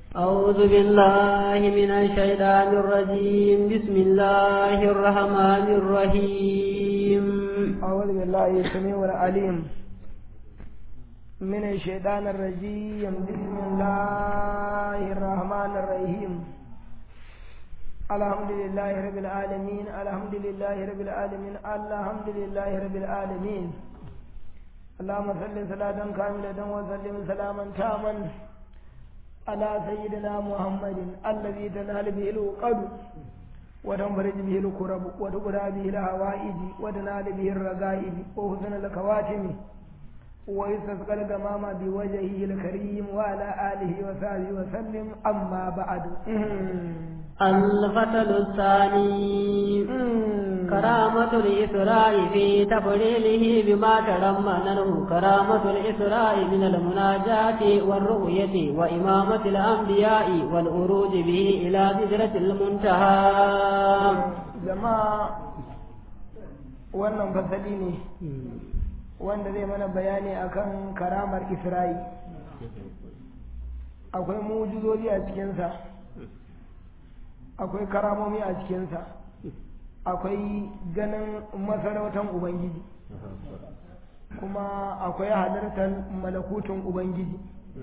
أعوذ بالله من الشيطان الرجيم بسم الله الرحمن الرحيم أعوذ بالله السميع العليم من الشيطان الرجيم بسم الله الرحمن الرحيم الحمد لله رب العالمين الحمد لله رب العالمين الحمد لله رب العالمين اللهم صل صلاة كاملة وسلم سلاما تاما على سيدنا محمد الذي تنال به العقد وتنفرج به الكرب وتقضى به الهوائج وتنال به الرغائب وحسن الخواتم ويستسقى الغمام بوجهه الكريم وعلى آله وصحبه وسلم أما بعد الفتل الثاني كرامة الإسراء في تفضيله بما ترمنه كرامة الإسراء من المناجاة والرؤية وإمامة الأنبياء والأروج به إلى سدرة المنتهى جماعة wannan fasali ne wanda zai mana bayani akan karamar isra'i akwai mujizozi a cikinsa akwai karamomi a cikinsa akwai ganin masarautar ubangiji kuma akwai halartar malakutun ubangiji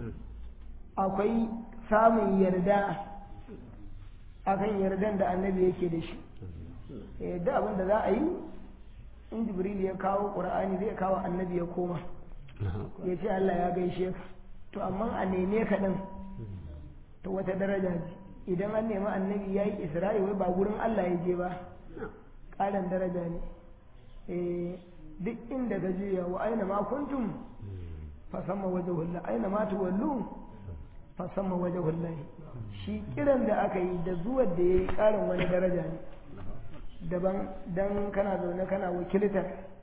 akwai samun yarda akan yardan da annabi yake da shi yadda abin da za a yi in jibril ya kawo ƙur'ani zai kawo annabi ya koma ya ce allah ya gaishe ka to amma a neme ka ɗin to wata daraja ce idan an nemi annabi ya yi isra'i wai ba gurin Allah ya je ba ƙarin daraja ne duk inda ka juya wa aina ma kuntum fasamma waje hulla aina ma tuwallu fasamma waje hullahi shi kiran da aka yi da zuwan da ya yi ƙarin wani daraja ne daban dan kana zaune kana wakiltar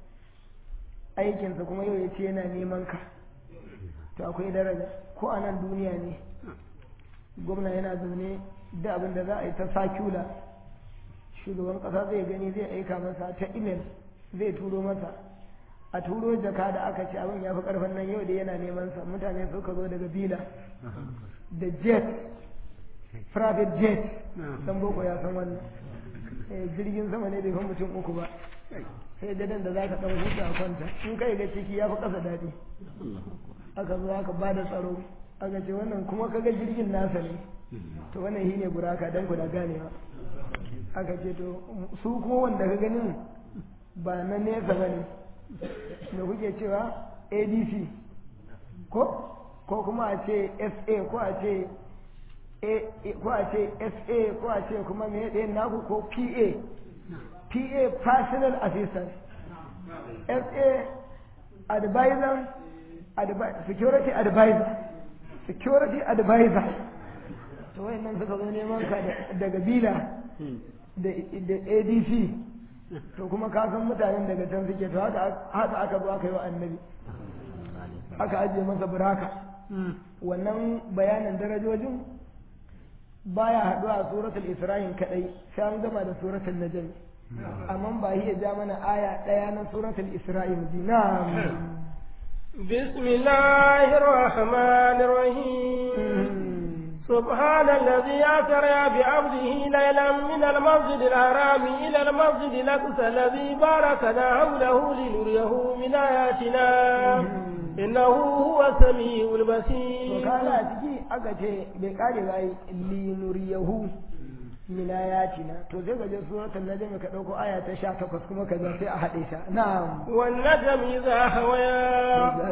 aikinsa kuma yau ya ce yana neman ka to akwai daraja ko a nan duniya ne gwamna yana zaune da abin da za a yi ta sakula shugaban kasa zai gani zai aika masa ta imel zai turo masa a turo jaka da aka ce abin ya fi karfin nan yau da yana neman sa mutane suka zo daga bila da jet private jet dan boko ya san wannan jirgin sama ne bai fi mutum uku ba sai dadan da za ka dan huta a kwanta in kai ga ciki ya fi kasa daɗi aka zo aka ba da tsaro aka ce wannan kuma kaga jirgin nasa ne to wannan shi ne buraka don ku da ganewa aka ce to su kuma wanda ka ganin ba na nesa ba ne da kuke cewa adc ko ko kuma a ce sa ko a ce ko a ce sa ko a ce kuma me ɗayan naku ko pa pa personal assistant sa advisor security advisor security advisor to wayannan suka zo neman ka daga bila da adc to kuma ka san mutanen daga can suke to haka aka zo aka yi wa annabi aka ajiye masa buraka wannan bayanin darajojin baya haɗuwa a suratul isra'il kadai sai an gama da suratul najm amma ba hiya ja mana aya ɗaya na suratul isra'il na'am بسم الله الرحمن الرحيم سبحان الذي أسرى بعبده ليلا من المسجد الحرام إلى المسجد الأقصى الذي باركنا حوله لنريه من آياتنا إنه هو السميع البصير. وقال أتجي أكتي بقال لنريه min ayatina to sai ga suratul najm ka dauko aya ta 18 kuma ka zo sai a hade ta na'am wan najm idha hawaya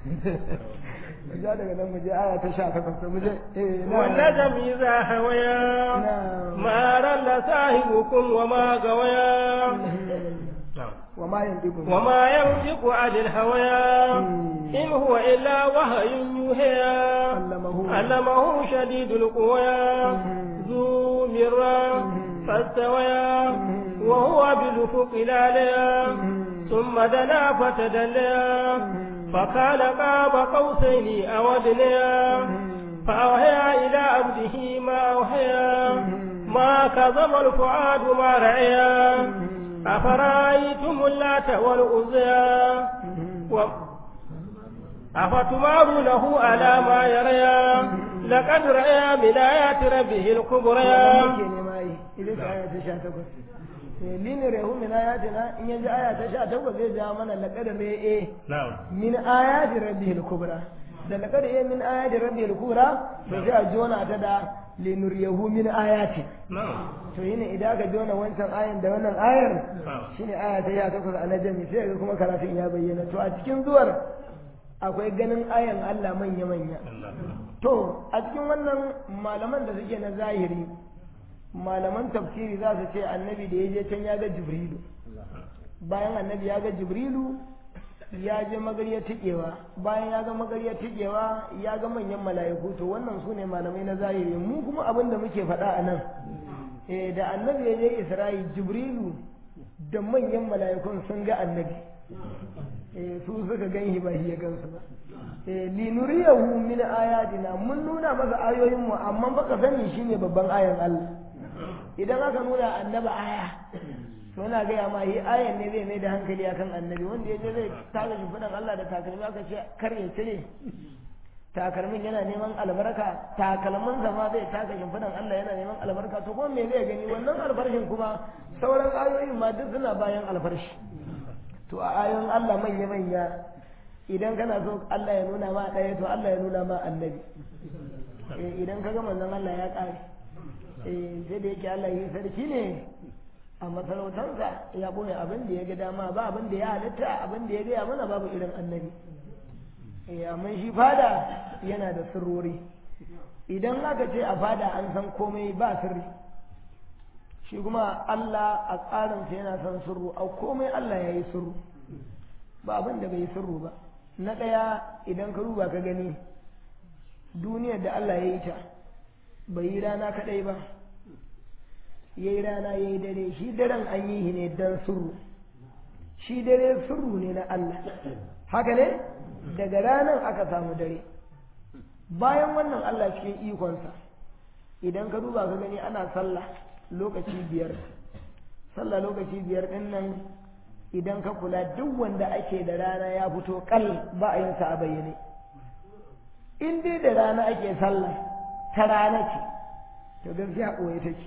ja daga nan mu je aya ta 18 mu je eh wan najm idha hawaya ma ralla sahibukum wa ma gawaya وما ينطق وما ينطق عن الهوى إن هو إلا وحي يوحى علمه علمه شديد القوى ذو مرة فاستوى وهو بالأفق الأعلى ثم دنا فتدلى فكان قاب قوسين أو أدنى فأوحى إلى عبده ما أوحى ما كظم الفؤاد ما رعيا أفرأيتم اللات والعزى و... أفتمارونه على ما يريا لقد رأى من آيات ربه الكبرى muke nema yi idan ka aya ta sha takwas lini rehu min ayatina in yanzu aya ta sha takwas zai ja mana laqad ra'a min ayati rabbihil kubra da laqad ra'a min ayati rabbihil kubra to sai a jona ta da linuriyahu min ayati to yine idan ka jona wancan ayan da wannan ayar shine aya ta sha takwas a najmi sai ga kuma karatun ya bayyana to a cikin zuwar akwai ganin ayan Allah manya manya to a cikin wannan malaman da suke na zahiri malaman tafsiri za su ce annabi da ya je can ya ga jibrilu bayan annabi ya ga jibrilu ya je magarya tikewa bayan ya ga magarya tikewa ya ga manyan mala'iku to wannan su ne malamai na zahiri mu kuma abin da muke faɗa a nan da annabi ya je isra'i jibrilu da manyan mala'ikun sun ga annabi su suka gan ba shi ya gansu ba linuriyahu min ayatina mun nuna masa ayoyin mu amma baka sani shine babban ayan Allah idan aka nuna annaba aya to na gaya ma yi ayan ne zai mai da hankali akan annabi wanda ya je zai taka shimfiɗan Allah da takalmi aka ce kar ya cire takalmin yana neman albarka takalmin ma zai taka shimfiɗan Allah yana neman albarka to kuma me zai gani wannan alfarshin kuma sauran ayoyin ma duk suna bayan alfarshi to a ayoyin Allah manya manya idan kana so Allah ya nuna ma ɗaya to Allah ya nuna ma annabi idan ka ga manzon Allah ya ƙare sai da yake Allah yi sarki ne a masarautarsa ya boye abin da ya ga dama ba abin da ya halitta abin da ya gaya mana babu irin annabi amma shi fada yana da sirrori idan aka ce a fada an san komai ba sirri shi kuma Allah a tsarinsa yana son sirru a komai Allah ya yi sirru ba abin da bai yi sirru ba na ɗaya idan ka duba ka gani duniyar da Allah ya yi ta bai yi rana kaɗai ba ya yi rana ya yi dare shi daren an yi ne don sirru shi dare sirru ne na Allah haka ne daga ranar aka samu dare bayan wannan Allah cikin ikonsa idan ka duba ka gani ana sallah lokaci biyar sallah lokaci biyar ɗin nan idan ka kula duk wanda ake da rana ya fito kal ba a yin sa a bayyane in dai da rana ake sallah ta rana ce to gaskiya ɓoye take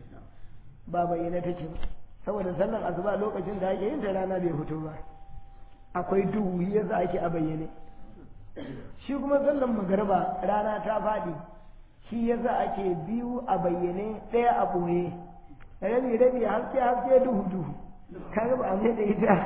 ba bayyane take ba saboda sallan asuba lokacin da ake yin ta rana bai fito ba akwai duhu yasa ake a bayyane shi kuma sallan magarba rana ta faɗi shi yasa ake biyu a bayyane ɗaya a ɓoye rabi rabi haske haske duhu duhu kaga ba a mai da ita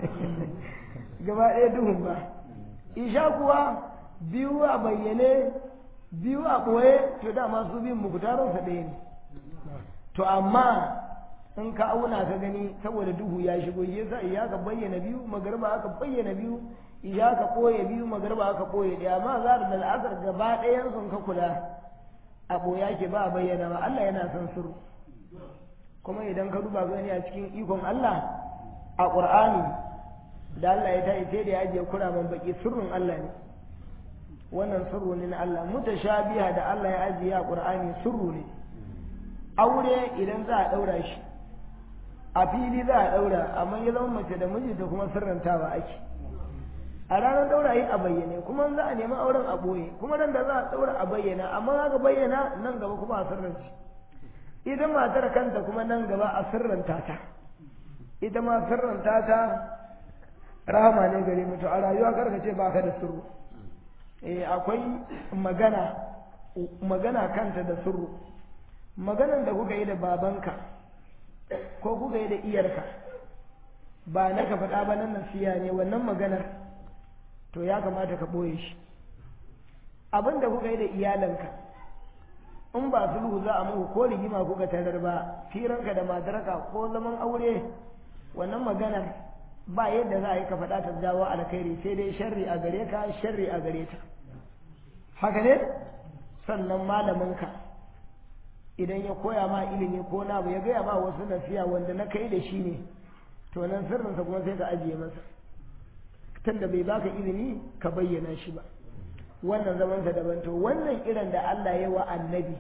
gaba ɗaya duhun ba isha kuwa biyu a bayyane biyu a ɓoye to dama su biyun mukutarinsa ɗaya ne to amma in ka auna ka gani saboda duhu ya shigo yasa iya ka bayyana biyu magarba aka bayyana biyu iya ka ɓoye biyu magarba aka ɓoye ɗaya amma za da al'asar gaba ɗayan sun ka kula a ɓoya ke ba a bayyana ba Allah yana son sirru kuma idan ka duba gani a cikin ikon Allah a ƙur'ani da Allah ya tayi sai da ya ajiye kuraman baki sirrin Allah ne wannan sirru ne na Allah mutashabiha da Allah ya ajiye a ƙur'ani sirru ne aure idan za a ɗaura shi a fili za a ɗaura amma ya zama mace da mijinta kuma sirrantawa ake a ranar ɗaura yi a bayyane kuma za a nemi auren a ɓoye kuma nan da za a ɗaura a bayyana amma aka bayyana nan gaba kuma a sirrance ita matar kanta kuma nan gaba a sirranta ta ita ma sirranta ta rahama ne gare mu to a rayuwa karka ce baka da sirru eh akwai magana magana kanta da sirru maganan da kuka yi da babanka ko kuka yi da iyarka ba na ka faɗa ba nan nasiya ne wannan maganar to ya kamata ka ɓoye shi abin da kuka yi da iyalanka in ba sulhu za a muku ko rigima kuka tarar ba firanka da matarka ko zaman aure wannan maganar ba yadda za a yi ka faɗa ta jawo alkhairi sai dai sharri a gare ka sharri a gare ta haka ne sannan malaminka idan ya koya ma ilimi ko na ya gaya ma wasu nasiya wanda na kai da shi ne to nan sirrinsa kuma sai ka ajiye masa tunda bai baka izini ka bayyana shi ba wannan zamansa daban to wannan irin da Allah ya wa annabi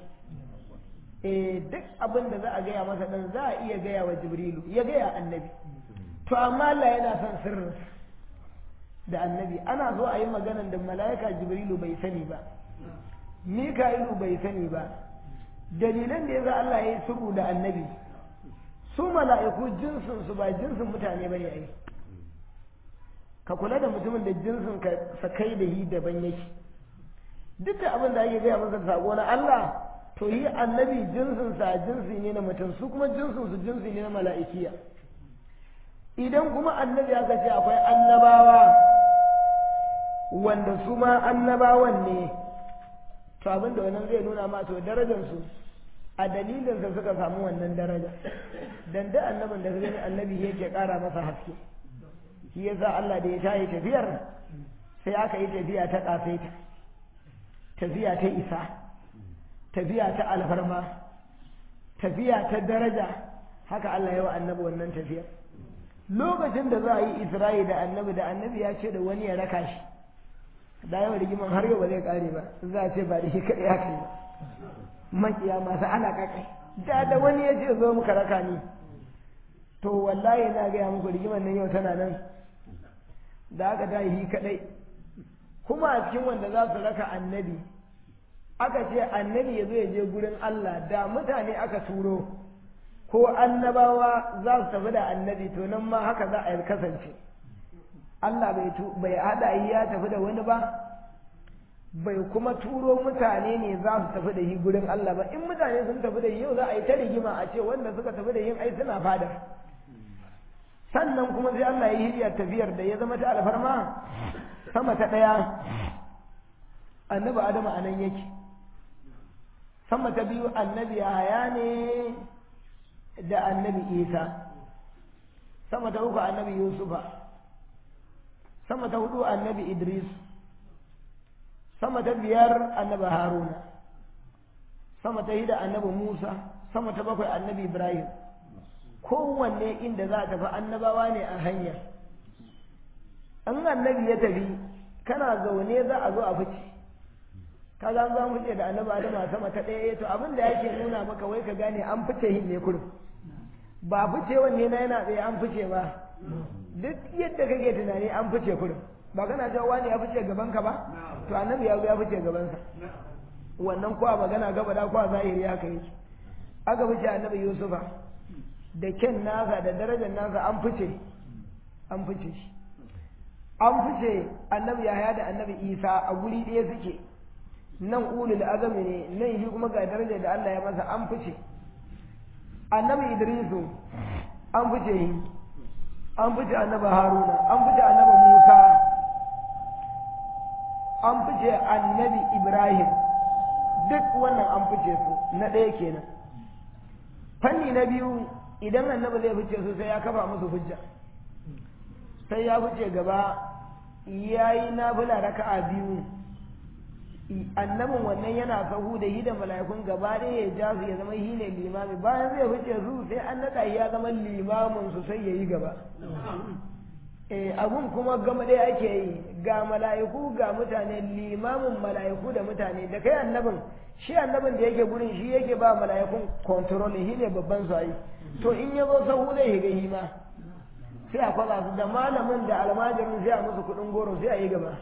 eh duk abin da za a gaya masa dan za a iya gaya wa jibrilu ya gaya annabi to amma Allah yana son sirrinsa da annabi ana so a yi maganan da mala'ika jibrilu bai sani ba mika'ilu bai sani ba dalilan da ya za Allah ya yi sulhu da annabi su mala'iku jinsin su ba jinsin mutane bane ai ka kula da mutumin da jinsin ka sakai da yi daban yake duk da abin da ake gaya masa sako na Allah to yi annabi jinsin sa jinsi ne na mutum su kuma jinsin su jinsi ne na mala'ikiya idan kuma annabi aka ce akwai annabawa wanda su ma annabawan ne to abin da wannan zai nuna ma to darajar su a dalilinsa suka samu wannan daraja dan da annabin da gani annabi yake kara masa haske shi yasa Allah da ya tayi tafiyar sai aka yi tafiya ta kasaita tafiya ta isa tafiya ta alfarma tafiya ta daraja haka Allah ya wa annabi wannan tafiyar lokacin da za a yi Isra'i da annabi da annabi ya ce da wani ya raka shi da yawan rigiman har yau ba zai kare ba za a ce ba da shi kaɗai haka yi ba makiya masu alaƙa kai da da wani ya ce zo muka raka ni to wallahi na gaya muku rigimar nan yau tana nan da aka ta yi kadai kuma a cikin wanda za su raka annabi aka ce annabi ya zo ya je gurin Allah da mutane aka turo ko annabawa za su tafi da annabi to nan ma haka za a yi kasance Allah bai haɗa ya tafi da wani ba bai kuma turo mutane ne za su tafi da yi gurin Allah ba in mutane sun tafi da yau za a yi ta rigima a ce wanda suka tafi da yin ai suna fada sannan kuma sai Allah ya yi tafiyar da ya zama ta alfarma sama ta ɗaya annabi Adamu a nan yake sama ta biyu annabi Yahaya ne da annabi Isa sama ta uku annabi Yusufa sama ta hudu annabi Idris sama ta biyar annabi haruna sama ta hida annabi musa sama ta bakwai annabi ibrahim kowanne inda za a tafi annabawa ne a hanya an annabi ya tafi kana zaune za a zo a fice ka ga za mu fice da annabi adama sama ta ɗaya to abin da yake nuna maka wai ka gane an fice hin ne kurum ba fice wanne na yana tsaye an fice ba duk yadda kake tunani an fice kurum ba kana cewa wani ya fice gaban ka ba to annabi ya zo ya fice gabansa wannan kuwa magana gaba da kuwa zahiri haka yake aka fice annabi yusufa da ken nasa da darajar nasa an fice an fice shi an fice annabi yahaya da annabi isa a guri ɗaya suke nan ulul azami ne nan shi kuma ga darajar da Allah ya masa an fice annabi idrisu an fice shi an fice annabi haruna an fice annabi musa an fice annabi Ibrahim duk wannan an fice su na ɗaya kenan fanni na biyu idan annabi zai fice su sai ya kafa musu hujja sai ya fice gaba ya yi nafila raka'a biyu annabin wannan yana sahu da yi da mala'ikun gaba ɗaya ya ja su ya zama shi ne limami bayan zai fice su sai an naɗa ya zama limamin su sai ya yi gaba abun kuma gama ɗaya ake yi ga mala'iku ga mutane limamin mala'iku da mutane da kai annabin shi annabin da yake gurin shi yake ba mala'ikun control shi ne babban su ayi to in ya zo sahu zai higa hima sai a kwaza su da malamin da almajirin sai a musu kuɗin goro sai a yi gaba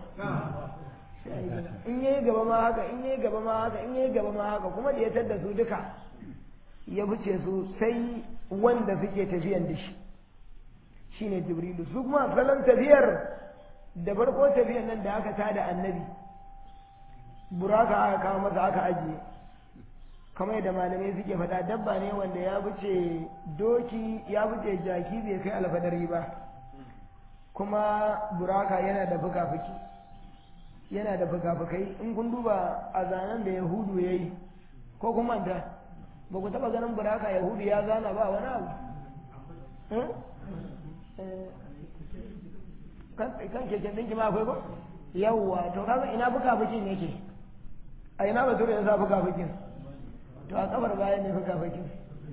in yayi gaba ma haka in yayi gaba ma haka in yayi gaba ma haka kuma da ya tadda su duka ya fice su sai wanda suke tafiyan da shi shine jibrilu su kuma salon tafiyar da farko tafiyar nan da aka tada annabi buraka aka kawo masa aka ajiye kamar yadda malamai suke faɗa dabba ne wanda ya wuce doki ya wuce jaki bai kai alfadari ba kuma buraka yana da fuka-fuki yana da fuka-fukai in kun duba a zanen da yahudu ya yi ko kuma ta ba ku taɓa ganin buraka yahudu ya zana ba wani abu kan keken ɗinki ma akwai ko yawwa to kaga ina fuka-fukin yake a ina ba tura ya sa fuka-fukin to a kabar bayan ne fuka-fukin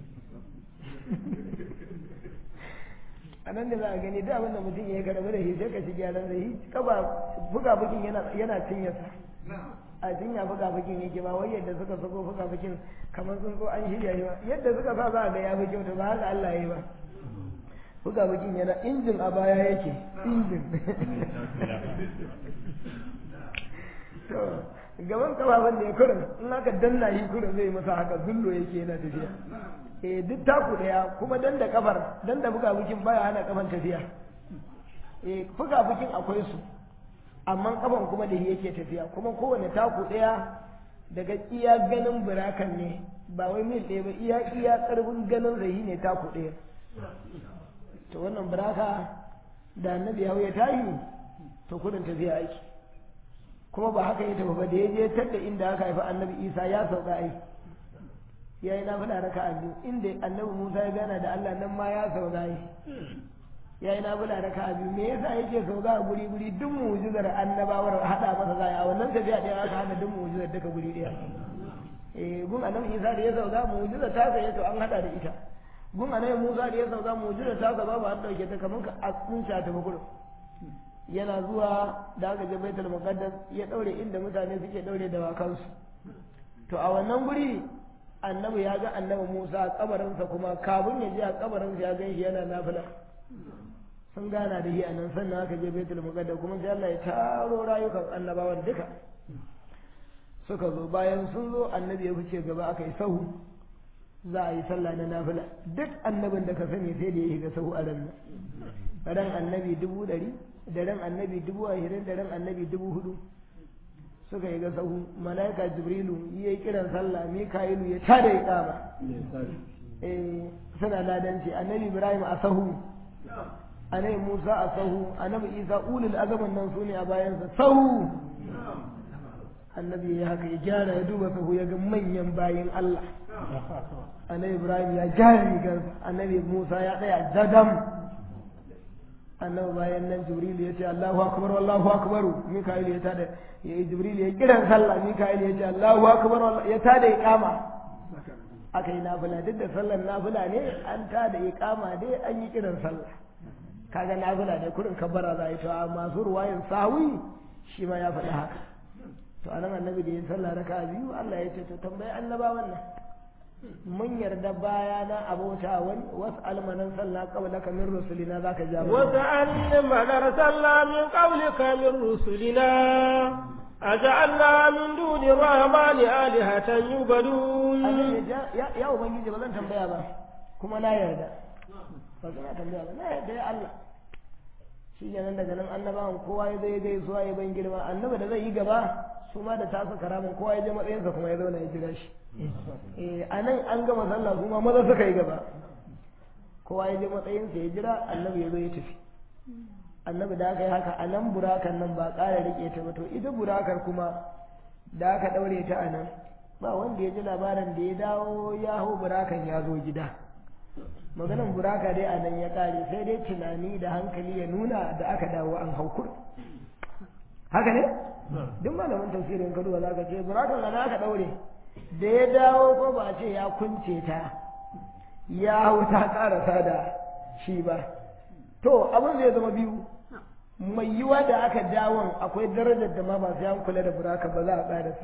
a nan da za a gani duk abin da mutum ya karbi da shi sai ka ci gyaran da shi kaba fuka-fukin yana cinyarsa a cinya fuka-fukin yake ba wai yadda suka sako fuka-fukin kamar sun so an shirya shi ba yadda suka sa za a ga ya fi kyau ba haka Allah ya yi ba buga bakin yana injin a baya yake injin gaban kafafun da ya kurin in aka danna shi kurin zai masa haka zullo yake yana tafiya eh duk taku daya kuma dan da kafar dan da buga bukin baya hana kafan tafiya eh buga bukin akwai su amma kafan kuma da yake tafiya kuma kowane taku daya daga iya ganin burakan ne ba wai mil ɗaya ba iya iya ƙarfin ganin zai ne taku ɗaya to wannan buraka da annabi ya ya tayi to kudin tafiya aiki kuma ba haka ya tafi ba da ya je tadda inda aka haifi annabi isa ya sauka ai ya yi nafila raka a biyu inda annabi musa ya gana da allah nan ma ya sauka ai ya yi nafila raka a biyu me yasa yake sauka a guri guri duk mu'jizar annabawar hada masa zai a wannan tafiya ɗaya aka hada duk mu'jizar duka guri ɗaya eh gun annabi isa da ya sauka mu'jizar ta sai to an hada da ita gun annabi musa da ya sauka mu'jizar ta sa babu an dauke ta kamar ka a tsinca ta bakuru yana zuwa da aka je baitul muqaddas ya daure inda mutane suke daure da wakansu to a wannan guri annabi ya ga annabi Musa a kabarinsa kuma kafin ya je a kabarinsa ya gan shi yana nafila sun gana da shi a nan sannan aka je baitul muqaddas kuma sai Allah ya taro rayukan annabawan duka suka zo bayan sun zo annabi ya fice gaba aka yi sahu za a yi sallah na nafila duk annabin da ka sani sai da ya shiga sahu a ran ran annabi dubu ɗari da ran annabi dubu ashirin da ran annabi dubu hudu suka yi ga sahu malaika jibrilu ya yi kiran sallah mika'ilu ya tada ya kama eh suna ladanci annabi ibrahim a sahu annabi musa a sahu annabi isa ulul azaman nan su ne a bayansa sahu annabi ya haka ya gyara ya duba sahu ya ga manyan bayin allah annabi ibrahim ya gyara rigarsa annabi musa ya tsaya jadam annabi bayan nan jibril ya ce Allahu akbar wallahu akbar mika'il ya tada ya jibril ya kiran sallah mika'il ya ce Allahu akbar ya tada iqama aka yi nafila duk da sallar nafila ne an tada iqama dai an yi kiran sallah kaga nafila ne kurin kabbara za a yi to a masu ruwayin sawi shi ma ya faɗi haka to anan annabi da ya sallah raka biyu Allah ya ce to tambayi annabawan nan mun yarda baya na abota wani wasu almanan sallah qabla ka min rusulina zaka ja mu wasu alman arsalna min qablika min rusulina aja'alna min duni rahmani alihatan yubadun ya ya ubangiji ba zan tambaya ba kuma na yarda ba zan tambaya ba na yarda ya Allah shi kenan daga nan annabawan kowa ya zai gaisuwa ya ban girma annabi da zai yi gaba su ma da tasa karamin kowa ya je matsayinsa kuma ya zauna ya jira shi a nan an gama sallah kuma maza suka yi gaba kowa ya je matsayinsa ya jira annabi ya zo ya tafi annabi da aka yi haka a nan burakan nan ba ƙara riƙe ta ba to ita burakar kuma da aka ɗaure ta a nan ba wanda ya ji labarin da ya dawo ya hau burakan ya zo gida maganan buraka dai a nan ya ƙare sai dai tunani da hankali ya nuna da aka dawo an hau kur haka ne duk malamin tafsirin kaduwa za ka ce burakan na aka ɗaure da ya dawo ko ba a ce ya kunce ta ya hau ta karasa da shi ba to abin zai zama biyu mai yiwa da aka dawon akwai darajar da ma ba sai an kula da buraka ba za a karasa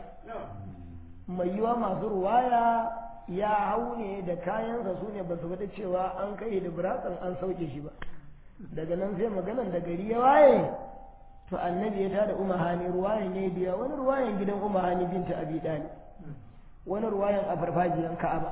mai yiwa masu ruwaya ya hau ne da kayansa su ne ba su faɗi cewa an kai da burakan an sauke shi ba daga nan sai maganan da gari ya waye to annabi ya tada umahani ruwayan ne biya wani ruwayan gidan umahani binta abi dalib wani ruwayan a farfajiyar ka'aba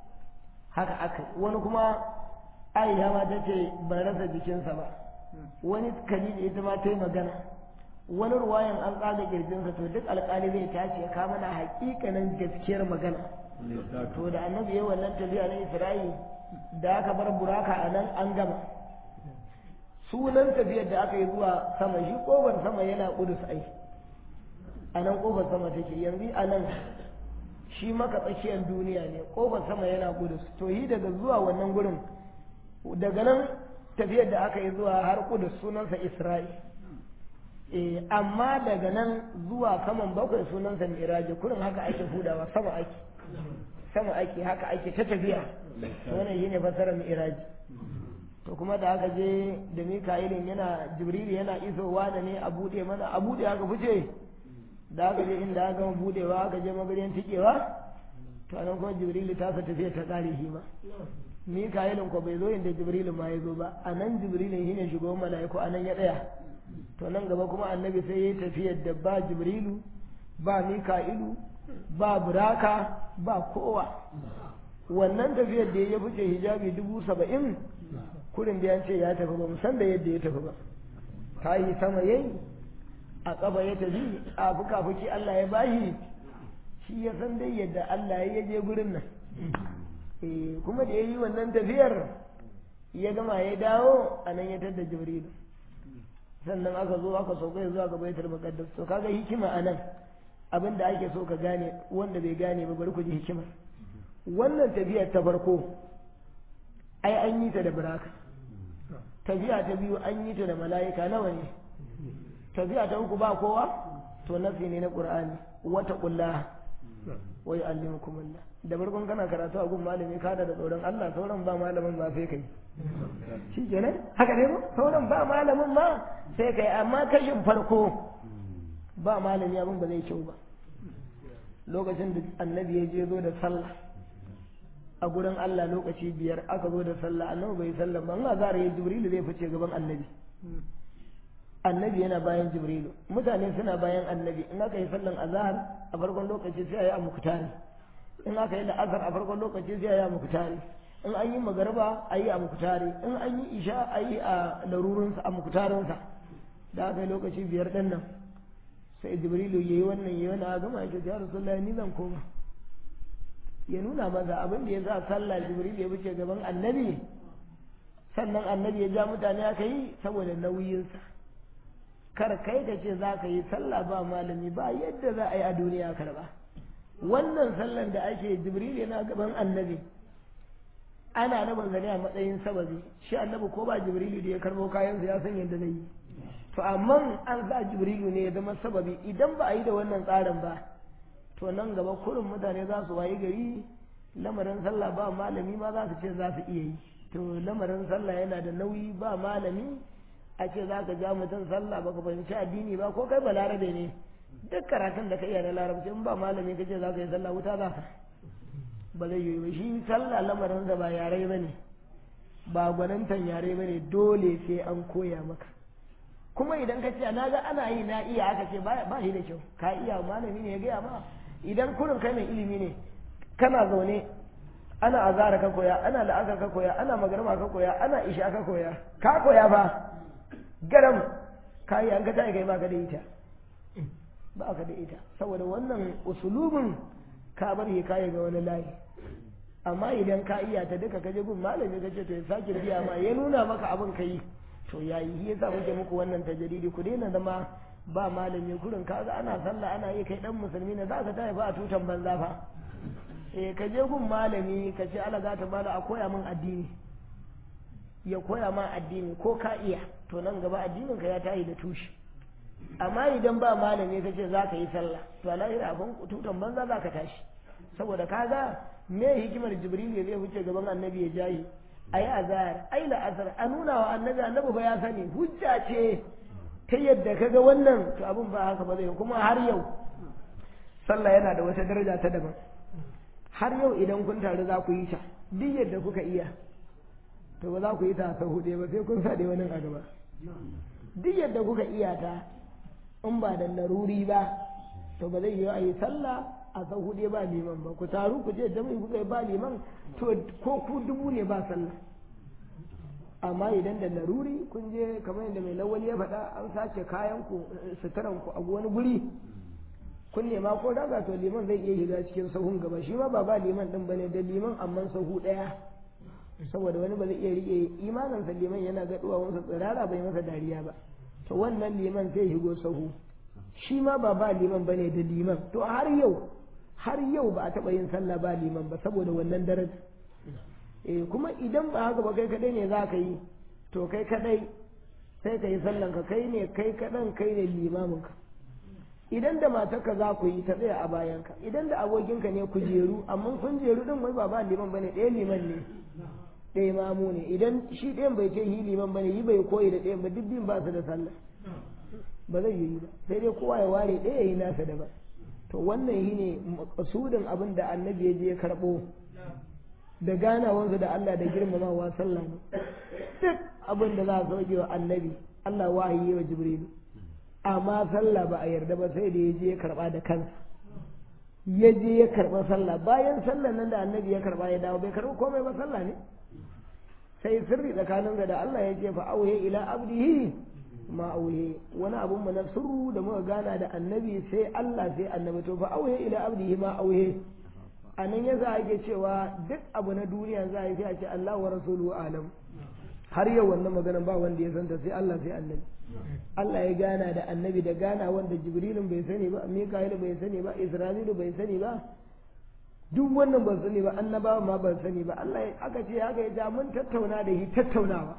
haka aka wani kuma aisha ma ta ce ban rasa jikinsa ba wani kalili ita ma ta yi magana wani ruwayan an tsaga kirjinsa to duk alkali zai tace ka mana hakikanin gaskiyar magana to da annabi ya wannan tafiya na isra'i da aka bar buraka a nan an gama sunan tafiyar da aka yi zuwa sama shi kofar sama yana kudus ai a nan kofar sama take yanzu a nan shi maka tsakiyar duniya ne kofar sama yana kudus to yi daga zuwa wannan gurin daga nan tafiyar da aka yi zuwa har kudus sunansa isra'i eh amma daga nan zuwa saman bakwai sunansa miraji kurin haka ake hudawa sama ake sama ake haka ake ta tafiya to wannan shine fasarar miraji to kuma da aka je da mika'ilin yana jibril yana isowa da ne a bude mana a bude aka fice da aka je inda aka gama budewa aka je magariyan tikewa to anan kuma jibrilu ta sa tafiya ta kare shi ma mika'ilin ko bai zo inda jibrilu ma ya zo ba anan jibrilin shine shugaban mala'iku anan ya tsaya to nan gaba kuma annabi sai yayi tafiyar da ba jibrilu ba mika'ilu ba buraka ba kowa wannan tafiyar da ya fice hijabi dubu saba'in kurin da ya ce ya tafi ba san da yadda ya tafi ba ta yi sama yayi a ƙafa ya tafi a fuka-fuki Allah ya bashi shi ya san dai yadda Allah ya je gurin nan kuma da ya yi wannan tafiyar ya gama ya dawo a nan ya tadda jibrilu sannan aka zo aka sauka zuwa ga baitul muqaddas to kaga hikima anan abin da ake so ka gane wanda bai gane ba bari ku ji hikima wannan tafiyar ta farko ai an yi ta da buraka tafiya ta biyu an yi ta da mala'ika nawa ne tafiya ta uku ba kowa to nasi ne na qur'ani wata kullaha wa yu'allimukum Allah da farkon kana karatu a gun malami ka da tsoron Allah sauran ba malamin ba sai kai shi kenan haka ne sauran ba malamin ma sai kai amma kashin farko ba malami abin ba zai kyau ba lokacin da annabi ya je zo da sallah a gurin Allah lokaci biyar aka zo da sallah annabi bai sallah ba Allah zara ya jibrilu zai fice gaban annabi annabi yana bayan jibrilu mutane suna bayan annabi in aka yi sallan azhar a farkon lokaci sai a yi a muktari in aka yi la'azar a farkon lokaci sai a yi a muktari in an yi magarba a yi a muktari in an yi isha a yi a larurinsa a muktarinsa da aka yi lokaci biyar ɗin nan sai jibrilu ya yi wannan ya yi wani a gama ya ya rasulullah ni zan koma ya nuna maza abin da ya sa sallah jibrilu ya wuce gaban annabi sannan annabi ya ja mutane aka yi saboda nauyinsa kar kai ka ce za ka yi sallah ba malami ba yadda za a yi a duniya karba wannan sallan da ake jibril yana gaban annabi ana rabin zane a matsayin sababi shi annabi ko ba jibrilu da ya karbo kayansa ya san yadda zai yi to amma an sa jibrilu ne ya zama sababi idan ba a yi da wannan tsarin ba to nan gaba kurin mutane za su wayi gari lamarin sallah ba malami ma za su ce za su iya yi to lamarin sallah yana da nauyi ba malami a ce za ka ja mutum sallah ba ka fahimci addini ba ko kai balarabe ne duk karatun da ka iya na larabci in ba malami ka ce za ka yi sallah wuta za ka ba zai yi ba shi sallah lamarin da ba yare ba ne ba gwanintan yare ba ne dole sai an koya maka kuma idan ka ce na ga ana yi na iya aka ce ba shi da kyau ka iya malami ne ya gaya ma idan kurin kai mai ilimi ne kana zaune ana azara ka koya ana la'akar ka koya ana magarma ka koya ana isha ka koya ka koya ba garam ka yi an ka ta kai ba ka da ita ba ka da ita saboda wannan usulubin ka bar ya kayi ga wani layi amma idan ka iya ta duka kaje gun malami ka ce to ya sake biya ma ya nuna maka abin ka yi to yayi shi yasa muke muku wannan tajridi ku daina zama ba malami kurin kaga ana sallah ana yi kai dan musulmi ne za ka tafi ba a tutan banza fa eh ka je gun malami ka ce ala za ta bada a koya min addini ya koya ma addini ko ka iya to nan gaba addinin ka ya tayi da tushe amma idan ba malami ka ce za ka yi sallah to a lahira abin tutan banza za ka tashi saboda kaga me hikimar jibril ya zai wuce gaban annabi ya jayi ayi azhar ai la'asar a nuna wa annabi annabi ba ya sani hujja ce ta yadda kaga wannan to abin ba haka ba zai kuma har yau sallah yana da wata daraja ta daban har yau idan kun taru za ku yi ta duk yadda kuka iya to ba za ku yi ta sau hudu ba sai kun sa da wani a gaba duk yadda kuka iya ta in ba da laruri ba to ba zai yi a yi sallah a sau hudu ba liman ba ku taru ku je jami'i kuka yi ba liman to ko ku dubu ne ba sallah amma idan da laruri kun je kamar yadda mai lawali ya faɗa an sace kayan ku suturan ku a wani guri kun nema ko daga to liman zai iya shiga cikin sahun gaba shi ma ba ba liman din bane da liman amman sahu ɗaya saboda wani ba zai iya rike imaninsa liman yana ga duwawunsa tsirara bai masa dariya ba to wannan liman zai shigo sahu shi ma ba ba liman bane da liman to har yau har yau ba a taɓa yin sallah ba liman ba saboda wannan daraja eh kuma idan ba haka ba kai kadai ne za ka yi to kai kadai sai ka yi sallan ka kai ne kai kadan kai ne limamin ka idan da matarka za ku yi ta tsaya a bayanka idan da abokinka ne ku jeru amma kun jeru din wai ba ba liman bane ɗaya liman ne ɗaya mamu ne idan shi ɗayan bai ce yi liman bane yi bai koyi da ɗayan ba duk biyun ba su da sallah ba zai yi ba sai dai kowa ya ware ɗaya yi nasa daban to wannan shi ne makasudin abin da annabi ya je ya karɓo da ganawansu da Allah da girmamawa sallah ne duk abin da za a sauke wa annabi Allah wahayi wa jibrilu amma sallah ba a yarda ba sai da ya je ya karba da kansa ya je ya karba sallah bayan sallah nan da annabi ya karba ya dawo bai karba komai ba sallah ne sai sirri tsakanin da Allah ya ce fa auhe ila abdihi ma auhe wani abun mu na sirru da muka gana da annabi sai Allah sai annabi to fa auhe ila abdihi ma auhe a nan yasa ake cewa duk abu na duniya za a yi sai a ce Allah wa rasuluhu alam har yau wannan magana ba wanda ya santa sai Allah sai annabi Allah ya gana da annabi da gana wanda Jibrilun bai sani ba Mika'ilu bai sani ba Isra'ilu bai sani ba duk wannan ban sani ba annabawa ma ban sani ba Allah aka ce haka ya ja mun tattauna da shi tattaunawa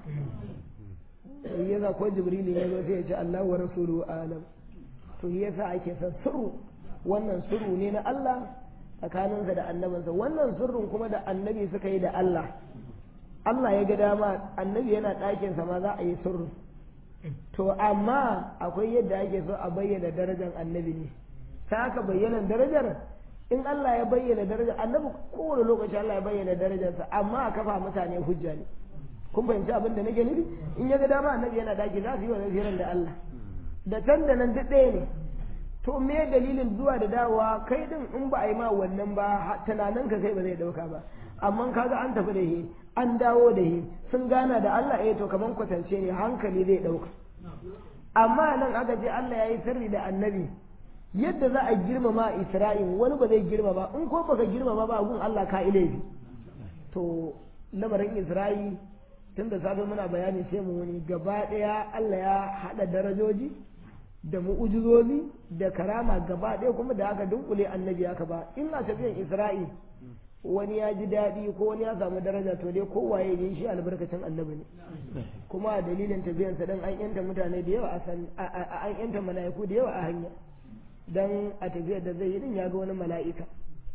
sai yasa ko Jibrilun ya zo sai ya ce Allah wa rasuluhu alam to yasa ake son sirru wannan sirru ne na Allah tsakaninsa da annabinsa wannan sirrin kuma da annabi suka yi da Allah Allah ya ga dama annabi yana ɗakinsa ma za a yi sirrin to amma akwai yadda ake so a bayyana darajar annabi ne ta haka bayyana darajar in Allah ya bayyana darajar annabi kowane lokaci Allah ya bayyana darajarsa amma a kafa mutane hujja ne kun fahimci abin da nake nufi in ya ga dama annabi yana daki za su yi wa zafiran da Allah da can da nan duk ɗaya ne to me dalilin zuwa da dawowa kai din in ba a yi ma wannan ba tunanin ka kai ba zai dauka ba amma kaga an tafi da shi an dawo da shi sun gana da Allah eh to kaman kwatance ne hankali zai dauka amma nan aka ce Allah ya yi sirri da annabi yadda za a girmama Isra'il wani ba zai girmama in ko baka girmama ba gun Allah ka ilaifi to lamarin Isra'il tun da safe muna bayani sai mu wani gaba daya Allah ya hada darajoji da mu'ujizozi da karama gaba ɗaya kuma da aka dunkule annabi aka ba in a tafiyan isra'il wani ya ji daɗi ko wani ya samu daraja to dai kowaye ne shi albarkacin annabi ne kuma a dalilin tafiyan sa dan an yanta mutane da yawa a san an yanta mala'iku da yawa a hanya dan a tafiyar da zai yi din ya ga wani mala'ika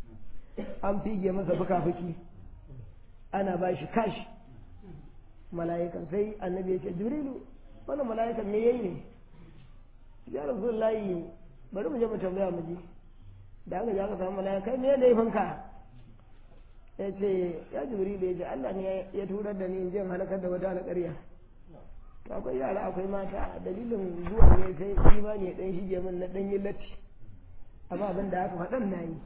an fige masa fuka-fuki ana ba shi kashi mala'ikan sai annabi ya ce jibrilu wannan mala'ikan me yayi ne ya rasulullahi bari mu je mu tambaya mu ji da aka je aka samu mala'ika kai me laifin ka ya ce ya jibril ya ce Allah ne ya turar da ni in je halakar da wata alƙarya to akwai yara akwai mata dalilin zuwa ne sai imani ya dan shige min na dan yi latti amma abin da aka faɗan na yi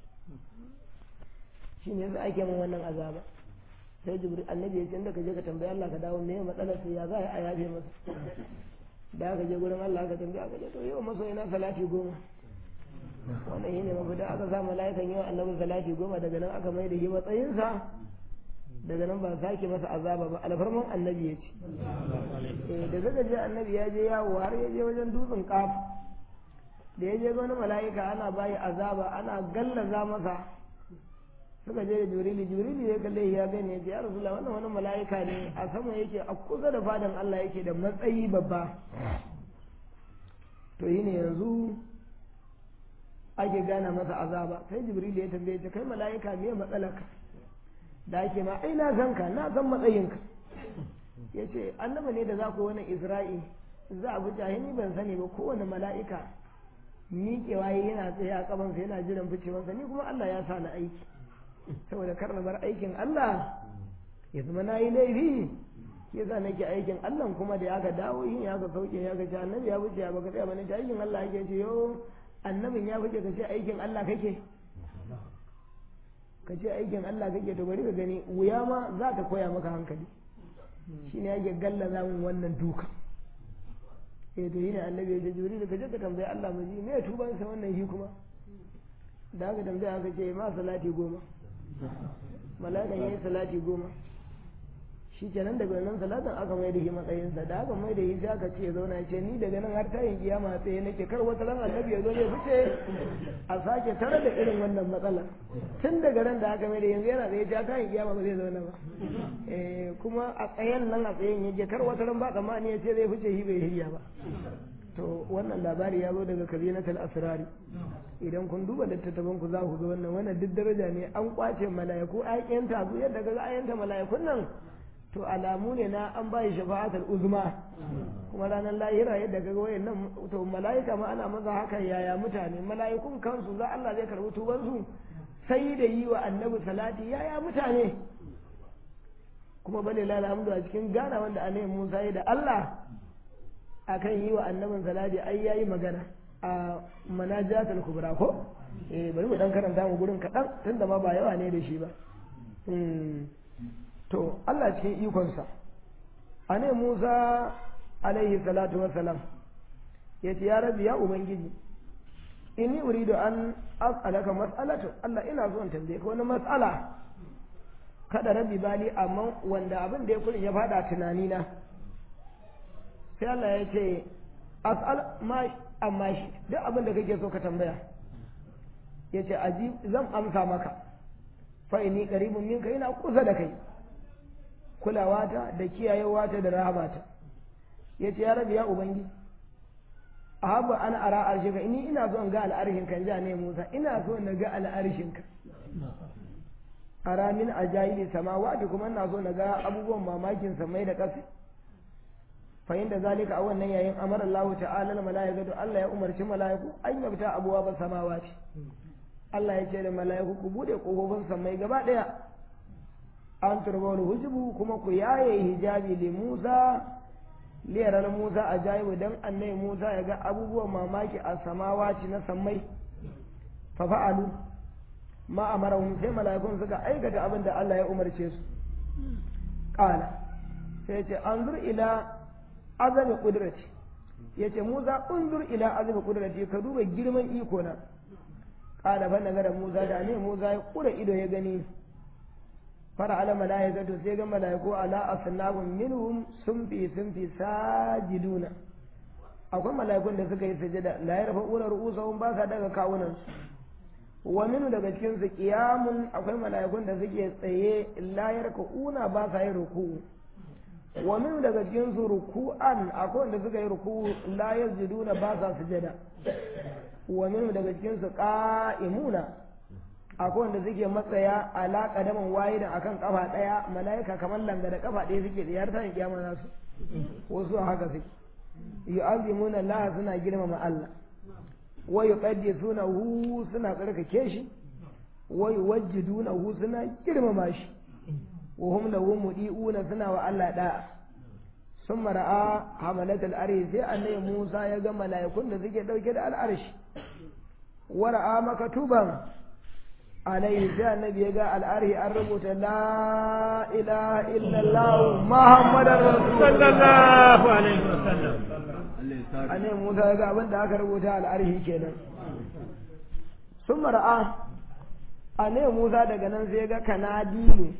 shi ne ake min wannan azaba sai jibril annabi ya ce inda ka je ka tambayi Allah ka dawo me matsalar sai ya za a yafe masa da aka je gurin Allah aka tambaya aka je to yau maso ina salati goma wannan shine mafita aka sa mala'ikan yau annabi salati goma daga nan aka mai da shi matsayinsa daga nan ba sake masa azaba ba alfarman annabi ya ce eh da zaka je annabi ya je yawo har ya je wajen dutsen kaf da ya je wani mala'ika ana bayi azaba ana gallaza masa suka je da jibrili jibrili ya kalle ya gani ya ce ya rasulullah wannan wani mala'ika ne a sama yake a kusa da fadan Allah yake da matsayi babba to yi ne yanzu ake gana masa azaba sai jibrili ya tambaye ta kai mala'ika me matsalaka da ake ma ai na san ka na san matsayinka ya ce annaba ne da za ku wani isra'i za a bi jahini ban sani ba kowane mala'ika miƙewa yana tsaye a kabansa yana jiran ficewansa ni kuma Allah ya sa na aiki saboda kar na bar aikin Allah ya zama na yi laifi ya sa nake aikin Allah kuma da ya ga dawo yin ya ga sauke ya ga annabi ya wuce ya baka tsaya bane ta aikin Allah yake ce yo annabin ya wuce ka ce aikin Allah kake ka ce aikin Allah kake to bari ka gani wuya ma za ta koya maka hankali shine yake gallaza min wannan duka eh to yana annabi ya ce jibril ka je ka tambayi Allah mu ji me tuban sa wannan shi kuma da aka tambaya aka ce ma salati goma mala'ikan ya yi salati goma shi kenan daga nan salatin aka mai da shi matsayinsa da aka mai da shi sai aka ce ya zauna ce ni daga nan har tayin kiyama tsaye nake kar wata ran annabi ya zo zai fice a sake tare da irin wannan matsalar tun daga ran da aka mai da yanzu yana tsaye ta tayin kiyama ba zai zauna ba kuma a tsayen nan a tsayen yake kar wata ran ba tsammani ya ce zai fice shi bai hirya ba to wannan labari ya zo daga kabinatul asrari idan kun duba littattafan ku za ku ga wannan wannan duk daraja ne an kwace mala'iku ayyanta su yadda kaga ayyanta mala'ikun nan to alamu ne na an bayi shafa'atul uzma kuma ranar lahira yadda kaga wayannan to mala'ika ma ana maza haka yaya mutane mala'ikun kansu za Allah zai karbi tuban su sai da yi wa annabi salati yaya mutane kuma bale lalhamdu a cikin gana wanda annabi Musa ya da Allah akan yi wa annabin salati ai yayi magana a manajatul kubra ko eh bari mu dan karanta mu gurin kaɗan tunda ma ba yawa ne da shi ba to Allah cikin ikonsa a ne Musa alaihi salatu wassalam ya ce ya rabi ya ubangiji inni uridu an as'alaka mas'alatu Allah ina so in tambaye ka wani mas'ala kada rabi bali amma wanda abin da ya kurin ya fada tunani na sai Allah ya ce as'al ma amma shi duk abin da kake so ka tambaya ya ce aji zan amsa maka fa inni qaribun minka ina kusa da kai kulawata da kiyayewata da rahamata ya ce ya rabi ya ubangiji ahabu ana ara arshinka ini ina so in ga al'arshin kan ja ne Musa ina so na ga al'arshin ka ara min ajaili samawati kuma ina so na ga abubuwan mamakin samai da ƙasa fa inda zalika a wannan yayin amara Allah ta'ala al malaikatu Allah ya umarci malaiku an yabta abuwa ba samawati Allah ya ce da malaiku ku bude kofofin samai gaba daya an turbawul hujubu kuma ku yaye hijabi li Musa liyarar Musa a jayibu don annai Musa ya ga abubuwan mamaki a samawaci na sammai fa fa'alu ma amarahum sai mala'ikun suka aikata abin da Allah ya umarce su qala sai ce anzur ila azami qudrati yace Musa unzur ila azami qudrati ka duba girman iko na qala fa nagara Musa da ne Musa ya kura ido ya gani fara ala mala'ikatu sai ga mala'iku ala asnabun minhum sun fi sun fi sajiduna akwai mala'ikun da suka yi sujada la yarfa'una ru'usahum ba sa daga kawunan su wa minu daga cikin su qiyamun akwai mala'ikun da suke tsaye la yarka'una ba sa yin ruku'u wa minu daga cikin su ruku'an akwai wanda suka yi ruku'u la yasjuduna ba sa sujada wa minu daga cikin su qa'imuna akwai wanda suke matsaya ala kadaman waye da akan kafa daya malaika kamar langa da kafa daya suke da yarta ne kiyama nasu wasu haka suke yu'azzimuna Allah suna girmama Allah wa yuqaddisuna hu suna tsarkake shi wa yuwajjiduna hu suna girmama shi wa hum lahu mudi'una suna wa Allah da'a sun ra'a hamalat al-arshi sai annabi Musa ya ga mala'ikun da suke dauke da al-arshi wa ra'a makatuban alaihi sai annabi ya ga al'arhi an rubuta la ilaha illallah muhammadar sallallahu alaihi wasallam annabi musa ya ga abin da aka rubuta al'arhi kenan sun mara'a annabi musa daga nan sai ga kanadilu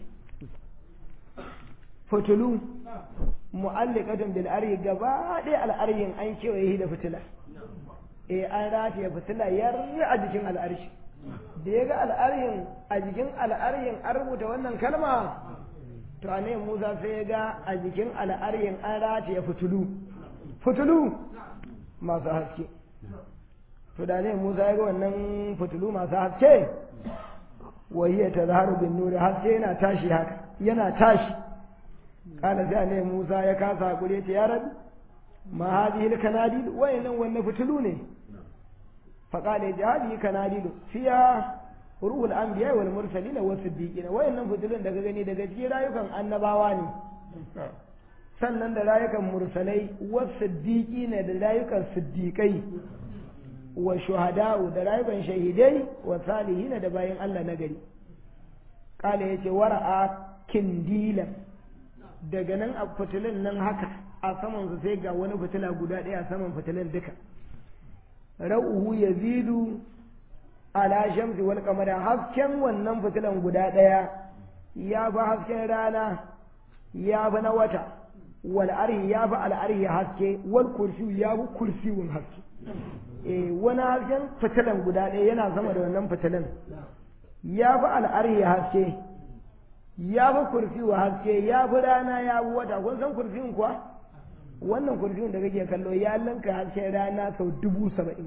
fitulu mu'alliqatun bil arhi gaba ɗaya al'arhin an kewaye da fitila eh an rataye fitila yarri a jikin al'arshi da ya ga al'arhin a jikin al'arhin an rubuta wannan kalma to a ne musa sai ya ga a jikin al'arhin an rataye fitulu fitulu masu haske to da ne musa ya ga wannan fitulu masu haske wahiyya ta zaharu bin nuri haske yana tashi haka yana tashi kana sai ne musa ya kasa hakuri ta ya rabi ma hadhihi al-kanadil wayannan wannan fitulu ne فقال هذه كناديل فيها روح الانبياء والمرسلين والصديقين wayannan fitilun daga gani daga cikin rayukan annabawa ne sannan da rayukan mursalai wasiddiqina da rayukan siddiqai wa shuhada'u da rayukan shahidai wa salihina da bayan Allah na gari kala yace wara'a kindila daga nan a fitilun nan haka a saman su sai ga wani fitila guda ɗaya a saman fitilun duka ra'uhu yazidu ala shamsi wal qamari hasken wannan fitilan guda ɗaya ya fi hasken rana ya fi na wata wal arhi ya fi al arhi haske wal kursi ya fi kursiwun haske eh wani hasken fitilan guda ɗaya yana sama da wannan fitilan ya fi al arhi haske ya fi kursiwa haske ya fi rana ya fi wata kun san kursiwun kuwa wannan kurfin da kake kallo ya linka hasken rana sau dubu saba'in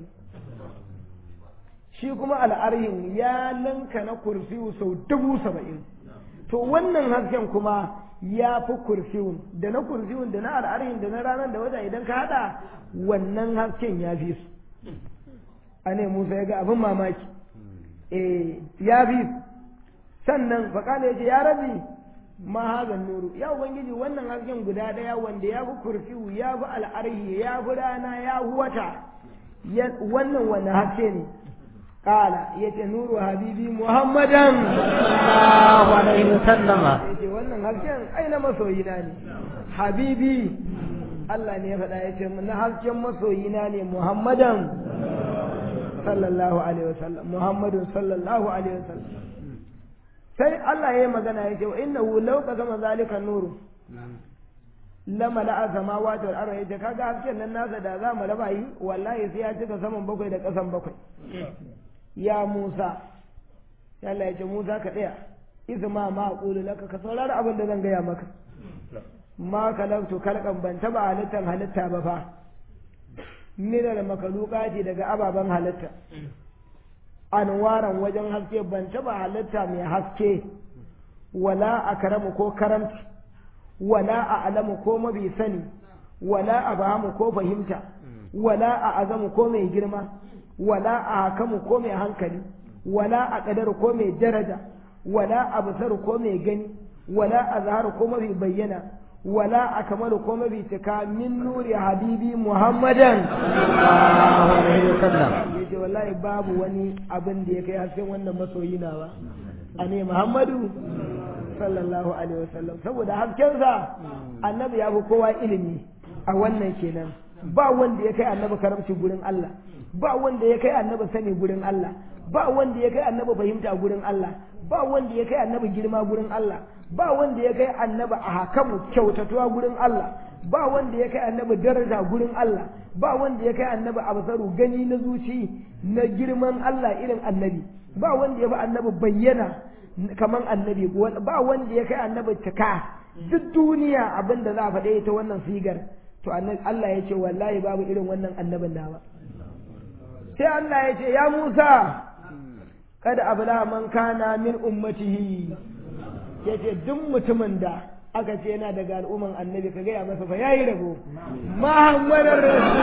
shi kuma al'arhin ya linka na kurfiyu sau dubu saba'in to wannan hasken kuma ya fi kurfiyun da na kurfiyun da na al'arhin da na ranar da wata idan ka haɗa wannan hasken ya fi su a ne musa ya ga abin mamaki eh ya fi sannan faƙala ya ce ya rabi ma hazan nuru ya ubangiji wannan hasken guda daya wanda ya fi kurfiyu ya fi al'arhi ya fi rana ya fi wata wannan wanda haske ne kala ya ce nuru habibi muhammadan sallallahu alaihi wasallama ya ce wannan hasken ai na masoyina ne habibi Allah ne ya faɗa ya ce na hasken masoyina ne muhammadan sallallahu alaihi wasallam muhammadun sallallahu alaihi wasallam sai Allah ya yi magana ya ce wa innahu law qasama zalika nuru lama la'a samawati wal ardi yace kaga hasken nan nasa da za mu raba yi wallahi sai ya cika saman bakwai da kasan bakwai ya Musa sai Allah ya ce Musa ka tsaya izma ma aqulu laka ka saurari abin da zan gaya maka ma kalaktu kalkan ban taba halittan halitta ba fa min al makalukati daga ababen halitta anwaran wajen haske ban taba halitta mai haske wala akramu ko karamci wala a alamu ko mabi sani wala a bahamu ko fahimta wala a azamu ko mai girma wala a hakamu ko mai hankali wala a ƙadar ko mai daraja wala a basaru ko mai gani wala a zaharu ko mafi bayyana wala a kamaru ko mafi cika min nuri habibi muhammadan yace wallahi babu wani abin da ya kai hasken wannan masoyi na ba a ne muhammadu sallallahu alaihi wasallam saboda haskensa annabi ya fi kowa ilimi a wannan kenan ba wanda ya kai annabi karamci gurin Allah ba wanda ya kai annabi sani gurin Allah ba wanda ya kai annabi fahimta gurin Allah ba wanda ya kai annabi girma gurin Allah ba wanda ya kai annabi a hakamu kyautatuwa gurin Allah ba wanda ya kai annabi daraja gurin Allah ba wanda ya kai annabi absaru gani na zuci na girman Allah irin annabi ba wanda ya fi annabi bayyana kaman annabi ba wanda ya kai annabi cika duk duniya abin da za a faɗe ta wannan sigar to Allah ya ce wallahi babu irin wannan annabin nawa sai Allah ya ce ya Musa kada abla man kana min ummatihi ya ce duk mutumin da aka ce yana daga al'umman annabi ka gaya masa fa yayi rabo muhammadar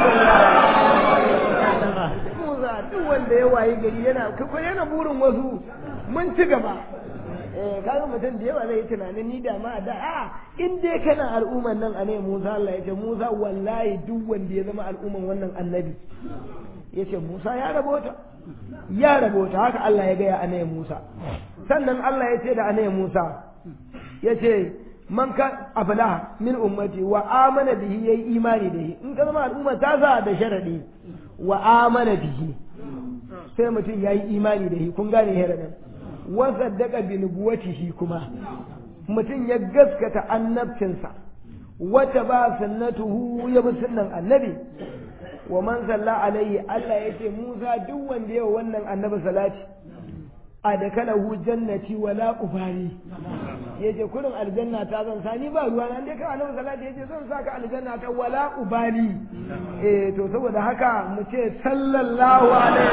rasulullah Musa duk wanda ya wayi gari yana yana burin wasu mun ci gaba eh kaga mutum da yawa zai tunanin ni da ma da a in dai kana al'umman nan a ne Musa Allah ya ce Musa wallahi duk wanda ya zama al'umman wannan annabi ya ce Musa ya rabota ya rabota haka Allah ya gaya anayin Musa sannan Allah ya ce da anayin Musa ya ce man ka abla min ummati wa amana bihi yayi imani da shi in ka zama al'umma ta sa da sharadi wa amana bihi sai mutum yayi imani da shi kun gane sharadin wa saddaqa bi nubuwatihi kuma mutum ya gaskata annabcinsa wata ba sunnatuhu ya bi sunnan annabi wa man salla alaihi Allah ya ce Musa duk wanda yawa wannan annabi salati a da kana hu jannati wala ubali yace kurin aljanna ta zan sani ba ruwa nan dai ka annabi salati yace zan saka aljanna ta wala ubali eh to saboda haka mu ce sallallahu alaihi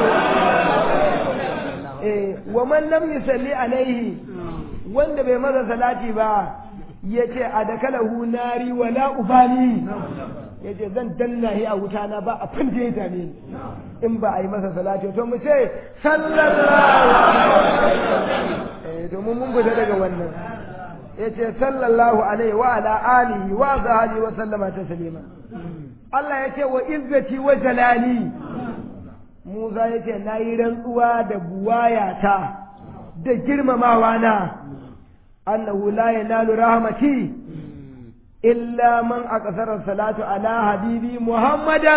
wa eh wa man lam yusalli alaihi wanda bai masa salati ba yace a da kana hu nari wala ubali ya ce zan danna shi a wuta na ba a fin da ya dame ni in ba a yi masa salati to mu ce sallallahu alaihi to mun mun fita daga wannan ya ce sallallahu alaihi wa ala alihi wa sahbihi wa sallama taslima Allah ya ce wa izzati wa jalali Musa ya ce na yi rantsuwa da buwayata da girmamawa na annahu la yanalu rahmati إلا من أكثر الصلاة على حبيبي محمدا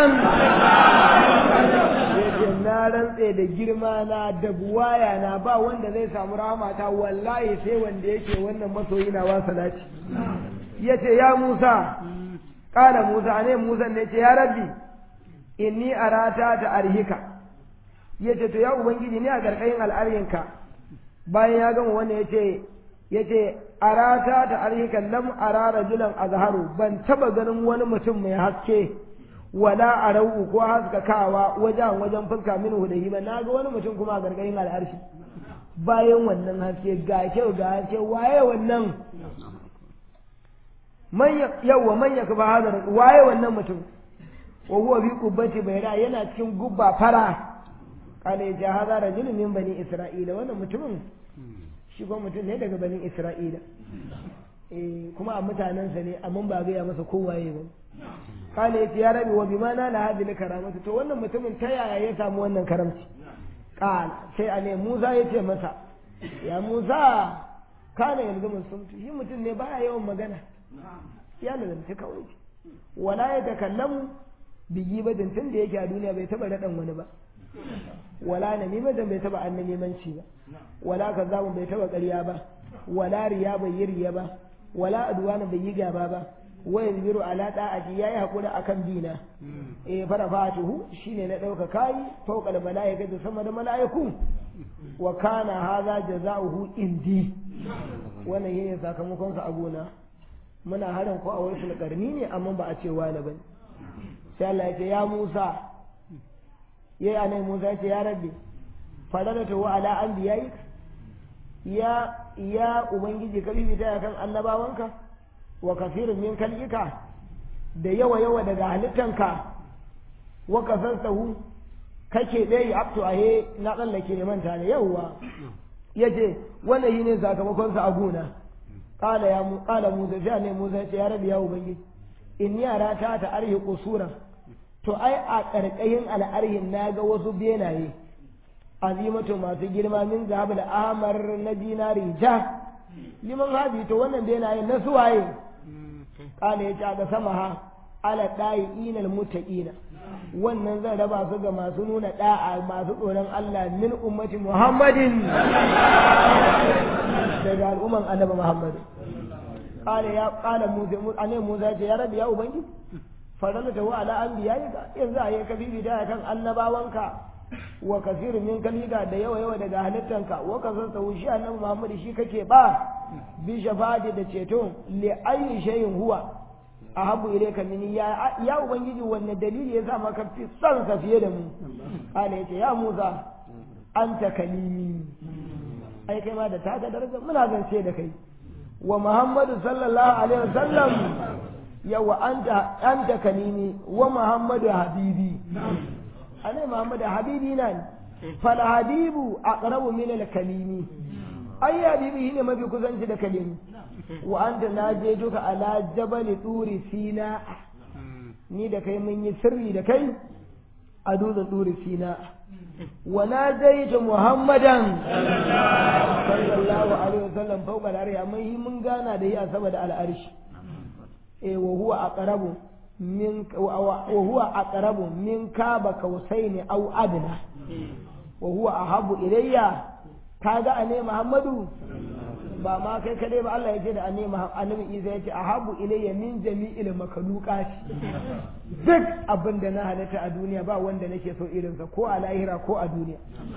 na rantse da girma na da buwaya na ba wanda zai samu rahmata wallahi sai wanda yake wannan masoyi na wa salati yace ya Musa kala Musa ne Musa ne ce ya rabbi inni arata ta arhika yace to ya ubangiji ni a garkayin al'arinka bayan ya gama wannan yace yace arata ta arhikan lam ara rajulan azharu ban taba ganin wani mutum mai haske wala arau ko haskakawa wajen wajen fuska min hudahi ba na ga wani mutum kuma a gargarin al'arshi bayan wannan haske ga kyau ga haske waye wannan man yawa man ya kuba hadar waye wannan mutum wa huwa bi qubbati bayra yana cikin gubba fara kana ya hada rajulun min bani isra'ila wannan mutumin shi kuma mutum ne daga banin Isra'ila. eh kuma a mutanensa ne amma ba gaya masa kowaye ba kala yace ya rabi wa bima na la hadhihi karamatu to wannan mutumin ta yaya ya samu wannan karamci kala sai a ne Musa ya ce masa ya Musa kana yanzu musulmi shi mutum ne baya yawan magana ya lazanci kawai wala ya takallamu bigi badin tun da yake a duniya bai taba raɗan wani ba wala na mimadan bai taba annan nemanci ba wala kazamun bai taba ƙarya ba wala riya bai yi riya ba wala adwana bai yi gaba ba wa yanziru ala da'ati yayi hakuri akan dina eh fara fatuhu shine na dauka kai fawqa malaika da sama da malaiku wa kana hadha jazaohu indi wannan yene sakamakon sa a gona muna harin ko a wasu karni ne amma ba a ce wani bane sai Allah ya ce ya Musa yayi anai Musa ya ce ya rabbi fadalatu ala anbiya'ik ya ya ubangiji ka bibita kan annabawanka wa kafirin min kalika da yawa yawa daga halittanka wa kasantahu kake dai abtu ahe na tsallake ne manta ne yawa yace wannan shine sakamakon sa a gona qala ya mu qala musa sai ne musa ce ya rabi ya ubangiji in yara ta ta arhi kusura to ai a karkashin al'arhin naga wasu benaye azimatu masu girma min zahabul ahmar na dinari ja liman habi to wannan benaye na suwaye kala ya ce ga sama ha ala ɗayi inal mutaƙina wannan zan raba su ga masu nuna ɗa'a masu tsoron Allah min ummati Muhammadin daga al'umman annabi Muhammad kala ya kala Musa ane Musa ce ya rabi ya ubangi farala ta wa ala anbiya yanzu a yi kabibi da kan annabawanka wa kasiru min kalika da yawa yawa daga halittanka wa kasar shi annabi Muhammad shi kake ba bi shafati da ceto li ayi shay'in huwa ahabu ilayka mini ya ya ubangiji wanne dalili yasa maka fi son ka fiye da mu kana yace ya Musa anta kalimi ai kai ma da taka daraja muna zance da kai wa Muhammadu sallallahu alaihi wasallam yawa anta anta kalimi wa Muhammadu habibi anai Muhammadu habibi nan fal habibu aqrabu min al kalimi ai habibi shine mafi kusanci da kalimi wa anta na je duka ala jabal turi sina ni da kai mun yi sirri da kai a dutsen turi sina wa na jaitu muhammadan sallallahu alaihi wasallam fawqa al-arshi amma yi mun gana da yi a sama da al'arshi eh wa huwa aqrabu min wa huwa aqrabu min kaba kausaini aw adna wa huwa ahabu ilayya kaga ane muhammadu ba ma kai kadai ba Allah ya ce da annabi Isa ya ce ahabu ilayya min jami'il makhluqati duk abin da na halitta a duniya ba wanda nake so irinsa ko a lahira ko a duniya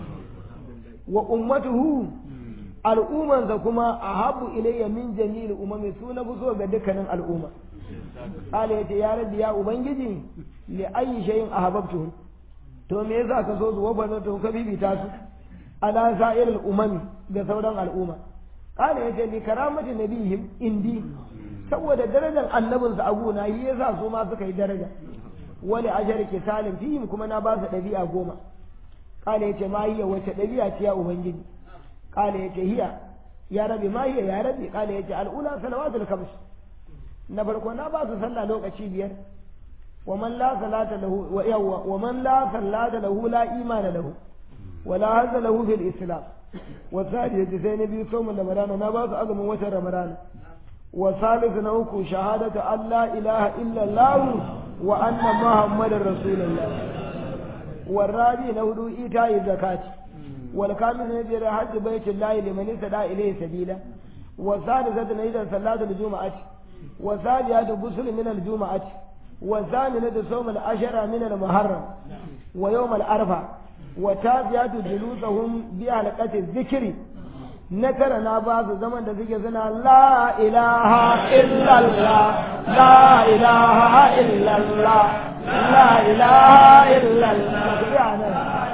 wa ummatuhu al'ummansa kuma ahabu ilayya min jami'il umami su na so ga dukkanin al'umma Allah ya ce ya rabbi ya ubangiji li ayyi shay'in ahabbtuhu to me yasa ka so su wa to ka bibita su ala sa'iril umami da sauran al'umma kana yace li karamati nabihim indi saboda darajar annabinsu a gona yi yasa su ma suka yi daraja wani ajar kisalin fihim kuma na ba su ɗabi'a goma kana yace ma hiya wace ɗabi'a ce ya ubangiji kana yace hiya ya rabi ma hiya ya rabi kana yace al'ula salawatul khams na farko na ba su sallah lokaci biyar wa man la salata lahu wa yawwa wa man la salata lahu la imana lahu ولا هذا له في الإسلام والثالث زين بي صوم رمضان نبات أظم وتر رمضان والثالث نوكو شهادة أن لا إله إلا الله وأن محمد رسول الله والرابع نهدو إيتاء الزكاة والكامل نجر حج بيت الله لمن استدعى إليه سبيلا والثالثة نجد صلاة الجمعة والثالثة غسل من الجمعة والثامنة صوم العشرة من المحرم ويوم الأربعاء وتابعت جلوسهم بحلقة الذكر نكر ناباز زمن ذكر سنة لا إله إلا الله لا إله إلا الله لا إله إلا الله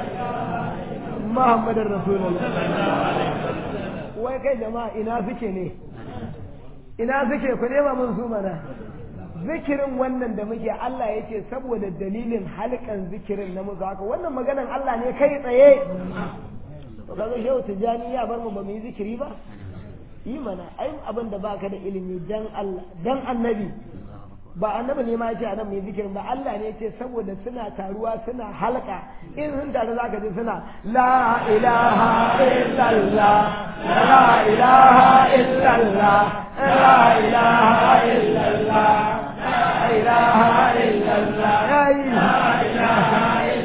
محمد رسول الله wai kai jama'a ina suke ne ina suke ku nema mun su mana zikirin wannan da muke Allah ya ce saboda dalilin halkan zikirin na musu haka wannan maganan Allah ne kai tsaye to kaga shehu tijani ya bar mu ba mu yi zikiri ba yi mana ai abin da baka da ilimi dan Allah dan annabi ba annabi ne ma ya ce a nan mai zikirin ba Allah ne ce saboda suna taruwa suna halka in sun taru zaka ji suna la ilaha illallah la ilaha illallah la ilaha illallah la ilaha illallah yayi la ilaha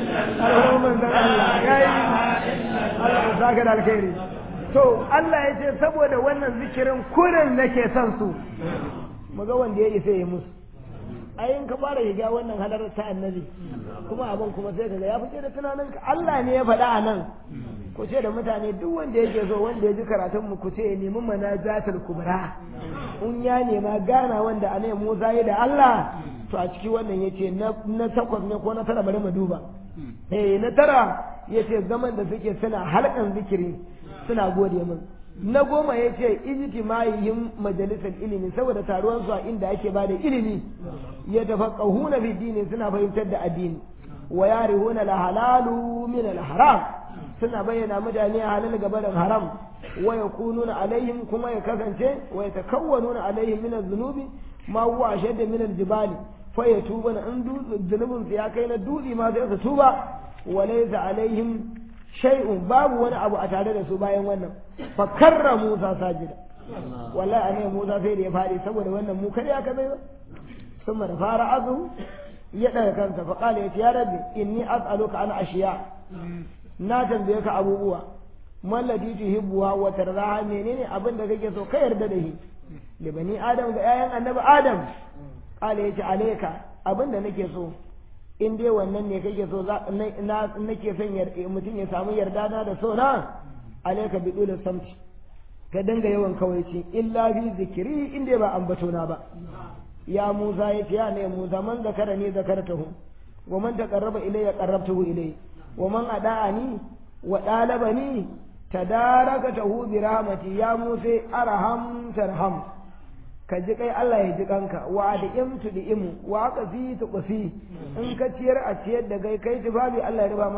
illallah yayi Allah zaka da alkhairi to Allah ya ce saboda wannan zikirin kurin nake son su mu ga wanda ya isa ya musu ayin ka fara shiga wannan halarar ta annabi kuma abin kuma sai kaga ya fice da tunanin ka Allah ne ya faɗa a nan ku ce da mutane duk wanda yake so wanda ya ji karatun mu ku ce ya nemi manajatul kubra in ya nema gana wanda a Musa ya da Allah to a ciki wannan yace na na takwas ne ko na tara bari mu duba eh na tara yace zaman da suke suna halkan zikiri suna gode min na goma ya ce ijtima'ihim majalisar ilimi saboda taruwan su a inda ake ba da ilimi ya tafaqqahuna fi dini suna fahimtar da addini wa yarihuna la halalu min al haram suna bayyana mutane halal gaba da haram wa yakununa alaihim kuma ya kasance wa yatakawwanuna alaihim min az-zunubi ma huwa ashadda min al-jibali fa yatubuna in zunubin su ya kai na dutse ma sai su tuba wa laysa alaihim shay'un babu wani abu a tare da su bayan wannan fa karra Musa sajida wallahi anai Musa sai da ya fadi saboda wannan mu kar ya ka bai ba ثم رفع رأسه يدعي كنت فقال يا ربي إني أسألك عن أشياء ناتن بيك أبو بوا ما الذي تحبها وترضاها منين أبن دكك سو خير دده لبني آدم بآيان النبي آدم قال يتي عليك أبن دنك سو in dai wannan ne kake so na nake son mutum ya samu yarda na da so na alaika bi dole samti ka dinga yawan kawaici illa bi zikiri in dai ba ambato na ba ya Musa ya ce ya ne Musa man zakara ni zakartahu wa man taqarraba ilayya qarrabtahu ilayhi wa man ada'ani wa dalabani tadarakatahu bi rahmati ya Musa arham tarham ka ji kai Allah ya ji kanka wa da imtu da imu wa qasi tu qasi in ka ciyar a ciyar da kai kai tufafi Allah ya riba ma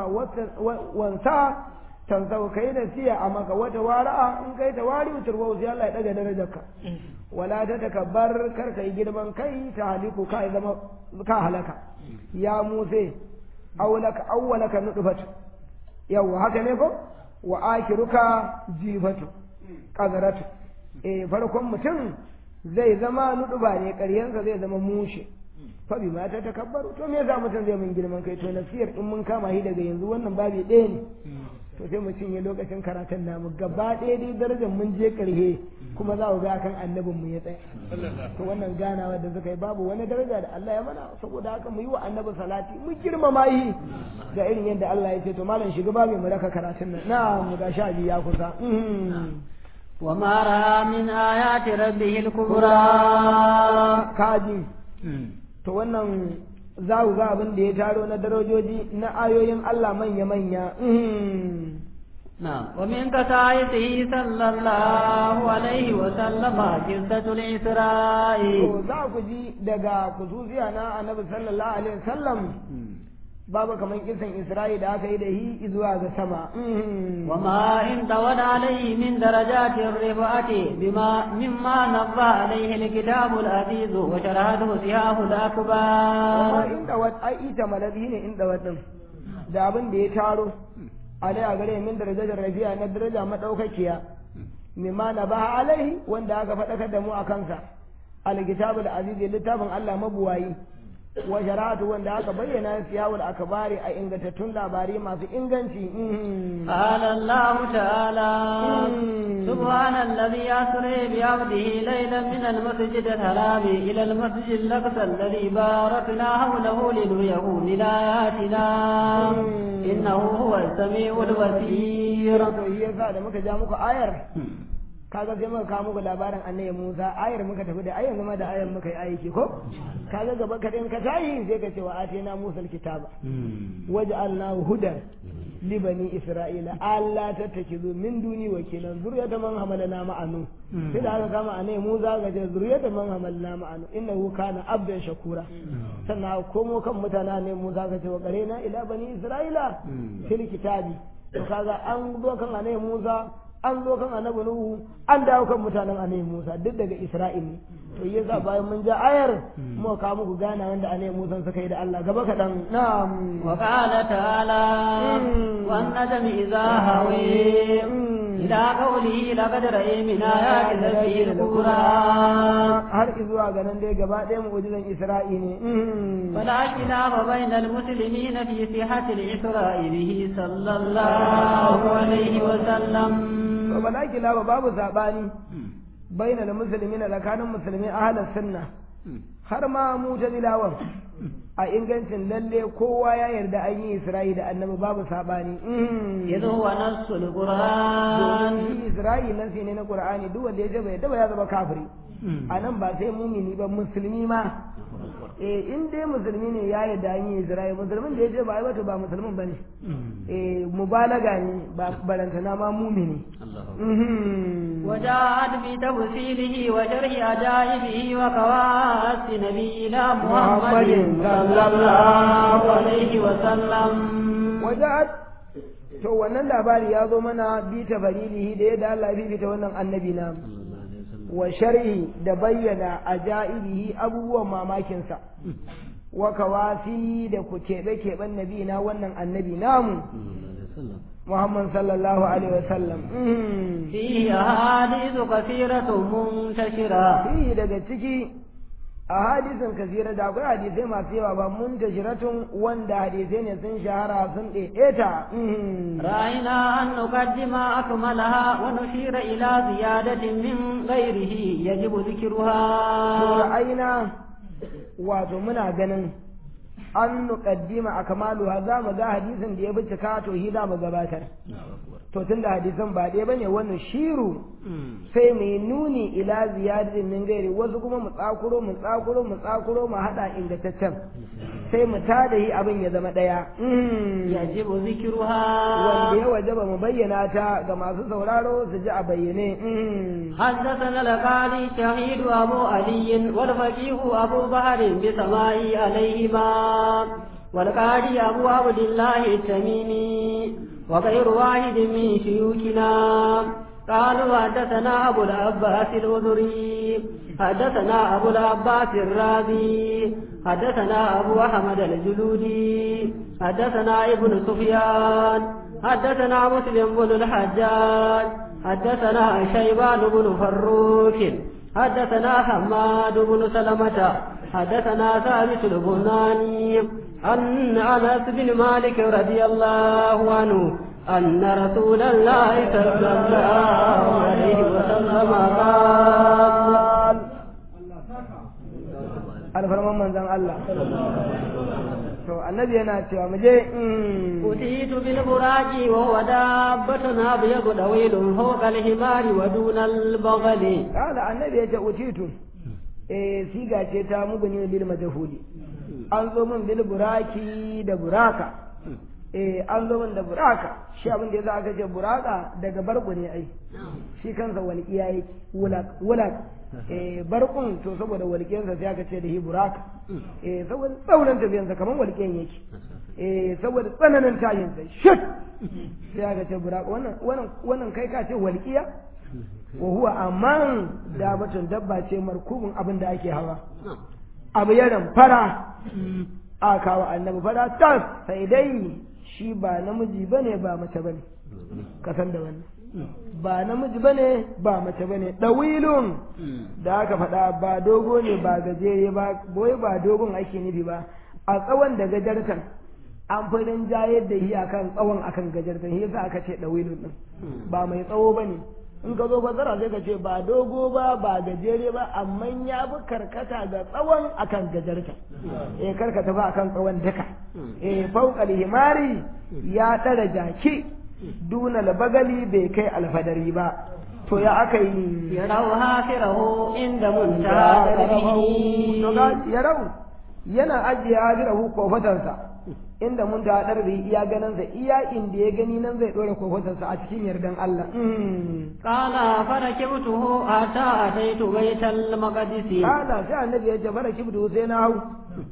wansa tansau kai da siya a maka wata wara'a in kai ta wari turwa sai Allah ya daga darajarka wala ta takabbar kar kai girman kai ta haliku ka zama ka halaka ya muse awlaka awwalaka nudfat yawa haka ne ko wa akiruka jifatu qadaratu eh farkon mutum zai zama nuduba ne ƙaryansa zai zama mushe fa bi ma ta takabbaru to me yasa mutum zai mun girman kai to nasiyar in mun kama shi daga yanzu wannan babi ɗaya ne to sai mu cinye lokacin karatun namu gaba ɗaya dai darajar mun je ƙarhe kuma za ku ga kan annabin mu ya tsaya to wannan ganawa da suka yi babu wani daraja da Allah ya mana saboda haka mu yi wa annabi salati mu girmama yi ga irin yadda Allah ya ce to malam shiga babu mu raka karatun nan na mu ga sha biyu ya kusa وما رأى من آيات ربه الكبرى kaji to wannan za ku ga abin da ya taro na darajoji na ayoyin Allah manya-manya نعم ومن كتائته صلى الله عليه وسلم جلدة الإسراء to za ku ji daga kususiya na annabi sallallahu alaihi wasallam babu kamar kisan Isra'i da aka yi da hi zuwa ga sama وما انتود عليه من درجات الرفعة بما مما نبى عليه الكتاب العزيز وشرحته سياه الأكبر amma inda wat ai ita maladi ne inda watan da abin da ya taro alai a gare min darajar rafi'a na daraja madaukakiya mimma na ba alaihi wanda aka faɗakar da mu a kansa alkitabul aziz littafin Allah mabuwayi wa sharatu wanda aka bayyana siyawul akbari a ingantattun labari masu inganci قال الله تعالى سبحان الذي أسري بعبده ليلا من المسجد الحرام إلى المسجد الأقصى الذي باركنا حوله لنريه من آياتنا إنه هو السميع البصير to shi yasa da muka ja muku ayar kaga sai muka kawo muku labarin annabi Musa ayar muka tafi da ayar zama da ayar muka yi aiki ko kaga gaba ka din ka tayi sai ka ce wa atina Musa alkitaba waj'alnahu hudan li bani isra'ila alla tattakizu min duni wakilan zuriyatan man hamalna ma'anu sai da aka kama annabi Musa ga ce zuriyatan man hamalna ma'anu innahu kana abdan shakura sannan komo kan mutane ne Musa ga ce wa qarena ila bani isra'ila fil kitabi to kaga an zo kan annabi Musa an zo kan annabi nuhu an dawo kan mutanen annabi musa duk daga isra'il ne to yasa bayan mun ja ayar mu ka muku gana wanda annabi musa suka yi da Allah gaba kaɗan na'am وقال تعالى والنجم إذا هوي إلى قوله لقد رأي من آيات ربه الكبرى har zuwa ga nan dai gaba ɗaya mu'jizan isra'i ne فلا خلاف بين المسلمين في صحة الإسراء به صلى الله عليه وسلم to bala kilaba babu sabani bainal muslimin tsakanin musulmi ahlus sunna har ma mutazilawan a ingancin lalle kowa ya yarda an yi isra'i da annabi babu sabani إذ هو نص القرآن domin isra'i nasi ne na qur'ani duk wanda ya ce bai yarda ba ya zama kafiri a nan ba sai mumini ba musulmi ma eh in dai musulmi ne ya yarda an yi isra'i musulmin da ya ce ba ai wato ba musulmin bane eh mubalaga ne ba barantana ma mumini Mhm. وجاءت بتفصيله وشرح عجائبه وقواس نبينا محمد صلى الله عليه وسلم waja'at to wannan labari ya zo mana bi ta farilihi da yadda Allah ya fifita wannan annabi na wa sharhi da bayyana ajaibihi abubuwan mamakinsa wa kawasi da ku keɓe keɓen nabi na wannan annabi namu Muhammad sallallahu alaihi wasallam Mhm. فيه أحاديث كثيرة منتشرة fihi daga ciki a hadisin kasira da akwai hadisai masu yawa ba mun tashiratun wanda hadisai ne sun shahara sun ɗaiɗeta Mhm. رأينا أن نقدم أكملها ونشير إلى زيادة من غيره يجب ذكرها ra'ayina wato muna ganin an nuqaddima akmaluha za mu ga hadisin da ya bi cika to hi za mu gabatar to tunda hadisan ba ɗaya bane wannan shiru sai mu yi nuni ila ziyadatin min gairi wasu kuma mu tsakuro mu tsakuro mu tsakuro mu hada ingantaccen sai mu tada yi abin ya zama ɗaya Mm. يجب wanda ذكرها ya wajaba mu bayyana ta ga masu sauraro su ji a bayyane Mm. حدثنا القاضي شهيد أبو علي والفقيه أبو بكر بسماع عليهما والقاضي أبو عبد الله التميمي وغير واحد من شيوخنا قالوا حدثنا أبو العباس الوزري حدثنا أبو العباس الرازي حدثنا أبو أحمد الجلودي حدثنا ابن سفيان حدثنا مسلم بن الحجاج حدثنا شيبان بن فروك حدثنا حماد بن سلمة حدثنا ثابت البناني أن أنس بن مالك رضي الله عنه أن رسول الله صلى الله عليه وسلم قال alfarman manzon Allah to annabi yana cewa mu je mm. أتيت بالبراق وهو دابة أبيض طويل فوق الحمار ودون البغل kala annabi ya ce utitu eh siga ce ta muguni bil majhuli an zo min bil buraki da buraka eh an zo min da buraka shi abin da yasa aka ce buraka daga barku ne ai shi kansa walƙiya yake wulak wulak eh barkun to saboda walƙiyansa sai aka ce da hi buraka eh saboda tsauran tafiyansa kamar walƙiyan yake eh saboda tsananin tashinsa shit sai aka ce buraka wannan wannan wannan kai ka ce walƙiya wa huwa amman dabatun dabba ce markubin abin da ake hawa abu yaran fara a kawo annabi fara tas sai dai shi ba namiji bane ba mace bane ka san da wannan ba namiji bane ba mace bane dawilun da aka faɗa ba dogo ne ba gajere ba boye ba dogon ake nufi ba a tsawon da gajartan an fi rinjayar da shi akan tsawon akan gajartan shi yasa aka ce dawilun din ba mai tsawo bane in ka zo fasara sai ka ce ba dogo ba ba gajere ba amma ya fi karkata ga tsawon akan gajarta eh karkata ba akan tsawon duka eh fauqal himari ya ɗara jaki duna bagali bai kai alfadari ba to ya aka yi يروا هافره عند منتهى قدره to ga ya rau yana ajiye hajirahu kofatansa inda mun ta ɗarbi iya ganinsa iya inda ya gani nan zai ɗora kofatansa a cikin yardan Allah Mm. قال فركبته حتى أتيت بيت المقدس Kala sai annabi ya ce fara kibdu sai na hau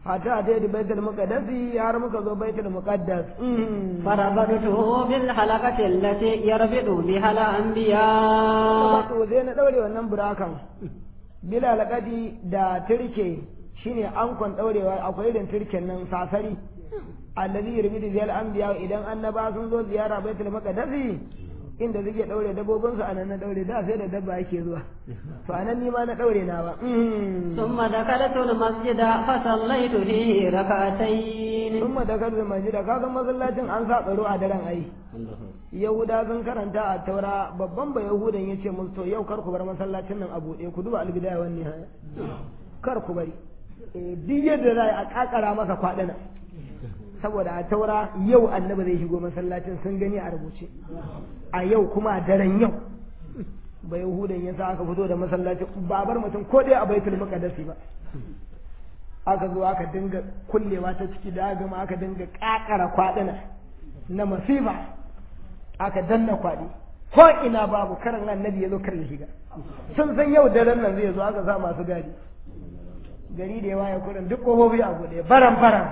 hatta ta yi baitul muqaddasi har muka zo baitul muqaddas فربطته بالحلقة التي يربط بها الأنبياء wato sai na daure wannan burakan bila alaqadi da turke shine ankon daurewa akwai irin turken nan sasari allazi yurbidu bil anbiya idan annaba sun zo ziyara baitul maqdisi inda suke daure dabbobin su anan na daure da sai da dabba yake zuwa to anan ni ma na daure na ba ثم دخلت المسجد فصليت فيه ركعتين sun ma dakar da majida kaga masallacin an sa tsaro a daren ai yahuda sun karanta a taura babban ba yahudan ya ce musu to yau kar ku bar masallacin nan a buɗe ku duba albidaya wani haya kar ku bari Eh, duk yadda za a kakara masa kwaɗana saboda a taura yau annabi zai shigo masallacin sun gani a rubuce a yau kuma a daren yau ba yahudan ya sa aka fito da masallacin ba bar mutum ko dai a baitul maqdisi ba aka zo aka dinga kullewa ta ciki da gama aka dinga kakara kwadina na masifa aka danna kwadi ko ina babu karan annabi ya zo kar ya shiga sun san yau daren nan zai zo aka sa masu gadi gari da yawa ya kurin duk kofofi a buɗe baran baran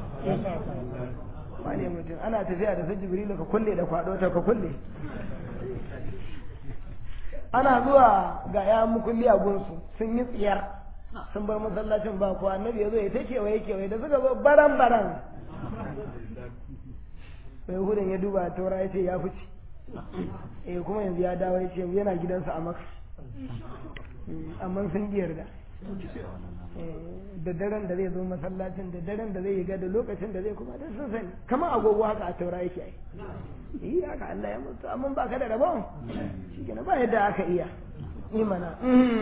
wane mutum ana tafiya da su jibrilu ka kulle da kwado ta ka kulle ana zuwa ga ya mukulli a gunsu sun yi tsiyar sun bar masallacin ba ko annabi ya zo ya ta kewaye kewaye da suka zo baran baran sai hudun ya duba taura ya ce ya fice eh kuma yanzu ya dawo ya ce yana gidansa a maka amma sun yarda da daren da zai zo masallacin da daren da zai yi da lokacin da zai kuma da sun sani kamar agogo haka a taura yake ai yi haka Allah ya mutu amma ba ka da rabon shi ba yadda aka iya imana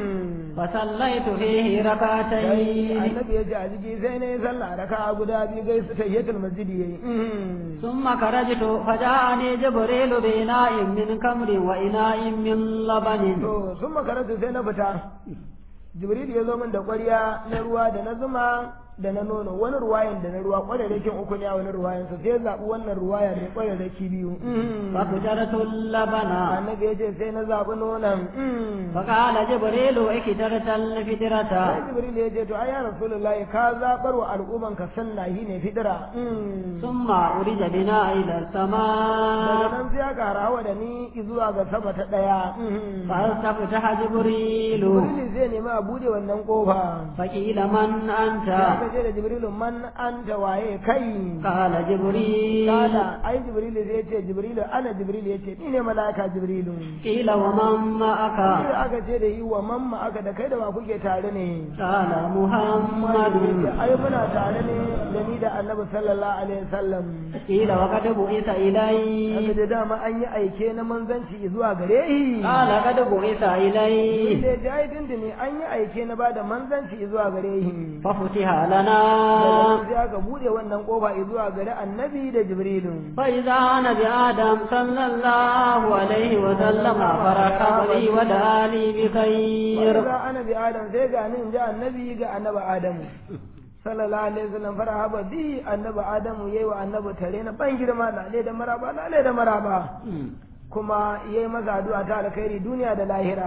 فصليت فيه ركعتين annabi ya ce a jiki sai ne sallah raka guda biyu gaisu tayyatul masjidi yayi ثم خرجت فجاءني جبريل بإناء من كمر وإناء من لبن to sun makaranta sai na fita jibril ya zo min da ƙwarya na ruwa da na zuma da na nono wani ruwayan da na ruwa ƙwararrakin uku ne a wani ruwayan sa sai zaɓi wannan ruwaya mai ƙwararraki biyu ففجرت اللبن annabi ya ce sai na zaɓi nonon فقال جبريل اكترت sai الفدرة jibril ya ce to ai ya rasulullahi ka zaɓar wa al'umman ka sunna shi ne fidira ثم أرج بنا إلى daga السماء nan sai aka harawa da ni zuwa ga sama ta ɗaya فاستفتح جبريل jibril zai nemi a buɗe wannan ƙofa فقيل من أنت aka ce da jibrilu man anta waye kai قال جبريل Kala, ai Jibrilu zai ce Jibrilu ana Jibrilu ya ce ni ne mala'ika Jibrilu. قيل ومن معك Sai aka ce da yi wa mamma aka da kai da wa kuke tare ne. قال Jibrilu محمد ya ce, ai muna tare ne da ni da Annabi sallallahu alaihi wasallam. قيل وقد بعث Aka إلي da dama an yi aike na manzanci zuwa gare shi. قال قد بعث إلي Jibrilu ya ce ai dindini an yi aike na bada manzanci zuwa gare shi. ففتح Daga لنا nan sai aka bude wannan kofa zuwa gare Annabi da Jibrilu. فإذا أنا بآدم صلى الله عليه وسلم فرحب لي ودعا لي بخير Wanda ana bi Adam sai ga ni in ji annabi ga annabi Adamu. Sallallahu alaihi wasallam farahaba bi annabi Adamu yayi wa annabi tare na ban girma lale da maraba lale da maraba. Kuma yayi masa addu'a ta alkhairi duniya da lahira.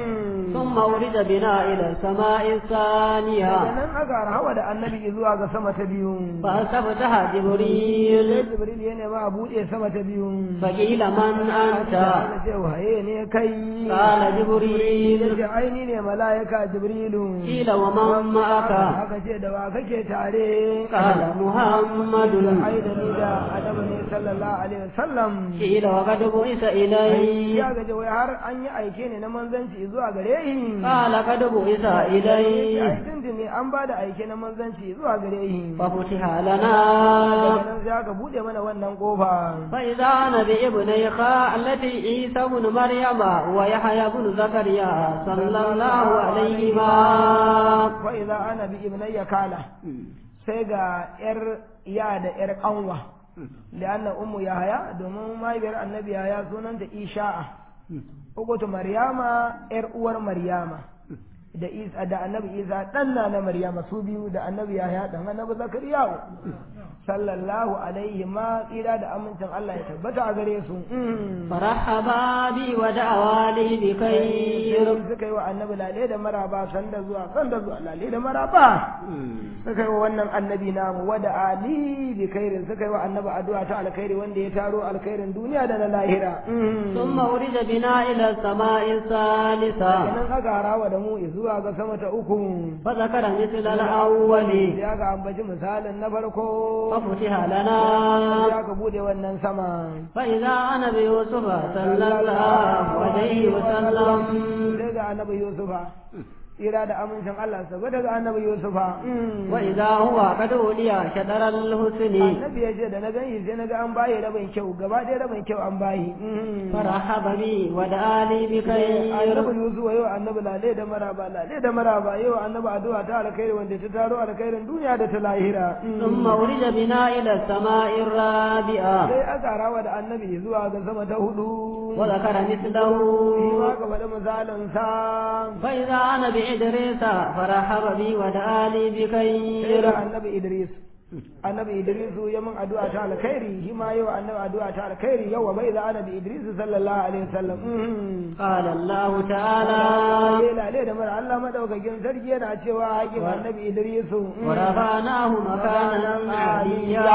ثم ورد بنا إلى السماء Daga الثانية nan aka hawa da annabi zuwa ga sama ta biyu. فاستفتح Sai جبريل Jibril ya nema a buɗe sama ta biyu. فقيل من أنت Aka ce waye ne kai? قال Ya جبريل ce ai ni ne mala'ika Jibrilu. قيل ومن معك Aka ce da wa kake tare? قال محمد ai da ni da adamu ne sallallahu alaihi wasallam قيل وقد بعث إلي ya gaje wai har an yi aike ne na manzanci zuwa gare shi قال قد بعث ai إلي dindin ne an ba da aike na manzanci zuwa gare shi ففتح daga لنا nan sai aka bude mana wannan kofa فإذا أنا بابني خالتي عيسى بن مريم ويحيى بن زكريا صلى الله عليهما fa idza ana bi ibnayya kala sai ga yar ya da yar kanwa lianna ummu yahaya domin mahaifiyar annabi yahaya sunanta isha'a ugutu maryama yar uwar maryama da Isa da annabi Isa dan na na Maryama su biyu da annabi Yahya dan annabi Zakariya sallallahu alaihi ma tsira da amincin Allah ya tabbata a gare su فرحبا بي ودعوا لي بخير suka yi wa annabi lale da maraba sanda zuwa sanda zuwa lale da maraba suka yi wa wannan annabi namu wada ali bi khairin suka yi wa annabi addu'a ta alkhairi wanda ya taro alkhairin duniya da na lahira ثم ورد بنا إلى السماء الثالثة kenan aka harawa da mu zuwa ga sama ta uku فذكر مثل الأول ya ga ambaci misalin na farko ففتح لنا ya ka bude wannan sama فإذا أنا بيوسف صلى الله عليه وسلم sai ga annabi yusufa tsira da amincin Allah saboda ga annabi yusufa وإذا هو قد أولي شطر الحسن annabi ya ce da na gani sai na ga an bayi rabin kyau gaba ɗaya rabin kyau an bayi فرحب بي ودعا لي بخير annabi yusufa yau annabi lale da maraba lale da maraba yau annabi addu'a ta alkhairi wanda ta taro alkhairin duniya da ta lahira ثم ورد بنا إلى السماء الرابعة sai aka rawa da annabi zuwa ga sama ta hudu وذكر مثله shi ma ka faɗi misalin sa فإذا أنا بإدريس فرحب بي ودعا لي sai بخير da annabi idris annabi idrisu ya min addu'a ta alkhairi shi ma yau annabi addu'a ta alkhairi yau bai da annabi idrisu sallallahu alaihi wasallam قال الله تعالى ya lale da mara Allah madaukakin sarki yana cewa haƙin annabi idrisu ورفعناه مكانا عليا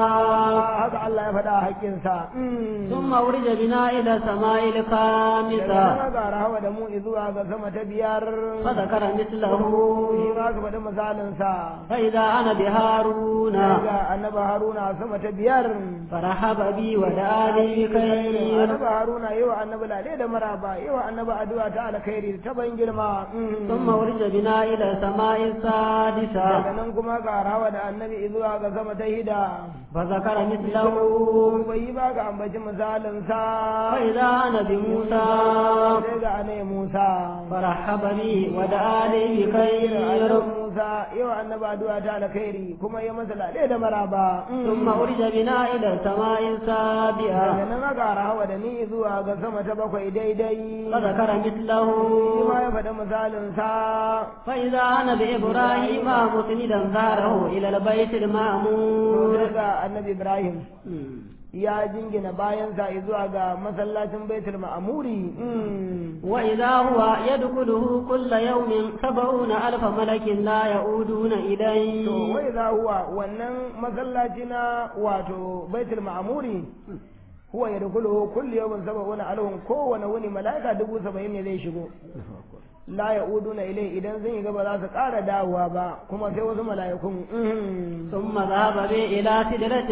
haka Allah ya faɗa haƙinsa ثم ورد بنا إلى السماء daga الخامسة nan ga rahawa da mu zuwa ga sama ta biyar فذكر مثله shi ma ka faɗi misalinsa فإذا أنا بهارون daga annabi haruna sama ta biyar فرحب بي ودعا لي بخير annabi haruna yawa annabi lale da maraba yawa annabi addu'a ta alkhairi ta ban girma ثم ورد بنا إلى السماء السادسة daga nan kuma ga rawa da annabi zuwa ga sama ta hida فذكر مثله bai yi ba ga ambaci misalin sa فإذا أنا بموسى sai ga anai musa فرحب بي ودعا لي بخير annabi musa yawa annabi addu'a ta alkhairi kuma ya masa lale da maraba ثم ورد بنا إلى السماء daga السابعة nan aka rawa da ni zuwa ga sama ta bakwai daidai فذكر مثله shi ma ya faɗi misalin sa فإذا أنا بإبراهيم مسندا ظهره إلى البيت المأمور daga annabi ibrahim ya jingina bayansa zuwa ga masallacin baitul ma'amuri وإذا هو يدخله كل يوم سبعون ألف ملك لا يعودون to إليه wai za huwa wannan masallaci na wato baitul ma'amuri huwa ya dukulu kulli yawmin sab'una alhum kowane wuni mala'ika dubu saba'in ne zai shigo la ya'uduna ilai idan zan yi gaba za su ƙara dawowa ba kuma sai wasu mala'ikun ثم ذهب بي إلى سدرة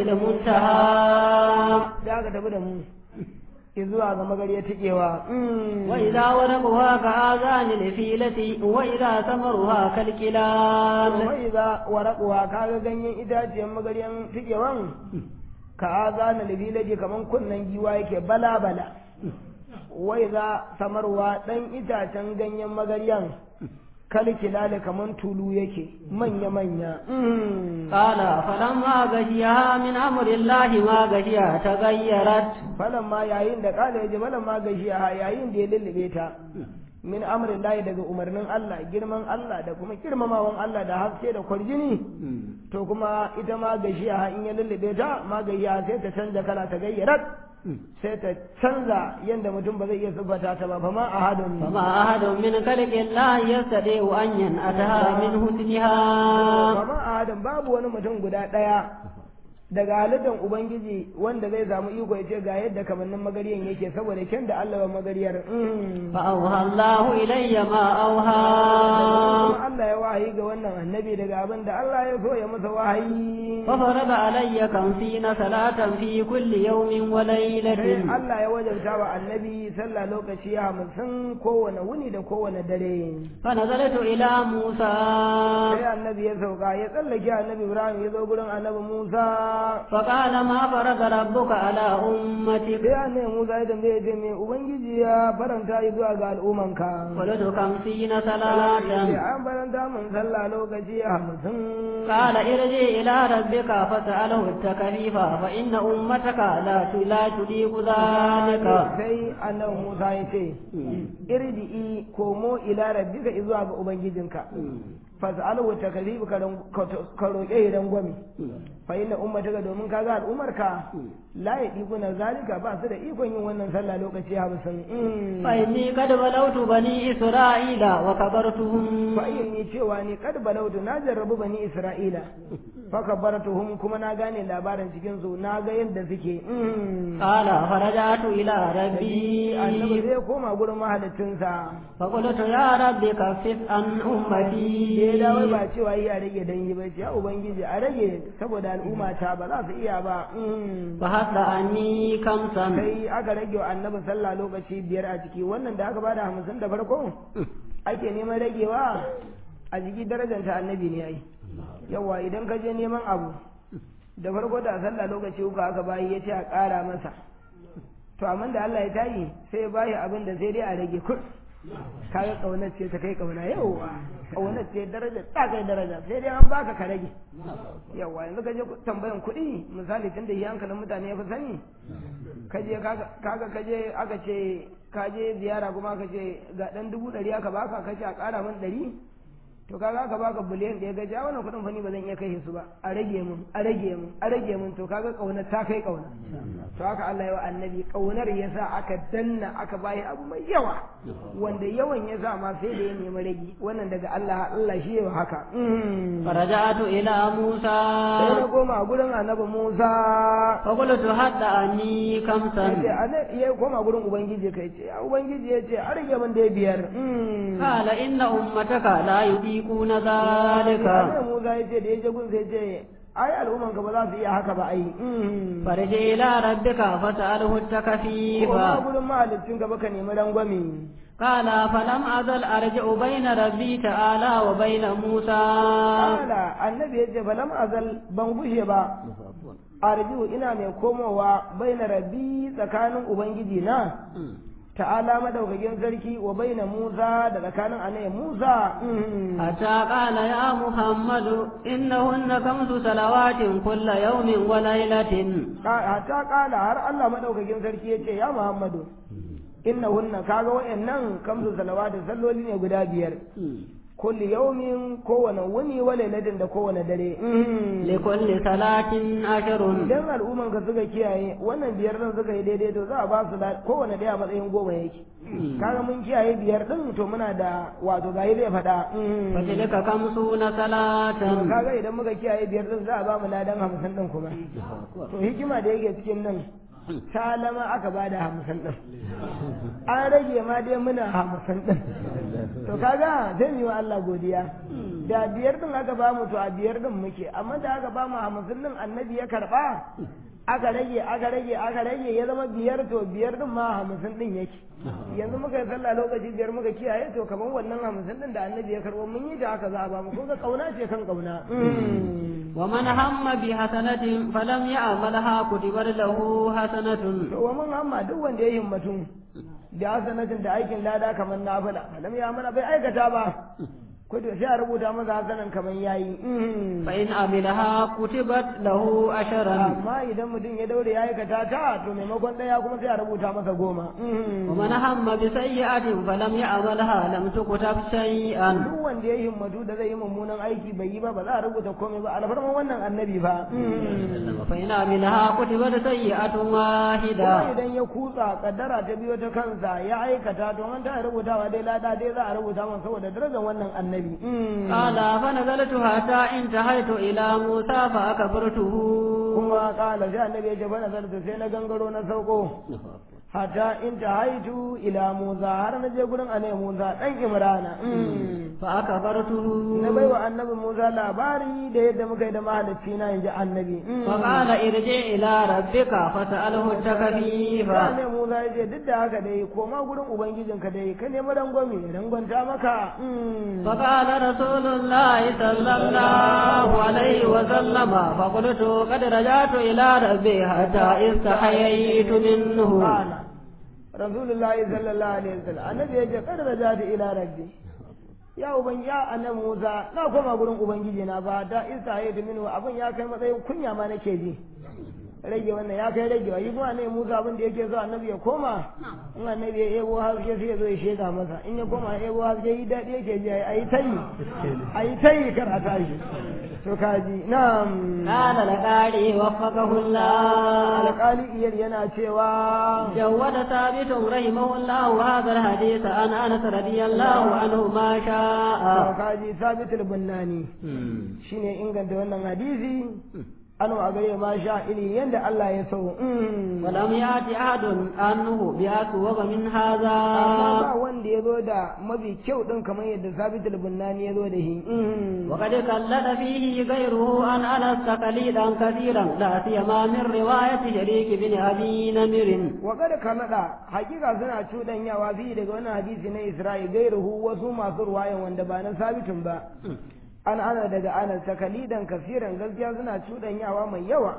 المنتهى da aka tafi da mu zuwa ga magariyar tikewa وإذا ورقها كآذان الفيلة وإذا ثمرها كالكلاب wai za warakuwa kaga ganyen itaciyar magaryan tikewan ka azana libilaji kaman kunnen giwa yake bala bala wai za samarwa dan itacen ganyen magaryan kalkilale kaman tulu yake manya manya قال فلما غشيها من أمر الله ما غشيها تغيرت falan ma yayin da kala yaji falan ma gashiya yayin da ya lullube ta min amrin lahi daga umarnin Allah girman Allah da kuma girmamawan Allah da haske da kwarjini to kuma ita ma gashiya in ya lullube ta ma gashiya sai ta canza kala ta gayyarat sai ta canza yanda mutum ba zai iya siffata ta ba fa ma ahadun فما أحد من خلق الله يستطيع أن ينأتها من حسنها fa ma ahadun babu wani mutum guda daya daga halittar ubangiji wanda zai samu iko ya ce ga yadda kamannin magariyan yake saboda kyan da Allah wa magariyar mm. فأوحى الله إلي ما أوحى kuma Allah ya wahayi ga wannan annabi daga abin da Allah ya so ya masa wahayi ففرض علي خمسين صلاة في كل يوم sai وليلة Allah ya wajabta wa annabi sallah lokaci hamsin kowane wuni da kowane dare فنزلت إلى موسى sai annabi ya sauka ya tsallake annabi Ibrahim ya zo gurin annabi Musa فقال ما فرض ربك على أمتك sai annabi Musa ya tambaye ce me ubangiji ya faranta yi zuwa ga al'ummanka قلت خمسين sai صلاة an faranta mun sallah lokaci hamsin قال ارجع إلى ربك فاسأله التكليف فإن أمتك لا لا تليق ذلك sai annabi Musa ya ce irji'i komo ila rabbika zuwa ga ubangijinka fas'alu takalif ka ka roƙe idan gwami fa inna ummataka domin kaga al'umarka la yaqibuna zalika ba su da ikon yin wannan sallah lokaci hamsin فإني قد بلوت بني إسرائيل وكبرتهم fa ni cewa ni kad balautu na jarrabu bani isra'ila fa kabartuhum kuma na gane labarin cikin su na ga yadda suke قال فرجعت إلى ربي annabi zai koma gurin mahalicinsa فقلت يا رب كفف عن أمتي ya dawo ba cewa yi a rage dan yi ba ce ya ubangiji a rage saboda al'umma ta ba za su iya ba فحث عني كمسا sai aka rage wa annabi sallah lokaci biyar a ciki wannan da aka bada hamsin da farko ake neman ragewa a jiki darajanta annabi ne ai yawa idan ka je neman abu da farko da sallah lokaci uku aka bayi ya ce a ƙara masa to amma da Allah ya tayi sai ya bayi abin da sai dai a rage kur kaga kaunar ce ta kai kauna yawa kaunar ce daraja ta kai daraja sai dai an baka ka rage yawa yanzu ka je tambayan kuɗi misali tunda yi hankalin mutane ya fi sani ka je kaga ka je aka ce ka je ziyara kuma aka ce ga dan dubu ɗari aka baka ka ce a ƙara min ɗari to kaga aka baka biliyan ɗaya gaji a wannan kuɗin fani ba zan iya kai su ba a rage mun a rage mun a rage mun to kaga ƙaunar ta kai ƙauna to haka Allah ya wa annabi ƙaunar ya sa aka danna aka bayi abu mai yawa wanda yawan ya sa ma sai da ya nemi rage wannan daga Allah Allah shi ya haka فرجعت إلى موسى sai na koma gurin annabi Musa فقلت حتى عني كمسا yace ana ya koma gurin ubangiji kai ce ya ubangiji ya ce a rage min da biyar قال إن أمتك لا يطيقون ذلك annabi Musa ya ce da ya je gun sai ce ai al'umman ka ba za su iya haka ba ai فرجع إلى ربك فسأله التكفيف koma gurin mahalicin ka baka nemi rangwame قال فلم أزل أرجع بين ربي تعالى وبين موسى Kala annabi ya ce falam azal ban gushe ba arjiu ina mai komowa baina rabbi tsakanin ubangiji na ta'ala madaukakin sarki wa baina Musa da tsakanin annabi Musa حتى قال يا محمد إنهن خمس صلوات كل يوم وليلة hatta kala har Allah madaukakin sarki ya ce ya Muhammadu innahunna kaga wayannan kamsu salawatu salloli ne guda biyar kulli yaumin kowane wuni wa lailatin da kowane dare لكل صلاة عشر idan al'umman ka suka kiyaye wannan biyar din suka yi daidai to za a ba su da kowane daya matsayin goma yake kaga mun kiyaye biyar din to muna da wato gayi zai faɗa فتلك خمسون صلاة kaga idan muka kiyaye biyar din za a ba mu ladan hamsin din kuma to hikima da yake cikin nan salama aka ba da hamsin din an rage ma dai muna hamsin din to kaga zai yi wa Allah godiya da biyar din aka ba mu to a biyar din muke amma da aka ba mu hamsin din annabi ya karba aka rage aka rage aka rage ya zama biyar to biyar din ma hamsin din yake yanzu muka yi sallah lokaci biyar muka kiyaye to kamar wannan hamsin din da annabi ya karbo mun yi da haka za a ba mu kun ga kauna ce kan kauna ومن هم بحسنة فلم يعملها كتبت له حسنة to wa mun hamma duk wanda ya himmatu da hasanatin da aikin lada kamar nafila lam ya mana bai aikata ba ko to sai a rubuta masa hasanan kamar yayi فإن عملها كتبت له عشرا amma idan mutum ya daure ya aikata ta to maimakon daya kuma sai a rubuta masa goma ومن هم بسيئة فلم يعملها لم تكتب شيئا duk wanda ya himmatu da zai yi mummunan aiki bai yi ba ba za a rubuta komai ba alfarman wannan annabi ba فإن عملها كتبت سيئة واحدة kuma idan ya kutsa kaddara ta biyo ta kansa ya aikata to an ta rubutawa dai lada dai za a rubuta masa saboda darajar wannan annabi قال فنزلت حتى انتهيت إلى موسى فأكبرته kuma kala sai annabi ya ce fa nazarta sai na gangaro na sauko hatta in ta haitu ila Musa har na je gurin annabi Musa dan Imrana fa akabartuhu na baiwa annabi Musa labari da yadda muka yi da mahalicci na inji annabi fa qala irji ila rabbika fas'alhu takfifa ne Musa ya ce duk da haka dai koma gurin ubangijinka dai ka nemi rangwame rangwanta maka fa qala rasulullahi sallallahu alaihi wa sallama fa qultu qad rajatu ila rabbi hatta istahayaytu minhu rasulullahi sallallahu alaihi wasallam annabi ya ce qad rajatu ila rabbi ya uban ya annabi Musa na koma gurin ubangiji na ba da istahaytu minhu abin ya kai matsayin kunya ma nake ji rage wannan ya kai rage wa yi kuma ne Musa abin da yake so annabi ya koma in annabi ya ebo haske sai ya zo ya sheda masa in ya koma ya ebo haske yi daɗi yake ji a yi tayi a yi tayi kar a tashi to kaji na'am qala laqari waffaqahu Allah alƙali iyar yana cewa jawada thabitun rahimahullah hadha alhadith an Anas radiyallahu anhu ma sha'a kaji sabitul bunnani shine inganta wannan hadisi an a gare ma sha iri yadda Allah ya so. Walam ya ti ahadun annuhu bi aswa min hadha. Amma ba wanda ya zo da mafi kyau din kamar yadda Sabit al-Bunnani ya zo da shi. Wa qad kallada fihi ghayruhu an anas taqlidan kathiran la siyama min riwayati Sharik bin Abi Namir. Wa qad kallada hakika suna cudanyawa fi daga wannan hadisi na Isra'i gairuhu wasu masu ruwayan wanda ba na Sabitun ba. an ana daga anas takalidan kasiran gaskiya suna cuɗanyawa mai yawa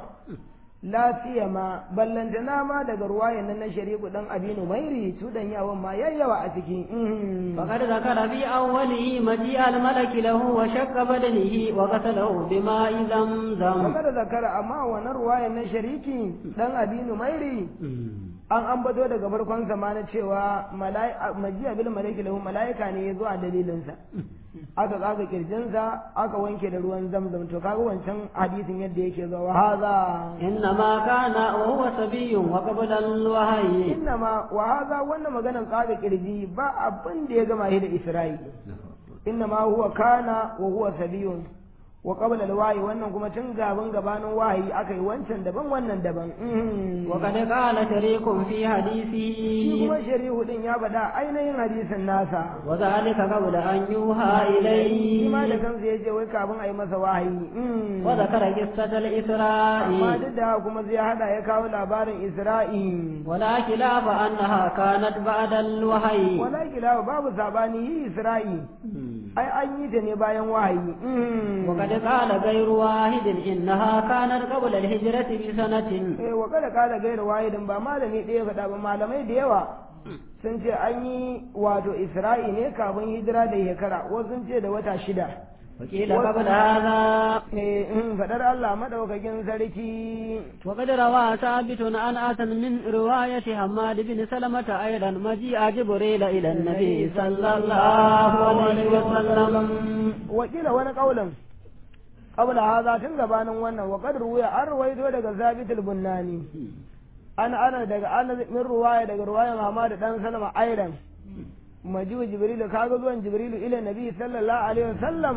lafiya ma ballantana ma daga ruwayan nan na shariku dan abinu mairi cuɗanyawan ma yayyawa a ciki faqad zakara fi awwalihi maji al malak lahu wa shaqqa badanihi wa qatalahu bima zamzam faqad zakara amma wannan ruwayan na shariki dan abinu mairi an ambato daga farkon zamanin cewa majiya bil malaki lahu malaika ne ya zo a dalilinsa aka tsaga kirjinsa aka wanke da ruwan zamzam to kaga wancan hadisin yadda yake zo wa hadha inna ma kana wa huwa sabiyyun wa qabla al wahyi inna ma wa hadha wannan maganar tsaga kirji ba abin da ya gama shi da isra'i inna ma huwa kana wa huwa sabiyyun wa qabla al-wahyi wannan kuma tun gaban gabanin wahayi aka yi wancan daban wannan daban wa kad qala shariqun fi hadisi shi kuma shari'u din ya bada ainihin hadisin nasa wa zalika qabla an yuha shi ilayhi ma da kansa yace wai kafin a yi masa wahayi wa zakara qissat al isra'i amma duk da haka kuma zai hada ya kawo labarin isra'i wala khilafa annaha kanat ba'da al wahyi wala kilawa babu sabani yi isra'i ai an yi ta ne bayan wahayi وقد قال غير واحد إنها كانت قبل الهجرة بسنة eh wa kada kala gaira wahidin ba malami ɗaya faɗa ba malamai da yawa sun ce an yi wato isra'i ne kafin hijira da shekara wasu sun ce da wata shida وقيل قبل هذا eh in faɗar Allah madaukakin sarki وقد روى ثابت عن أتن من رواية حماد بن سلمة أيضا مجيء جبريل إلى النبي صلى الله عليه وسلم wakila wani kaulin qabla hadha tun gabanin wannan wa qad ruwiya an ruwaito daga Zabit al-Bunnani an ana daga ana min ruwaya daga ruwayan Muhammad dan Salama aidan majiwa jibrilu kaga zuwan jibrilu ila nabi sallallahu alaihi wasallam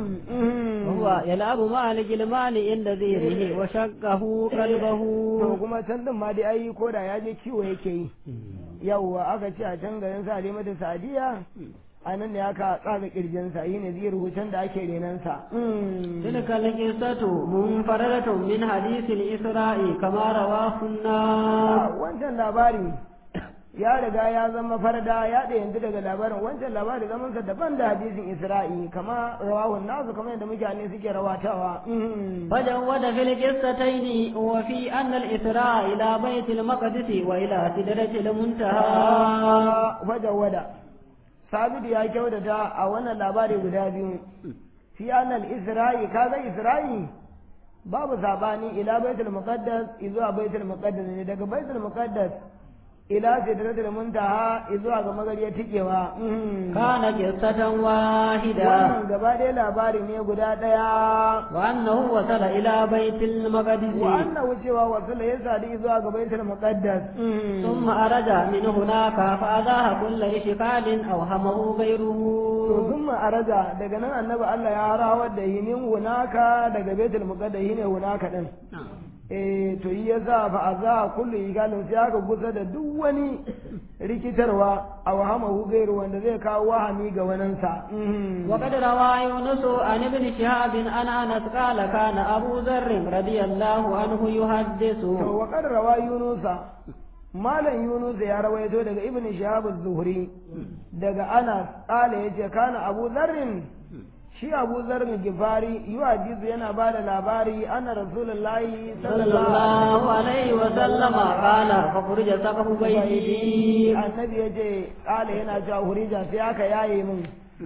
وهو يلعب مع الجلمان عند ذيره وشقه قلبه to kuma can din ma dai ai ko da ya je kiwo yake yi yawwa aka ce a can garin sa mata sadiya a nan ne aka tsaga kirjinsa yi ne zai rubucin da ake renansa تلك القصة منفردة من حديث الإسراء كما رواه الناس wancan labari ya riga ya zama farda ya yanzu daga labarin wancan labari zamansa daban da hadisin isra'i kama rawahun nasu kamar yadda mutane suke rawatawa فجود في القصتين وفي أن الإسراء إلى بيت المقدس وإلى سدرة المنتهى fajawada sabidu ya kyautata a wannan labari guda biyu fi annal isra'i kaga isra'i babu sabani ila baitul muqaddas zuwa baitul muqaddas ne daga baitul muqaddas ila sidratul muntaha zuwa ga magariya tikewa كان قصة واحدة wannan gaba ɗaya labari ne guda ɗaya وأنه وصل إلى بيت المقدس wa annahu cewa wasula ya sadi zuwa ga baitul muqaddas ثم أرج من هناك فأذاه كل إشكال أوهمه غيره to sun araja daga nan annabi Allah ya rawar da yi min hunaka daga baitul muqaddas ne hunaka din eh to yi ya za fa a za kullu igalin sai aka kusa da duk wani rikitarwa a wahama hugairu wanda zai kawo wahami ga wanansa وقد روى يونس عن ابن شهاب عن انس قال كان ابو ذر رضي الله عنه يحدث to wa qad rawa yunusa malam yunus ya rawaito daga ibn shihab az-zuhri daga anas qala yace kana abu dharrin shi abu dharrin gifari yuhadithu yana bada labari anna rasulullahi صلى الله عليه وسلم قال فخرج سقف بيتي annabi yace qala yana cewa hurija sai aka yaye min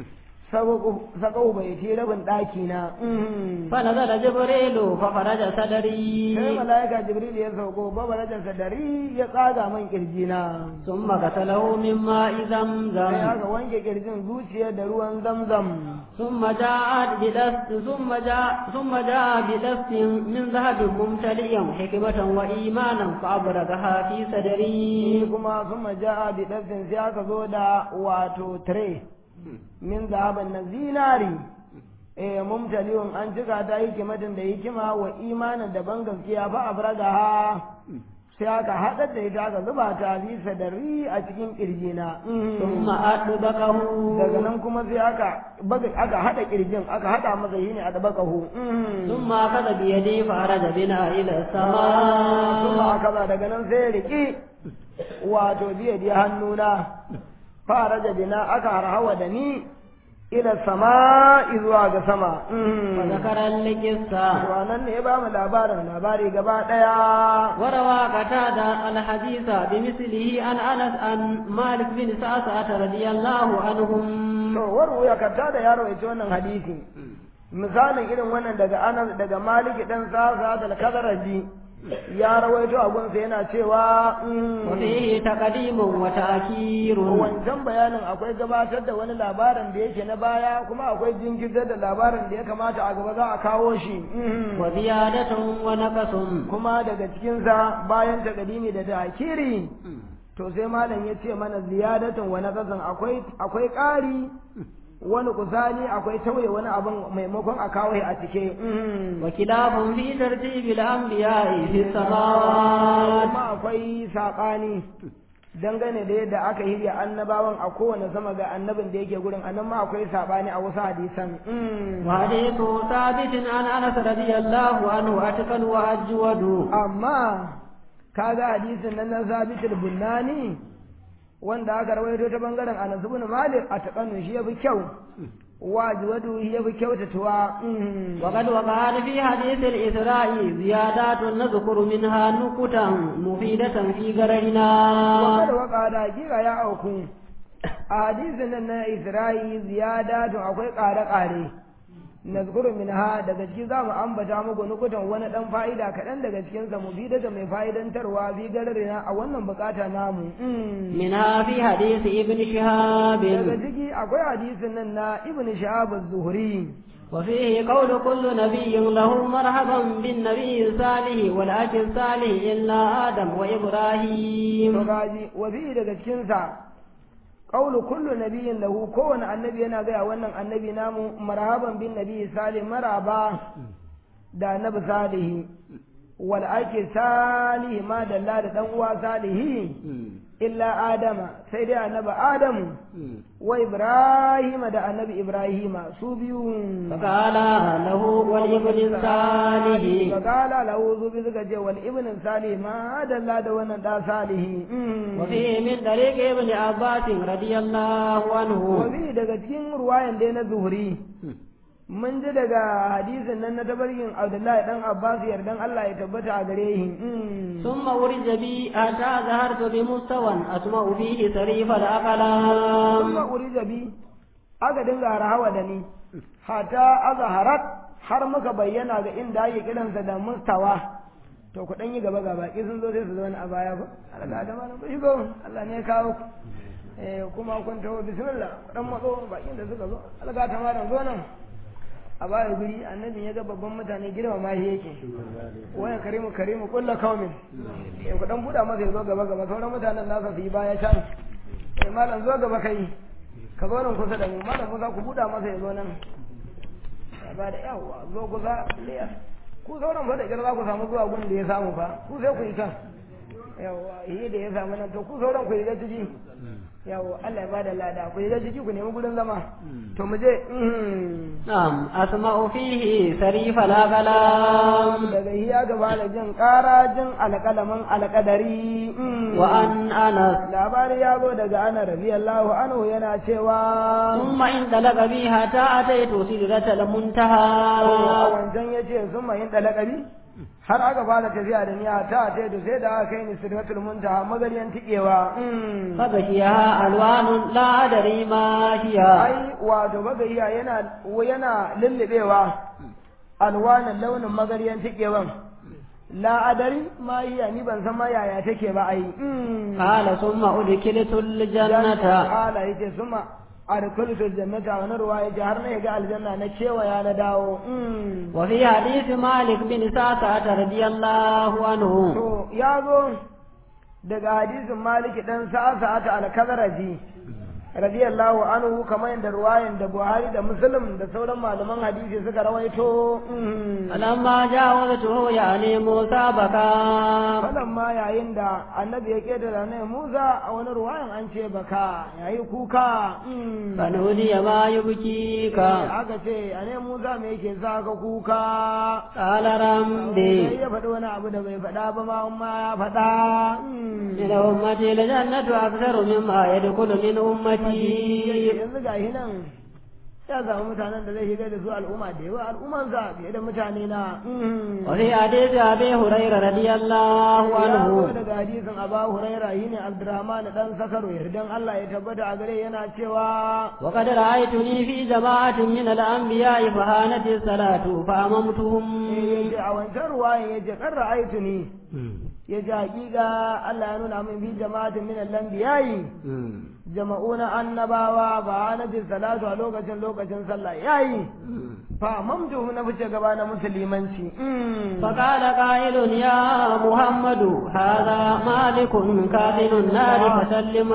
sakau bai ce rabin ɗaki na فنزل جبريل فخرج sai صدري mala'ika jibril ya sauko babarajansa dari ya tsaga man kirji na ثم غسله من ماء sai زمزم aka wanke kirjin zuciya da ruwan zamzam ثم جاء بدست ثم جاء ثم جاء بدست من ذهب ممتلئا حكمة وإيمانا فأبرزها في shi صدري kuma sun maja bi ɗafin sai aka zo da wato tire min zahaban na zinari eh mumtaliyun an cika ta hikimatin da hikima wa imanin da ban gaskiya fa abraga ha sai aka haɗar da ita aka zuba ta fi sadari a cikin ƙirjina ثم أطبقه daga nan kuma sai aka baga aka haɗa ƙirjin aka haɗa masa yi ne a dabakahu ثم أخذ بيدي فأرج بنا إلى kuma السماء aka ba daga nan sai ya riƙi wato biya da hannuna fara da bina aka harhawa da ni ila sama zuwa ga sama وذكر القصة wannan ne ya ba mu labarin labari gaba ɗaya وروى قتادة الحديث بمثله عن أنس عن مالك بن سعسعة رضي الله عنهم to waru ya karta da yaro ya wannan hadisi misalin irin wannan daga anas daga maliki dan sasa da kadaraji ya rawaito abunsa yana cewa mm, وفيه تقديم وتأخير wancan bayanin akwai gabatar da wani labarin da yake na baya kuma akwai jinkirtar da labarin da ya kamata a gaba za a kawo shi mm. وزيادة ونقص kuma daga cikinsa bayan takadimi da takiri to sai malam ya ce mana ziyadatan wa naqasan akwai akwai ƙari wani kusani akwai tauye wani abin maimakon a kawo a cike mm. وكلاب في ترتيب الأنبياء في السماوات kuma akwai saɓani dangane da yadda aka hirya annabawan a kowane sama ga annabin da yake gurin anan ma akwai saɓani a wasu hadisan Mm. وحديث ثابت عن أنس رضي الله عنه أتقن وأجود amma kaga hadisin nan na sabitul bunnani wanda aka rawaito ta bangaren Anas ibn Malik a takanu shi yafi kyau wajiwadu shi yafi kyautatuwa Mm. وقد وقعت في حديث الإسراء زيادات نذكر منها نكتا مفيدة في قررنا wakar waka da hakika ya auku a hadisin nan na Isra'i ziyadatu akwai ƙare-ƙare nazkuru minha daga ciki za mu ambata muku nukutan wani dan fa'ida kaɗan daga cikinsa mu bi daga mai fa'idantarwa bi gararina a wannan bukata namu Mm. منها في حديث ابن شهاب daga ciki akwai hadisin nan na ibn shahab az-zuhri وفيه قول كل نبي له مرحبا بالنبي الصالح والأخ الصالح إلا آدم to وإبراهيم gaji wa bi daga cikin sa qawlu kullu nabiyyin lahu kowane annabi yana gaya wannan annabi namu marhaban bin nabi salih maraba da annabi salihi wal ake salih ma dalla da dan uwa salihi illa adama sai dai annabi adamu wa ibrahima da annabi ibrahima su biyu فقال له والابن الصالح Fakala lahu zubi suka ce wal ibn salih ma dalla da wannan da salihi وفيه من طريق ابن عباس رضي الله عنه wabi daga cikin ruwayan dai na zuhuri mun ji daga hadisin nan na tabarkin abdullahi dan abbas yardan allah ya tabbata a gare shi ثم أرج بي حتى ظهرت بمستوى أسمع فيه صريف kuma الأقلام urija bi aka dinga harawa da ni hata azharat har muka bayyana ga inda ake kiransa da mustawa to ku dan yi gaba ga baki sun zo sai su zauna a baya ba Allah da malam ku shigo Allah ne ya kawo ku eh kuma kun taho bismillah ku dan matso bakin da suka zo Allah ta malam zo nan a baya guri annabi ya ga babban mutane girma ma shi yake waya karimu karimu kullu kaumin eh ku dan buda masa ya zo gaba gaba sauran mutanen nasa su yi baya can eh malam zo gaba kai ka zo nan kusa da mu malam kusa ku buda masa ya zo nan ba da yawa zo kusa liya ku sauran fa da kyar za ku samu zuwa gun da ya samu fa ku sai ku yi kan yawa yi da ya samu nan to ku sauran ku yi da ciki yawa Allah ya bada lada ku yi da ciki ku nemi gurin zama to mu je نعم أسمع فيه سريف الأقلام daga hiya gaba da jin ƙara jin alƙalamin alƙadari وأن أنس labari ya zo daga ana radiyallahu anhu yana cewa ثم انطلق بي حتى أتيت سدرة a المنتهى wancan ya ce sun mahin ɗalaƙari har aka fara tafiya da niya ta ta da sai da aka kai ni sidratul muntaha magariyan tikewa فغشيها ألوان لا أدري ما هي ai wato bagayya yana yana lullubewa alwanan launin magariyan tikewan la adari ma iya ni ban san ma yaya take ba ai قال ثم أدخلت الجنة ala yace suma adkhulul jannata wa narwa yace har na ga aljanna na kewaya na dawo وفي حديث مالك بن سعسعة رضي الله عنه to ya zo daga hadisin maliki dan sa'ata al-kazraji radiyallahu anhu kamar yadda ruwayan da Buhari da Muslim da sauran malaman hadisi suka rawaito فلما جاوزته يعني موسى بكى falan ma yayin da annabi ya keda da ne Musa a wani ruwayan an ce baka yayi kuka فنودي ما يبكيك aka ce a ne Musa me yake sa ka kuka قال sai رمدي ya faɗi wani abu da bai faɗa ba ma amma ya faɗa من أمتي لجنة أكثر مما يدخل من أمتي yanzu ga shi nan ya samu mutanen da zai shiga da su al'umma da yawa al'ummansa fiye da mutane na وفي حديث أبي هريرة رضي الله ya zo عنه daga hadisin aba huraira shi ne abdurrahman dan sakaro yardan allah ya tabbata a gare yana cewa وقد رأيتني في جماعة من الأنبياء فهانت الصلاة فأممتهم ya ce a wancan ruwayan ya ce kan ra'aitu ni ya ce hakika allah ya nuna min fi jama'atin min al-anbiya'i jama'u na annabawa ba na salatu a lokacin lokacin sallah yayi fa mamduhu na fice gaba na musulmanci فقال قائل يا محمد هذا مالك كاذن النار فسلم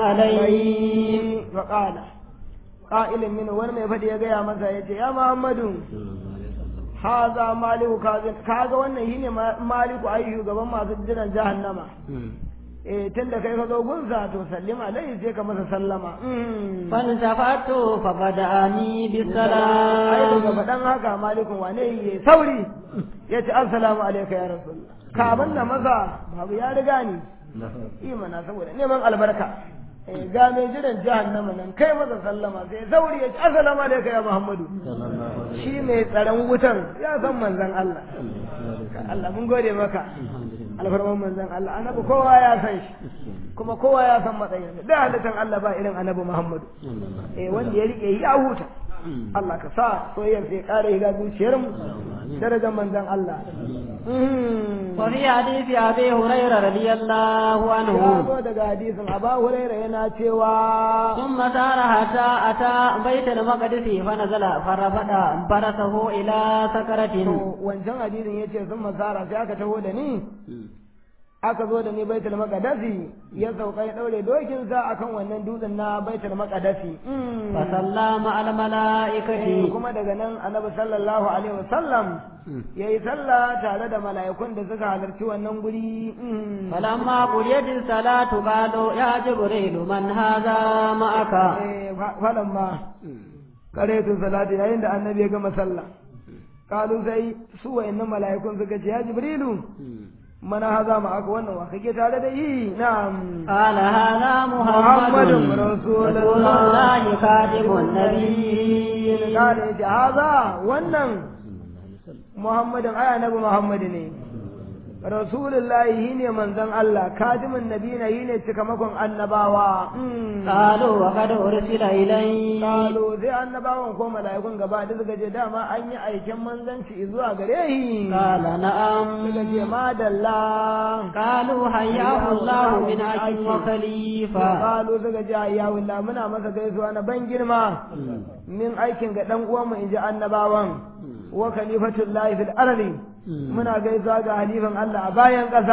عليه فقال قائل من wani mai fadi ya gaya masa ya ce ya muhammadu haza maliku kazin kaga wannan shine maliku ai shugaban masu jiran jahannama eh tun da kai ka zo gunsa to sallim alaihi sai ka masa sallama فالتفت فبدأني ai daga بالسلام faɗan haka malikun wane yi sauri ya ce assalamu alaika ya rasulullah kaban da maza babu ya riga ni imana saboda neman albarka eh ga mai jiran jahannama nan kai masa sallama sai sauri ya ce assalamu alaika ya muhammadu shi mai tsaron wutan ya san manzon Allah Allah mun gode maka alfarman manzon Allah annabi kowa ya san shi kuma kowa ya san matsayin da halittar Allah ba irin annabi Muhammadu eh wanda ya rike ya huta Allah ka sa soyayyar sai kare ga zuciyar mu darajar manzon Allah وفي حديث أبي هريرة رضي الله ya عنه zo daga hadisin Aba Hurairah yana cewa ثم سار حتى أتى بيت المقدس فنزل فرفد فرسه إلى سكرة to wancan hadisin yace sun masara sai aka taho da ni aka zo da ni baitul maqdisi ya sauka ya daure dokin sa akan wannan dutsen na baitul maqdisi فصلى مع Eh, الملائكة kuma daga nan annabi sallallahu alaihi wasallam yayi sallah tare da mala'ikun da suka halarci wannan guri فلما قضيت الصلاة قالوا يا جبريل من هذا معك eh falamma karetun salati yayin da annabi ya gama sallah kalu sai su wayannan mala'ikun suka ce ya jibrilu mana haza ma aka wannan wa kake tare da yi na'am قال هذا محمد محمد رسول رسول الله. الله خاتم النبي kale ya ce haza wannan muhammadin aya nabi muhammadu ne rasulullahi shi ne manzon Allah kadimin nabina shi ne cikamakon annabawa قالوا وقد أرسل إلي Kalo sai annabawan ko mala'ikun gaba da suka ce dama an yi aikin manzanci zuwa gare shi. قال نعم Suka ce madalla. قالوا حياه الله من عجل وخليفة Kalo suka ce ya wula muna masa gaisuwa na ban girma. Min aikin ga ɗan uwanmu in ji annabawan. Wa khalifatul lahi fil ardi. Muna gaisuwa ga halifan Allah a bayan ƙasa.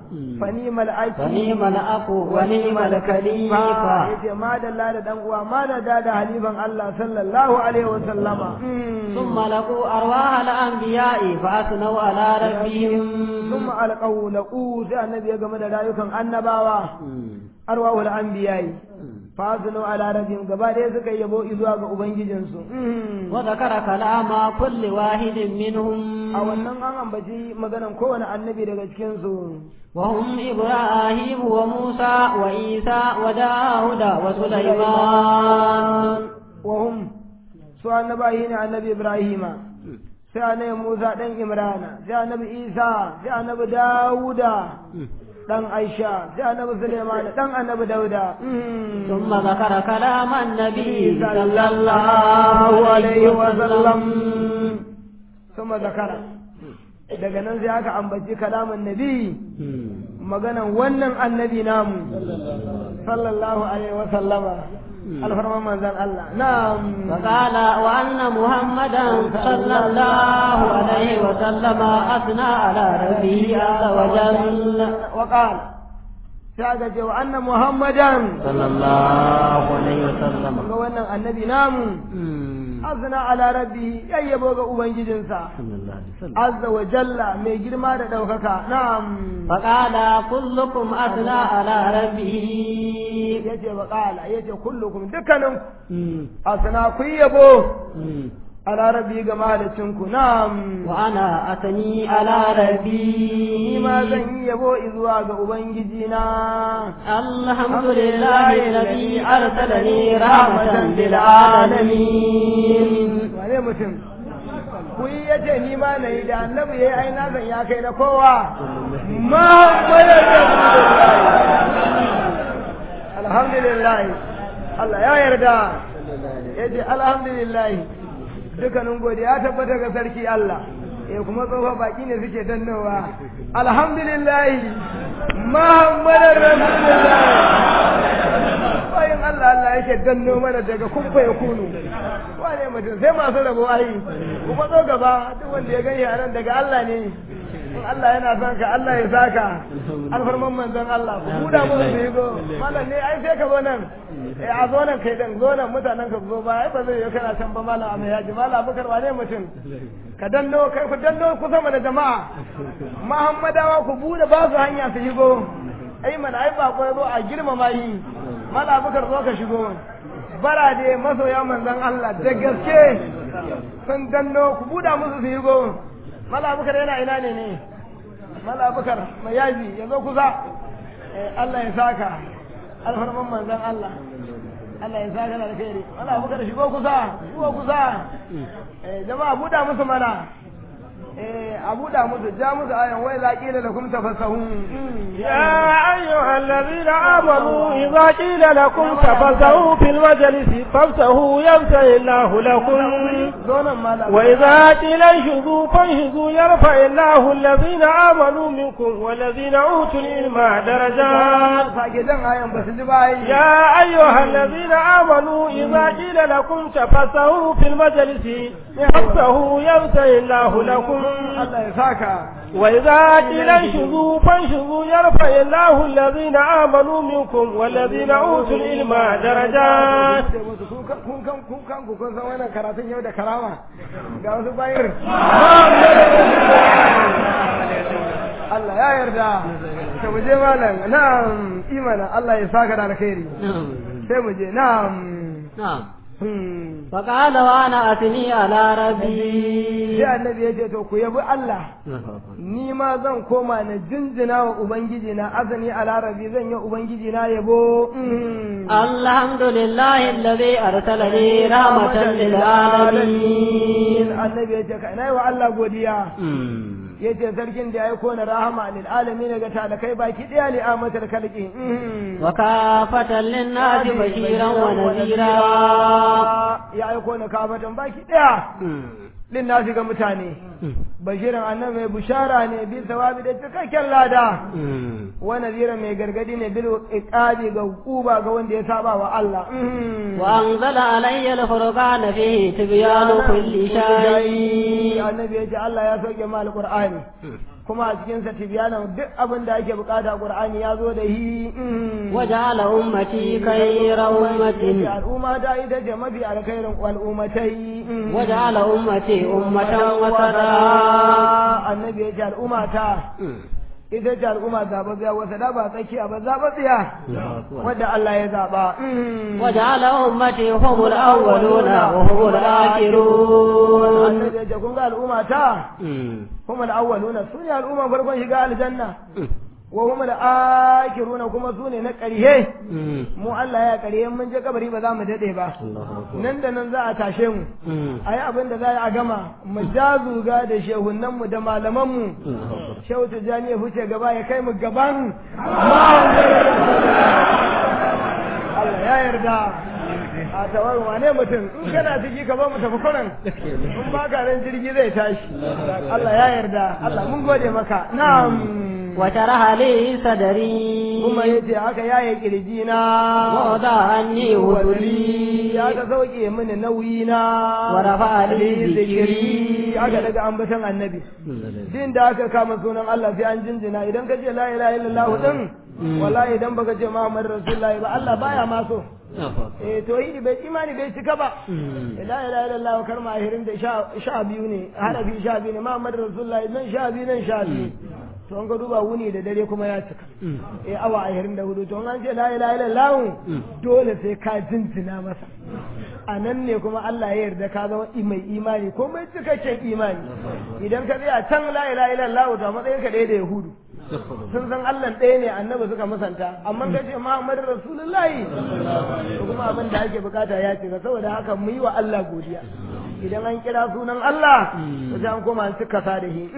fanimal aki fanimal aku wa ni'mal khalifa yace ma da da dan uwa ma da da halifan Allah sallallahu alaihi wa sallama ثم لقوا أرواح الأنبياء فأثنوا على ربهم ثم ألقوا لقوا sai annabi ya game da rayukan annabawa arwahul anbiya'i fasinu ala rabbihim gaba ɗaya suka yabo zuwa ga ubangijinsu wa zakara kalama kulli wahidin minhum a wannan an ambaci maganan kowane annabi daga cikin su wa hum ibrahim wa musa wa isa wa dauda wa sulaiman wa hum su annabahi ne annabi ibrahima sai annabi musa dan imrana sai annabi isa sai annabi dauda dan Aisha da annabi Sulaiman dan annabi Dauda thumma zakara kalam annabi sallallahu alaihi wa sallam thumma zakara daga nan sai aka ambaci kalaman nabi maganan wannan annabi namu sallallahu alaihi wa sallama alfarman manzan Allah na'am فقال وأن محمدا صلى الله عليه وسلم أثنى على ربه عز وجل وقال ساقة وأن محمدا صلى الله عليه وسلم وأن النبي نام أثنى على ربه يبوغ أبنجي جنسا عز وجل من جرما دوكك نعم فقال كلكم أثنى على ربه yace wa qala yace kullukum dukkanin asna ku yabo ala rabbi ga mahalicin ku na'am wa ana atani ala rabbi ni ma zan yi yabo zuwa ga ubangiji na alhamdulillahi alladhi arsalani rahmatan lil alamin wane mutum ku yi yace ni ma nayi da annabi yayi ai na zan ya kai na kowa muhammadan alhamdulillah Allah ya yarda ya ce alhamdulillah dukkanin godiya tabbata ga sarki Allah eh kuma tsofa baki ne suke dannowa alhamdulillah muhammadar rasulullah bayan Allah Allah yake danno mana daga kumfa ya kunu wane mutum sai masu rabo ai kuma zo gaba duk wanda ya gani a nan daga Allah ne in Allah yana son ka Allah ya saka alfarman manzon Allah ku buda mu su yi go malam ne ai sai ka zo nan eh a zo nan kai dan zo nan mutanen ka zo ba ai ba zai yi kana can ba malam a mai yaji malam abubakar wane mutum ka danno kai ku danno ku sama da jama'a muhammadawa ku bude ba su hanya su shigo ai mana ai ba ko zo a girmama yi malam abubakar zo ka shigo barade masoya manzon Allah da gaske sun danno ku buda musu su shigo mala abubakar yana ina ne ne mala abubakar mai yaji ya zo kusa Allah ya saka alfarman manzan Allah Allah ya saka da alkhairi mala abubakar shigo kusa shigo kusa jama'a buɗa musu mana a buɗa musu ja musu ayan wai za ƙila da kuma tafasahun يا أيها الذين آمنوا إذا قيل لكم تفسحوا في المجلس فافسحوا يفسح الله لكم zonan mala وإذا قيل انشزوا فانشزوا يرفع الله الذين آمنوا منكم والذين أوتوا العلم درجات sake jan ayan ba su ji ba yi يا أيها الذين آمنوا إذا قيل لكم تفسحوا في المجلس فافسحوا يفسح الله لكم Allah ya saka وإذا قيل انشزوا فانشزوا يرفع الله الذين آمنوا منكم والذين أوتوا العلم درجات kun kan kun kan ku kun san wannan karatun yau da karama ga wasu bayar Allah ya yarda ta mu je malam na'am imana Allah ya saka da alkhairi sai mu je na'am نعم Hmm. فقال وانا اثني على ربي sai annabi ya ce to ku yabi Allah ni ma zan koma na jinjina wa ubangiji na azani a larabi zan yi ubangiji na yabo Hmm. الحمد لله الذي أرسلني رحمة للعالمين annabi ya ce ka ina yi wa Allah godiya ya ce sarkin da ya aiko na rahama lil alamin ga talakai baki daya li amatar kalki وكافة للناس بشيرا ونذيرا ya aiko na kafatan baki daya lin nasi ga mutane bashirin annabi mai bushara ne bil sawabi da cikakken lada wa nadira mai gargadi ne bil iqabi ga hukuma ga wanda ya saba wa Allah وأنزل علي الفرقان فيه تبيان كل شيء annabi ya ce Allah ya sauke mal qur'ani kuma a cikin sa tibyanan duk abin da ake bukata qur'ani ya zo da hi وجعل أمتي خير أمة al'umma ta ita ce mafi alkhairin al'ummatai وجعل أمتي أمة وسطا annabi ya ce al'umma ta ita ce al'umma zababbiya wasa da ba tsakiya ba zababbiya wadda Allah ya zaba وجعل أمتي هم الأولون وهم الآخرون annabi ya ce kun ga al'umma ta هم الأولون سنة الأمم فرقون شقاء الجنة وهم الآخرون كما سنة نكريه mu Allah ya kare mun je kabari ba za mu dade ba nan da nan za a tashe mu ayi abin da za a gama mu jazuga da shehunan mu da malaman mu shehu tijani ya huce gaba ya kai mu gaban Allah ya yarda a tawar wane mutum in kana ciki ka ba mu tafi kuran in ba ka ran jirgi zai tashi Allah ya yarda Allah mun gode maka na'am وشرح لي صدري kuma yace haka yaye kirji na ووضع عني وزري ya ka sauke mini nauyi na ورفع لي zikiri ذكري aka daga ambaton annabi din da aka kama sunan Allah sai an jinjina idan ka ce la ilaha illallah din wallahi idan baka ce Muhammad rasulullahi ba Allah baya ma so eh to yi bai imani bai cika ba la ilaha illallah karma ahirin da sha sha biyu ne harafi sha biyu ne Muhammad rasulullahi nan sha biyu nan sha biyu to an ka duba wuni da dare kuma ya cika eh awa ahirin da hudu to an ce la ilaha illallah dole sai ka jinjina masa a nan ne kuma Allah ya yarda ka zama mai imani ko mai cikakken imani idan ka tsaya can la ilaha illallah to a matsayin ka ɗaya da yahudu sun san Allah ɗaya ne annabi suka musanta amma ka ce Muhammadu Rasulullahi to kuma abin da ake bukata ya cika saboda haka mu yi wa Allah godiya idan an kira sunan Allah to sai an koma an cika sa da shi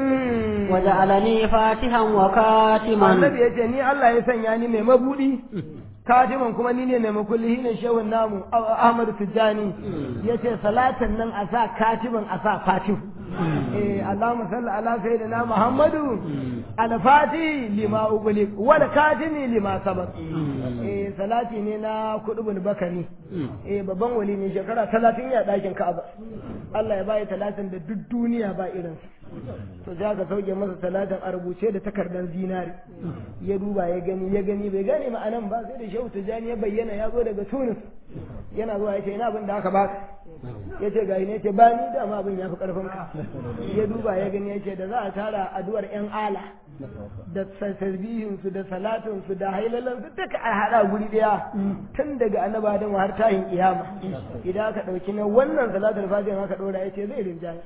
وجعلني فاتحا وكاتما annabi ya ce ni Allah ya sanya ni mai mabudi katiman kuma ni ne mai makulli ne shehun namu Ahmadu Tijjani ya ce salatin nan a sa katiman a sa fatihu eh Allahumma salli ala sayyidina Muhammadu al-fati lima ugli wal katimi lima sabaq eh salati ne na kudubul bakari eh babban wali ne shekara 30 ya dakin Ka'aba Allah ya bai talatin da duk duniya ba irinsa to za ka sauke masa talatin a rubuce da takardar zinari ya duba ya gani ya gani bai gane ma'anan ba sai da shehu tijjani ya bayyana ya zo daga tunis yana zuwa ya ce ina abin da aka baka ya ce gani ne ce ba ni dama abin ya fi karfin ka ya duba ya gani ya ce da za a tara addu'ar yan ala da tasbihin su da salatin su da hailalan su duka a hada guri daya tun daga annabi Adam har tayin kiyama idan aka dauki na wannan salatul fatiha aka dora yace zai rinjaye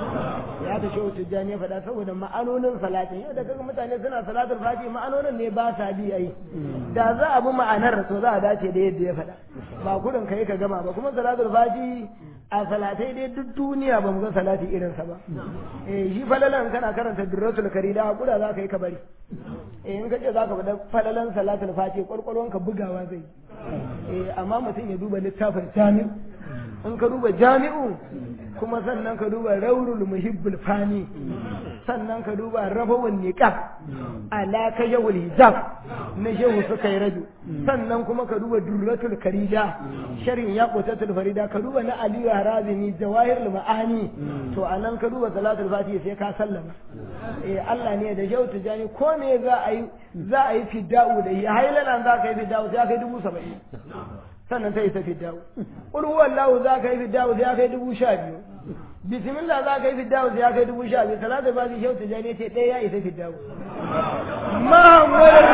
ya ta shehu tijjani ya faɗa saboda ma'anonin salatin yau da kaga mutane suna salatul fatiha ma'anonin ne ba sa bi ai da za a bi ma'anar to za a dace da yadda ya faɗa ba gudun kai ka gama ba kuma salatul fatiha a salatai dai duk duniya ba mu ga salati irinsa ba eh shi falalan kana karanta durratul karida hakura za ka yi ka bari eh in kace za ka faɗa falalan salatul fati kwarkwarwan ka bugawa zai eh amma mutum ya duba littafin jami'u in ka duba jami'u kuma sannan ka duba raurul muhibbul fani sannan ka duba rabawun niqab ala kajawul hijab na shehu suka yi raju sannan kuma ka duba durratul karida sharin yaqutatul farida ka duba na aliyu harazimi jawahirul ma'ani to anan ka duba salatul fatiha sai ka sallama eh Allah ne da shehu tijani ko ne za a yi za a yi fidda'u da ya hailalan za ka yi fidda'u sai ka yi dubu saba'in sannan ta isa fidda'u qul huwallahu za ka yi fidda'u sai ka yi dubu sha biyu bismillah za ka yi fiddawu sai ya kai dubu sha biyu salatu ba zai shauta jani ce ɗaya ya isa fiddawu muhammadu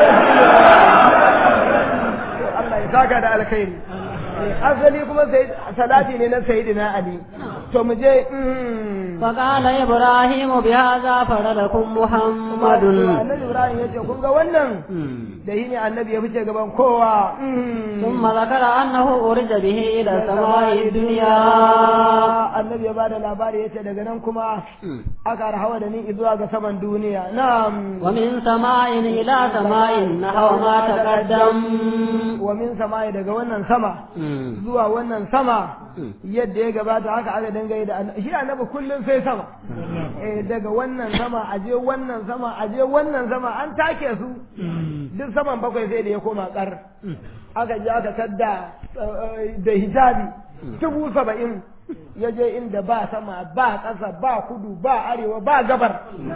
Allah ya saka da alkhairi asali kuma salati ne na sayyidina ali to mu je فقال إبراهيم بهذا فرلكم محمد annabi ibrahim ya ce kun ga wannan da yi ne annabi ya fice gaban kowa ثم ذكر أنه أرج به إلى سماء الدنيا annabi ya bada labari ya ce daga nan kuma aka rahawa da ni zuwa ga saman duniya na'am ومن سماء إلى سماء نحو ما تقدم wa min sama'i daga wannan sama zuwa wannan sama yadda ya gabata haka aka dangaye da annabi shi annabi kullum sai sama eh daga wannan sama aje wannan sama aje wannan sama an take su duk saman bakwai sai da ya koma kar aka je aka tadda da hijabi dubu saba'in ya je inda ba sama ba ƙasa ba kudu ba arewa ba gabar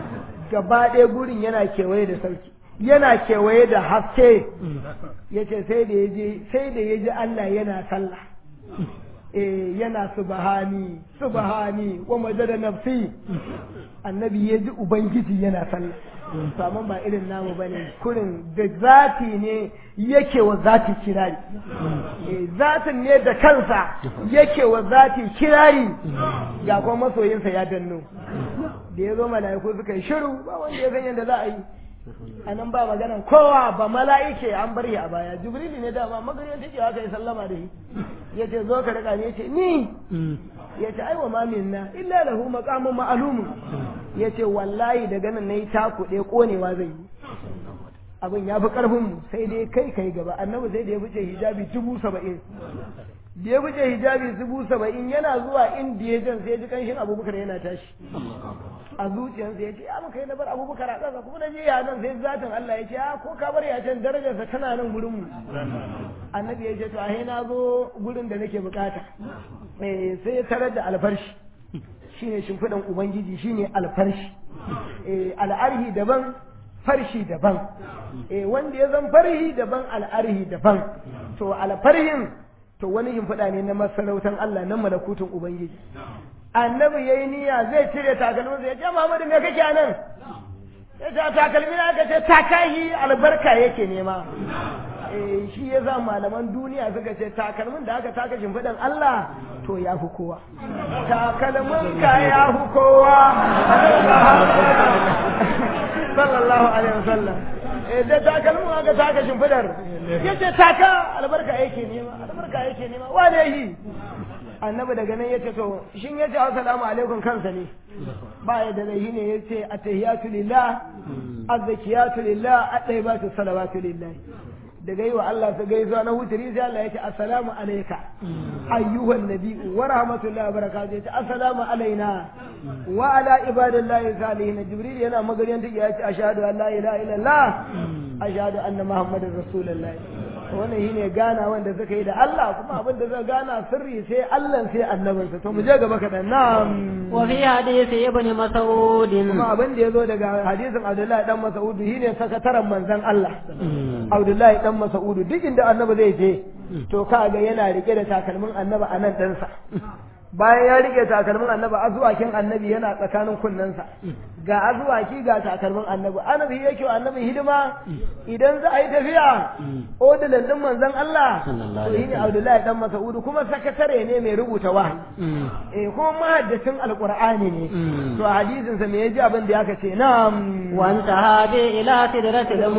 gaba ɗaya gurin yana kewaye da sarki yana kewaye da haske ya ce sai da ya je sai da ya ji Allah yana sallah eh yana subhani subhani wa majada nafsi annabi ya ji ubangiji yana sallah to amma ba irin namu bane kurin da zati ne yake wa zati kirari eh zatin ne da kansa yake wa zati kirari ga kuma masoyinsa ya danno da ya zo mala'iku suka yi shiru ba wanda ya san yadda za a yi a nan ba maganan kowa ba mala'ike an bari a baya jibrili ne dama magariyar take aka yi sallama da shi ya ce zo ka rika ne ya ce ni ya ce aiwa ma minna illa lahu maqamun ma'lumun ya ce wallahi daga nan nayi takuɗe konewa zai yi abin ya fi karfin mu sai dai kai kai gaba annabi sai da ya fice hijabi dubu saba'in da ya fice hijabi dubu saba'in yana zuwa inda ya jan sai ya ji kanshin abubakar yana tashi a zuciyarsa ya ce ya muka yi na bar abubakar a ƙasa kuma na je ya nan sai zatin Allah ya ce ya ko ka bar ya can darajarsa tana nan gurin mu annabi ya ce to ahe na zo gurin da nake bukata eh sai ya tarar da alfarshi shine shimfiɗan ubangiji shine alfarshi eh al'arhi daban farshi daban eh wanda ya zan farhi daban al'arhi daban to alfarhin to wani shimfiɗa ne na masarautar Allah na malakutun ubangiji annabi yayi niyya zai cire takalminsa ya ce Muhammadu me kake a nan ya ce takalmi na aka ce takahi albarka yake nema eh shi ya za malaman duniya suka ce takalmin da aka taka shimfiɗan Allah to ya fi kowa takalmin ka ya fi kowa sallallahu alaihi wasallam eh da takalmin aka taka shimfiɗar ya ce taka albarka yake nema albarka yake nema wane yi annabi daga nan yace to shin yace assalamu alaikum kansa ne ba ya da laihi ne yace attahiyatu lillah azzakiyatu lillah at-tayyibatu salawatu lillah daga yi wa Allah ta gaisuwa na huturi sai Allah ya ce assalamu alayka ayyuhan nabiyyu wa rahmatullahi wa barakatuh ya ce assalamu alaina wa ala ibadillahi salihin jibril yana magariyan take ya ce ashhadu an la ilaha illallah ashhadu anna muhammadar rasulullah wannan shine gana wanda suka yi da Allah kuma abin da zai gana sirri sai Allah sai annabinsa to mu je gaba kaɗan na'am wa fi hadisi ibn mas'ud kuma abin da yazo daga hadisin Abdullahi dan Mas'ud shine sakataren manzon Allah Abdullahi dan Mas'ud duk inda annabi zai je to kaga yana rike da takalmin annabi a nan ɗansa bayan ya rike takalmin annabi azuwakin annabi yana tsakanin kunnensa ga azuwaki ga takalmin annabi annabi yake wa annabi hidima idan za a yi tafiya odilan din manzon Allah to yi ne Abdullahi dan Mas'ud kuma sakatare ne mai rubuta wahayi eh kuma mahaddacin alqur'ani ne to a hadisin sa me yaji abin da yaka ce na'am wa anta hadi ila sidratil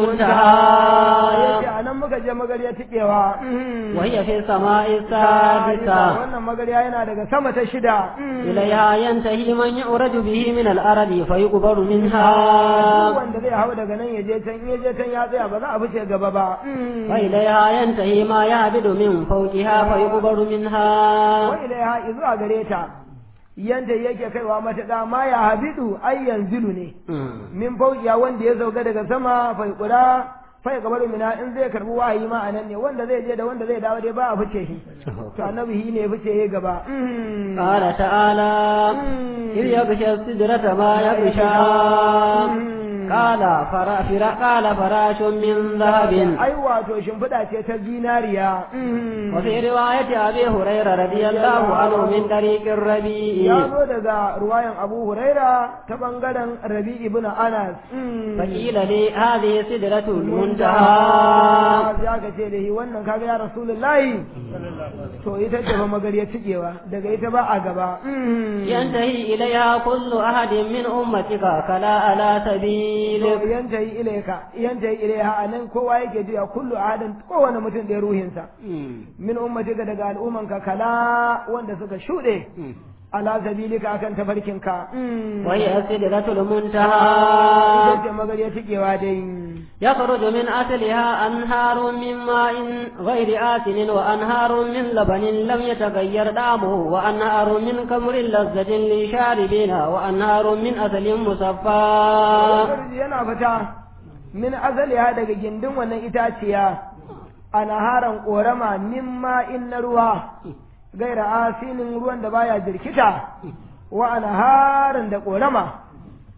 muntaha yace anan muka je magariya tikewa wa hiya fi sama'i sadisa wannan magariya yana daga sama ta shida إليها ينتهي من يعرج به من الأرض فيقبر منها wanda zai hau daga nan ya je can ya je can ya tsaya ba za a fice gaba ba وإليها ينتهي ما يعبد من فوقها فيقبر منها wa ilaiha izuwa gare ta yanda yake kaiwa matuƙa ma ya habidu ai yanzilu ne min fauqiya wanda ya sauka daga sama fa kula fa ya gabaru mina in zai karbi wahayi ma anan ne wanda zai je da wanda zai dawo dai ba a fice shi to annabi shi ne ya fice ya gaba قال تعالى إذ يغشى السدرة ما يغشى قال فرا فرا قال فراش من ذهب ai wato shimfiɗa ce ta zinariya وفي رواية أبي هريرة رضي الله عنه من طريق ya الربيع zo daga ruwayan abu huraira ta bangaren rabi ibn anas فقيل لي هذه سدرة المنتهى ya ka ce da shi wannan kaga ya rasulullahi to ita ce fa magariya cikewa daga ita ba a gaba ينتهي إليها كل أحد من أمتك كلا على سبيل to yantahi ilaika yantahi ilaiha anan kowa yake jiya kullu adin kowane mutum da ruhinsa min ummatika daga al'ummanka kala wanda suka shuɗe ala sabilika akan tafarkinka وهي سدرة ita المنتهى ce magariya cikewa dai يخرج من أصلها أنهار من ماء غير آسن وأنهار من لبن لم يتغير طعمه وأنهار من خمر لذة للشاربين وأنهار من أصل مصفى Farji yana fita min azaliha daga gindin wannan itaciya a naharan ƙorama min ma'in na ruwa gaira asinin ruwan da baya jirkita wa a naharin da ƙorama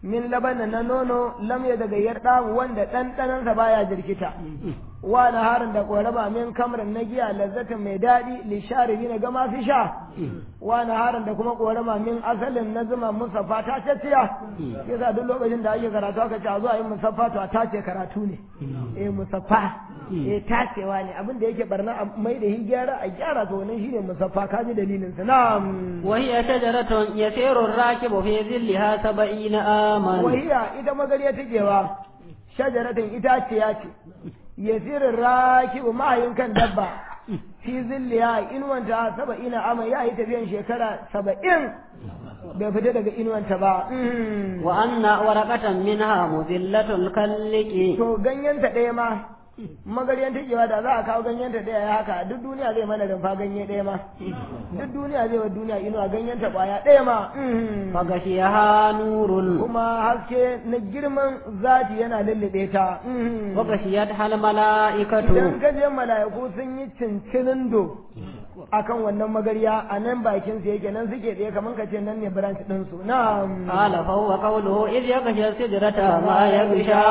min labanin na nono lam ya daga yarda wanda ɗanɗanansa baya jirkita wa naharin da ƙorama min kamrin na giya lazzatin mai daɗi lisharibi na gama fi sha wa naharin da kuma ƙorama min asalin na zuma musaffa ta cacciya yasa duk lokacin da ake karatu aka ce a zuwa yin musaffa to a tace karatu ne eh musaffa eh tacewa ne abin da yake barna a mai da shi gyara a gyara to wannan shine musaffa ka ji dalilin sa na'am وهي شجرة يسير الراكب في ظلها سبعين آما wahiya ita magariya takewa shajaratin itaciya ce yasirin rakibu mahayin kan dabba fi zilliya inuwanta saba'ina ama ya yi tafiyan shekara saba'in bai fita daga inuwanta ba Mm. وأن ورقة منها مذلة الكلك to ganyenta ɗaya ma magaryan takewa da za a kawo ganyenta ɗaya ya haka duk duniya zai mana rumfa ganye ɗaya ma duk duniya zai wa duniya inuwa ganyenta ƙwaya ɗaya ma Mm. فغشيها نور kuma haske na girman zati yana lullube ta Mm. وغشيتها الملائكة idan ka je mala'iku sun yi cincinin do akan wannan magariya a nan bakin su yake nan suke tsaye kamar ka ce nan ne branch din su na'am قال فهو قوله إذ يغشى السدرة ما يغشى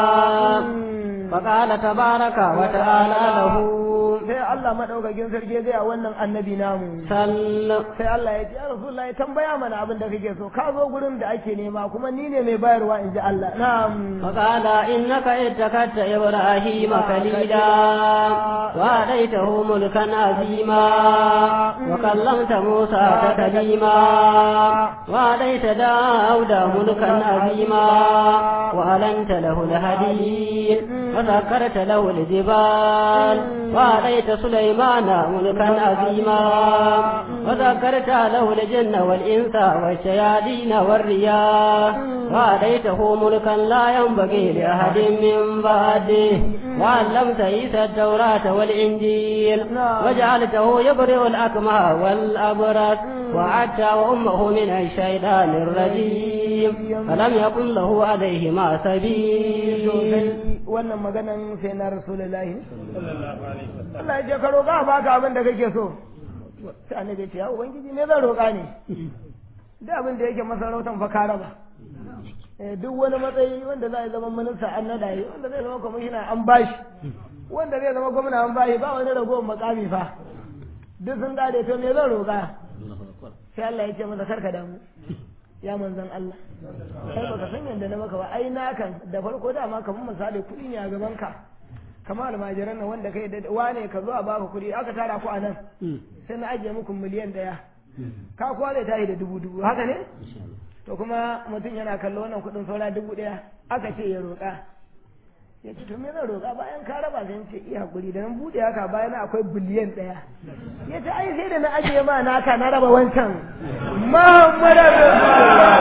فقال تبارك وتعالى له sai Allah madaukakin sarki zai a wannan annabi namu سل sai Allah ya ce ya Rasulullahi tambaya mana abin da kake so ka zo gurin da ake nema kuma ni ne mai bayarwa in ji Allah na'am فقال إنك اتخذت إبراهيم خليلا وآتيته ملكا عظيما وكلمت موسى تكليما وآتيت داود ملكا عظيما وألنت له الحديد وسكرت له الجبال وآتيت سليمان ملكا عظيما وذكرت له الجن والإنس والشياطين والرياح وآتيته ملكا لا ينبغي لأحد من بعده وعلمت عيسى التوراة والإنجيل وجعلته يبرئ الأكمه والأبرص وعدت وأمه من الشيطان الرجيم فلم يكن له عليهما سبيل wannan maganan sai na rasulullahi Allah ya ce ka roƙa ba ka abin da kake so sai annabi ya ce ya ubangiji ne zan roƙa ne da abin da yake masarautan fa ka raba Eh, duk wani matsayi wanda za a zama minista an nada yi wanda zai zama kwamishina an bashi wanda zai zama gwamna an bashi ba wani ragowar makami fa duk sun gade to me zan roƙa sai Allah ya ce masa karka damu ya manzan Allah kai baka san yadda na maka ba ai na kan da farko dama kamar misali kuɗi ne a gaban ka kamar almajiran nan wanda kai da wane ka zo a baka kuɗi aka tara ku a nan sai na ajiye muku miliyan ɗaya ka kwale ta yi da dubu dubu haka ne to kuma mutum yana kallo wannan kuɗin saura dubu ɗaya aka ce ya roƙa ya ce to me zan roƙa bayan ka raba sai ce iya hakuri da nan buɗe haka bayan akwai biliyan ɗaya ya ce ai sai da na ajiye ma naka na raba wancan Muhammadu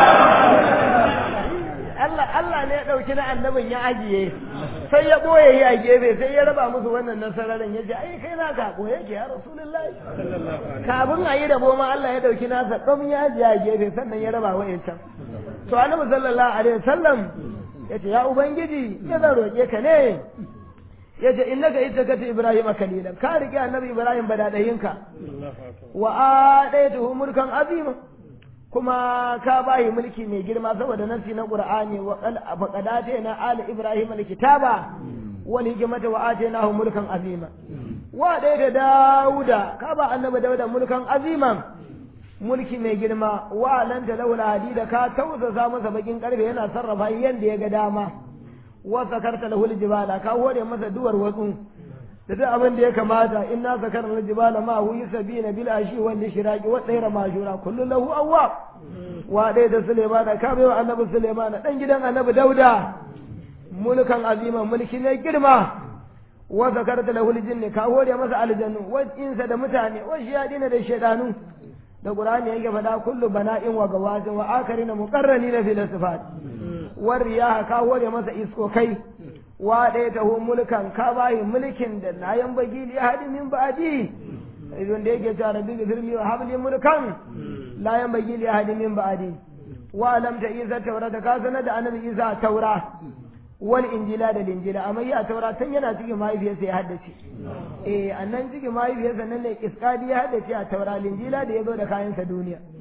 Allah Allah ne ya ɗauki na annabin ya ajiye sai ya ɓoye yi a gefe sai ya raba musu wannan nasararin ya ce ai kai na ka ɓoye ke ya rasulullahi kafin a yi rabo ma Allah ya ɗauki nasa ɗan ya ajiye a gefe sannan ya raba wa'yancan to annabi sallallahu alaihi wasallam ya ce ya ubangiji ya zan roƙe ka ne ya ce in naka ita kata ibrahim kalilan ka riƙe annabi ibrahim badadayinka wa a ɗaya tuhu mulkan azima kuma ka bayi mulki mai girma saboda nasi na qur'ani wa faqadate na ali ibrahim alkitaba wal hikmata wa atainahu mulkan azima wa ɗaya da dauda ka ba annabi dauda mulkan aziman mulki mai girma wa lanta laula hadida ka tausasa masa bakin karfe yana sarrafa yanda ya ga dama wa sakarta lahul jibala ka hore masa duwar watsu da duk abin da ya kamata inna sakarna jibala ma hu yusabina bil ashi wal shiraqi wa tsayra majura kullu lahu awwab wa dai da Suleiman ka bai wa annabi Suleiman dan gidan annabi Dauda mulkan azima mulki ne girma wa zakarta lahu aljinn ka hore masa aljannu wa insa da mutane wa shiyadina da shaydanu da qur'ani yake faɗa kullu bana'in wa gawazin wa akarina muqarranina fil sifat war riyaha ka hore masa iskokai wa ɗaya taho mulkan ka bayi mulkin da na yan bagi li hadi min ba'di idan da yake cewa rabbi gfirli wa habli mulkan la yan bagi li hadi min ba'di wa lam ta isa taurata ka sanar da annabi isa taura wal injila da linjila amma ya taura tun yana cikin mahaifiyarsa ya haddace eh annan cikin mahaifiyarsa nan ne iskadi ya haddace a taura linjila da ya zo da kayansa duniya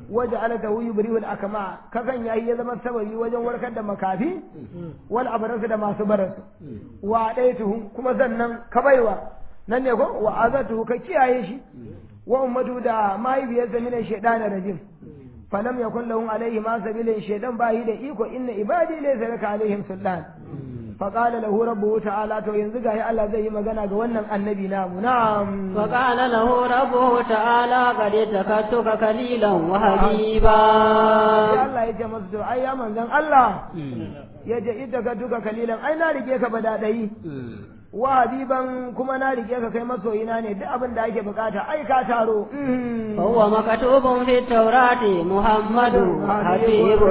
waje alata wuyi biriwul akama kakan yayi ya zama sababi wajen warkar da makafi wal abrasu da masu barasu wa daituhu kuma sannan ka baiwa nan ne ko wa azatu ka kiyaye shi wa ummatu da mahaifiyarsa min shaytanir rajim falam yakun lahum alaihi ma sabilin shaytan bayi da iko inna ibadi laysa laka alaihim sultan فقال له ربه تعالى تو yanzu gahi Allah zai yi magana ga wannan annabi namu na'am فقال له ربه تعالى قد تكتك كليلا وحبيبا sai Allah ya ce masa to ai ya manzon Allah ya ce ita ka duka kalilan ai na rike ka badadai wa habiban kuma na rike ka kai masoyina ne duk abin da ake bukata ai ka taro فهو مكتوب في التوراة محمد حبيب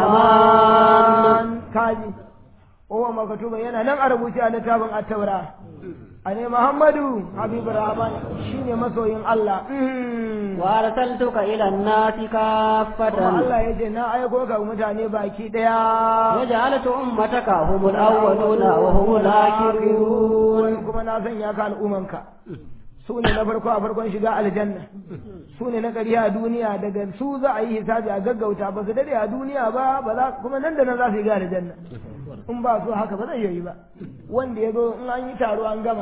الرحمن kaji Owa makatuba yana nan a rubuce a littafin at-taura a ne Muhammadu Habibu Rahman shine masoyin Allah وأرسلتك إلى الناس kuma كافة Allah ya ce na aiko ka mutane baki daya وجعلت أمتك هم الأولون وهم الآخرون kuma na sanya ka al'umanka su ne na farko a farkon shiga aljanna su ne na ƙarya a duniya daga su za a yi hisabi a gaggauta ba su dade a duniya ba ba za kuma nan da nan za su shiga aljanna in ba su haka ba zai yi ba wanda ya zo in an yi taro an gama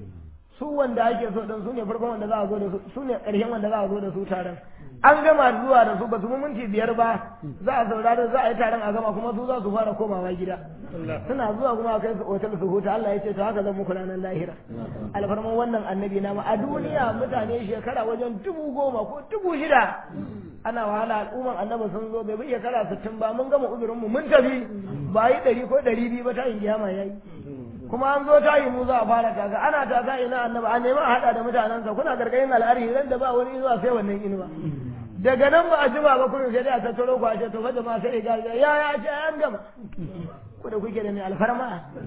su wanda ake so din su ne farkon wanda za a zo da su su ne ƙarshen wanda za a zo da su taron an gama zuwa da su ba su mu minti biyar ba za a saurara za a yi taron a gama kuma su za su fara komawa gida suna zuwa kuma a kai su otal su huta Allah ya ce to haka zan muku ranar lahira alfarman wannan annabi na a duniya mutane shekara wajen dubu goma ko dubu shida ana wahala al'umman annabi sun zo bai bi shekara sittin ba mun gama uzurinmu mun tafi ba yi ɗari ko ɗari biyu ba ta yin kiyama ya yi kuma an zo tayi mu za a fara kaga ana taka ina annabi an nemi a haɗa da mutanensa kuna gargayin al'ari ran da ba wani zuwa sai wannan inuwa daga nan ba a jima ba kullum sai dai a tattaro ku a ce to fa jama'a sai ga ya ya ce an gama ku da kuke da mai alfarma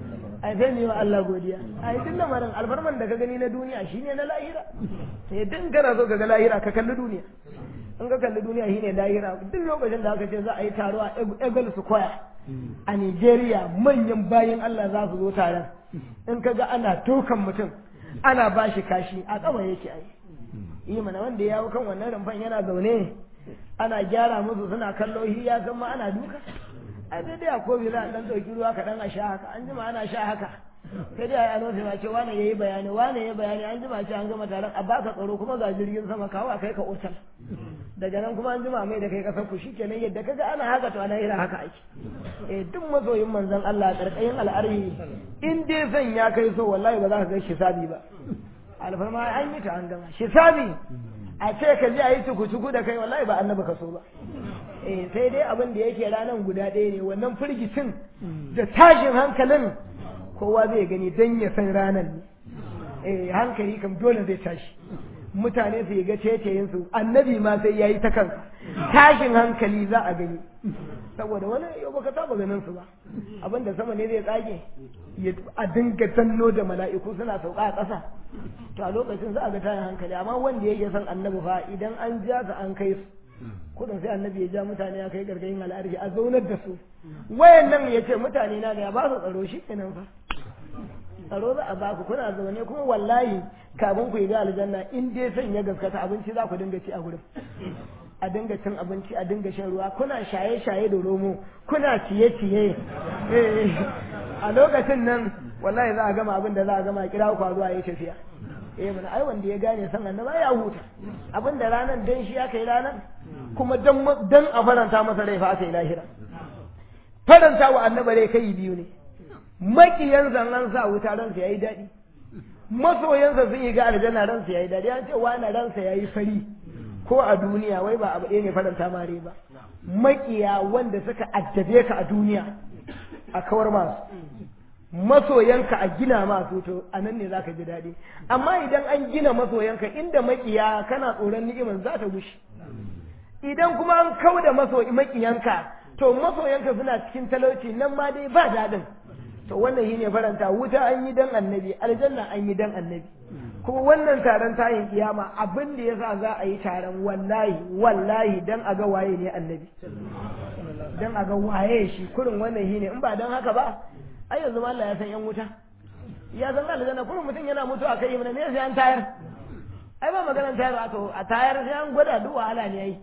ai sai ne wa Allah godiya ai duk lamarin alfarman da ka gani na duniya shine na lahira sai din kana so ka ga lahira ka kalli duniya in ka kalli duniya shine lahira duk lokacin da aka ce za a yi taro a Eagle Square a Nigeria manyan bayan Allah za su zo taron in ka ga ana tokan mutum ana bashi kashi a kaba yake ai yi mana wanda ya hau kan wannan rumfan yana zaune ana gyara musu suna kallo shi ya san ma ana duka a daidai a kobi za a dan ɗauki ruwa kaɗan a sha haka an jima ana sha haka sai dai a yi ma ce wane ya yi bayani wane ya yi bayani an jima ce an gama taron a baka tsaro kuma ga jirgin sama kawo a kai ka otal daga nan kuma an jima mai da kai kasar ku shikenan yadda kaga ana haka to ana ira haka ake eh duk masoyin manzon Allah karkashin al'arhi in dai zan ya kai so wallahi ba za ka ga hisabi ba alfarma an yi ta an gama hisabi a ce ka je a yi tuku-tuku da kai wallahi ba annabi ka so ba eh sai dai abin da yake ranan guda ɗaya ne wannan firgicin da tashin hankalin kowa zai gani dan ya san ranan ne eh hankali kam dole zai tashi mutane su ga ceceyin su annabi ma sai yayi ta kansa tashin hankali za a gani saboda wani yau baka saba ganin su ba abin da sama ne zai tsage a dinga danno da mala'iku suna sauka a ƙasa to a lokacin za a ga tayin hankali amma wanda yake son annabi fa idan an ja su an kai su kudin sai annabi ya ja mutane ya kai gargayin al'arji a zaunar da su wayan nan ya ce mutane na ga ya ba su tsaro shi kenan fa tsaro za a baku kuna zaune kuma wallahi kafin ku yi ga aljanna in dai son ya gaskata abinci za ku dinga ci a gurin a dinga cin abinci a dinga shan ruwa kuna shaye-shaye da romo kuna ciye-ciye a lokacin nan wallahi za a gama abin da za a gama kira ku zuwa yi tafiya eh mana ai wanda ya gane san annaba ya huta abin da ranan dan shi aka yi ranan kuma dan dan a faranta masa rai fa aka yi lahira faranta wa annaba rai kai biyu ne makiyan zannan sa wuta ransa yayi daɗi masoyansa sun yi ga aljanna ransa yayi daɗi an ce wani ransa yayi fari ko a duniya wai ba abu ɗaya ne faranta mare ba makiya wanda suka addabe ka a duniya a kawar masu masoyanka a gina masu to a nan ne zaka ji daɗi amma idan an gina masoyanka inda makiya kana tsoron ni'imar za ta gushe idan kuma an kau da makiyanka to masoyanka suna cikin talauci nan ma dai ba daɗin to wannan shine faranta wuta an yi dan annabi aljanna an yi dan annabi kuma wannan taron tayin kiyama abin da yasa za a yi taron wallahi wallahi dan a ga waye ne annabi dan a ga waye shi kurin wannan shine in ba dan haka ba ai yanzu ma Allah ya san yan wuta ya san aljanna kurin mutum yana mutu a kai mana me sai an tayar ai ba maganar tayar a to a tayar sai an gwada duk wahala ne ai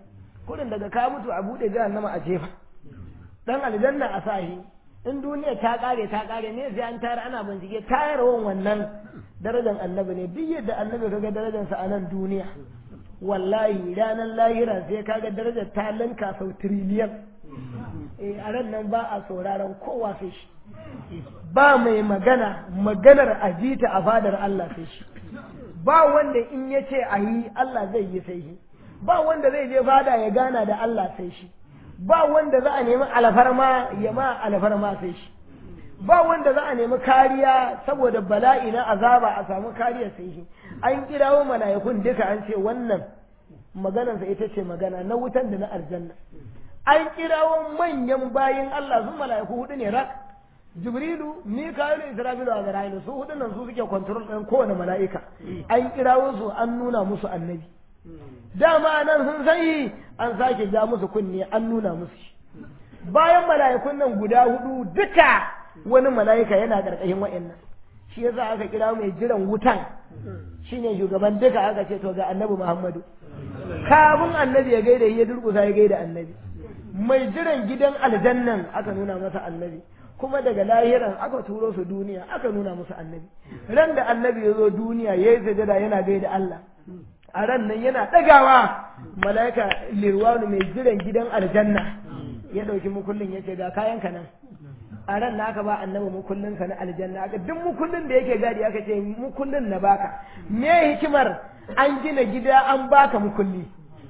kurin daga ka mutu a bude jahannama a jefa dan aljanna a sahi in duniya ta kare ta kare ne sai an tayar ana bincike tayarwan wannan darajar annabi ne duk yadda annabi kaga darajarsa a nan duniya wallahi ranar lahira sai kaga darajar ta linka sau tiriliyan eh a ran nan ba a sauraron kowa sai shi ba mai magana maganar ajita a fadar Allah sai shi ba wanda in ya ce a yi Allah zai yi sai shi ba wanda zai je fada ya gana da Allah sai shi ba wanda za a nemi alfarma ya ma alfarma sai shi ba wanda za a nemi kariya saboda bala'i na azaba a samu kariya sai shi an kirawo mala'ikun duka an ce wannan maganarsa ita ce magana na wutan da na aljanna an kirawo manyan bayin Allah su mala'iku hudu ne rak jibrilu mika'ilu isra'ilu a zara'ilu su hudu nan su suke kwantarol ɗin kowane mala'ika an kirawo su an nuna musu annabi dama nan sun sani an sake ja musu kunne an nuna musu shi bayan mala'ikun nan guda hudu duka wani mala'ika yana ƙarƙashin wa'annan shi yasa aka kira mai jiran wutan shine shugaban duka aka ce to ga annabi Muhammadu kafin annabi ya gaida ya durkusa ya gaida annabi mai jiran gidan aljannan aka nuna masa annabi kuma daga lahiran aka turo su duniya aka nuna musu annabi ran da annabi ya zo duniya ya yi sajada yana gaida Allah a ran nan yana ɗagawa mala'ika lirwanu mai jiran gidan aljanna ya ɗauki mukullin ya ce ga kayanka nan a ran na aka ba annabi mukullin ka na aljanna aka duk mukullin da yake gadi aka ce mukullin na baka me hikimar an gina gida an baka mukulli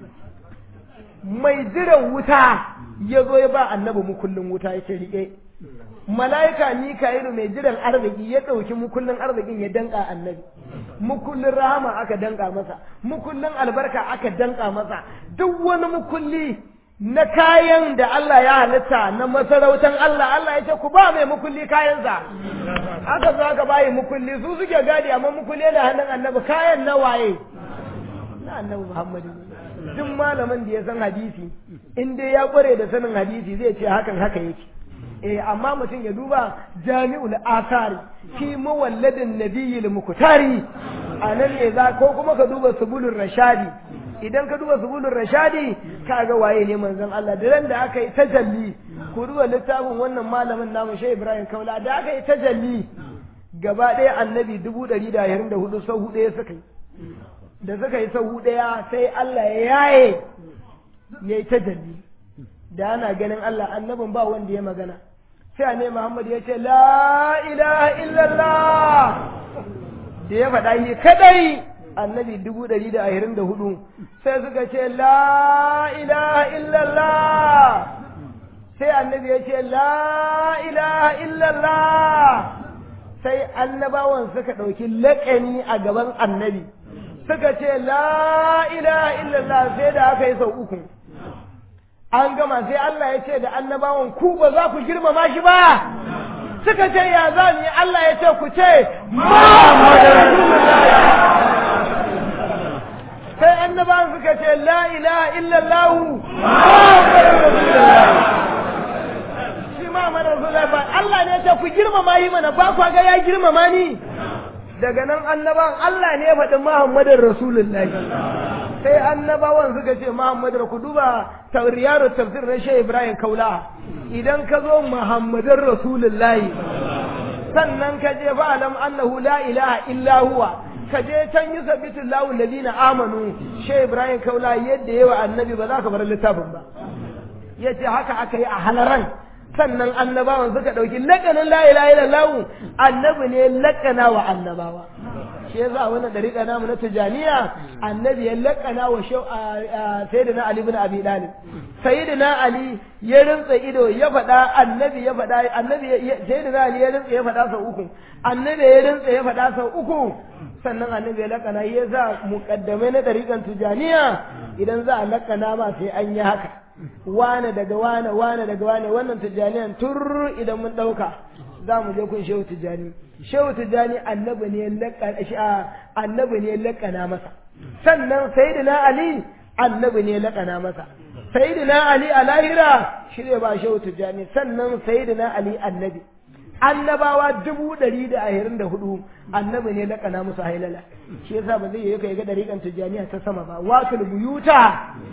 mai jiran wuta ya zo ya ba annabi mukullin wuta ya ce rike mala'ika mika'ilu mai jiran arziki ya ɗauki mukullin arzikin ya danka annabi mukullin rahama aka danka masa mukullin albarka aka danka masa duk wani mukulli na kayan da Allah ya halitta na masarautan Allah Allah ya ce ku ba mai mukulli kayansa aka zo aka bayi mukulli su suke gadi amma mukulli yana hannun annabi kayan na waye na annabi Muhammadu duk malamin da ya san hadisi in dai ya kware da sanin hadisi zai ce hakan haka yake eh amma mutum ya duba jami'ul asari fi mawalladin nabiyil muktari anan ne za ko kuma ka duba subulur rashadi idan ka duba subulun rashadi ka ga waye ne manzon Allah da ran da aka yi tajalli ku duba littafin wannan malamin namu Shehu Ibrahim Kaula da aka yi tajalli gaba ɗaya annabi dubu ɗari da ashirin da hudu sau hudu ya suka yi da suka yi sau hudu ya sai Allah ya yaye ya yi tajalli da ana ganin Allah annabin ba wanda ya magana sai ne Muhammad ya ce la ilaha illallah da ya faɗa yi kadai annabi dubu ɗari da ashirin da hudu sai suka ce la ilaha illallah sai annabi ya ce la ilaha illallah sai annabawan suka ɗauki laƙani a gaban annabi suka ce la ilaha illallah sai da aka yi sau uku an gama sai Allah ya ce da annabawan ku ba za ku girmama shi ba suka ce ya za ni Allah ya ce ku ce Muhammadu Rasulullah sai annabawan suka ce la ilaha illallah shi ma mana ba Allah ne ce ku girmama yi mana ba ku ga ya girmama ni daga nan annabawan Allah ne ya faɗi Muhammadin Rasulullahi sai annabawan suka ce Muhammadin ku duba tauriyar tafsir na Shehu Ibrahim Kaula idan ka zo Muhammadin Rasulullahi sannan ka je fa'alam annahu la ilaha illa huwa ka je can yi sabitin lawun ladina amanu she ibrahim kaula yadda yawa annabi ba za ka bar littafin ba ya ce haka aka yi a halaran sannan annabawan suka ɗauki lakanin la ilaha illallah annabi ne lakana wa annabawa shi yasa wannan dariƙa namu na tijaniya annabi ya lakana wa sayyidina ali ibn abi talib sayyidina ali ya rinsa ido ya faɗa annabi ya faɗa annabi sayyidina ali ya rinsa ya faɗa sau uku annabi ya rinsa ya faɗa sau uku sannan annabi ya lakana ya za muƙaddamai na dariƙan tijaniya idan za a lakana ma sai an yi haka wane daga wane wane daga wane wannan tijaniyan tur idan mun ɗauka za mu je kun shehu tijani shehu tijani annabi ne annabi ne lakana masa sannan sayyidina ali annabi ne lakana masa sayyidina ali a lahira shi ne ba shehu tijani sannan sayyidina ali annabi annabawa dubu ɗari da ashirin da hudu annabi ne lakana musu hailala shi yasa ba zai yi kai ga dariƙan tijaniya ta sama ba wakil buyuta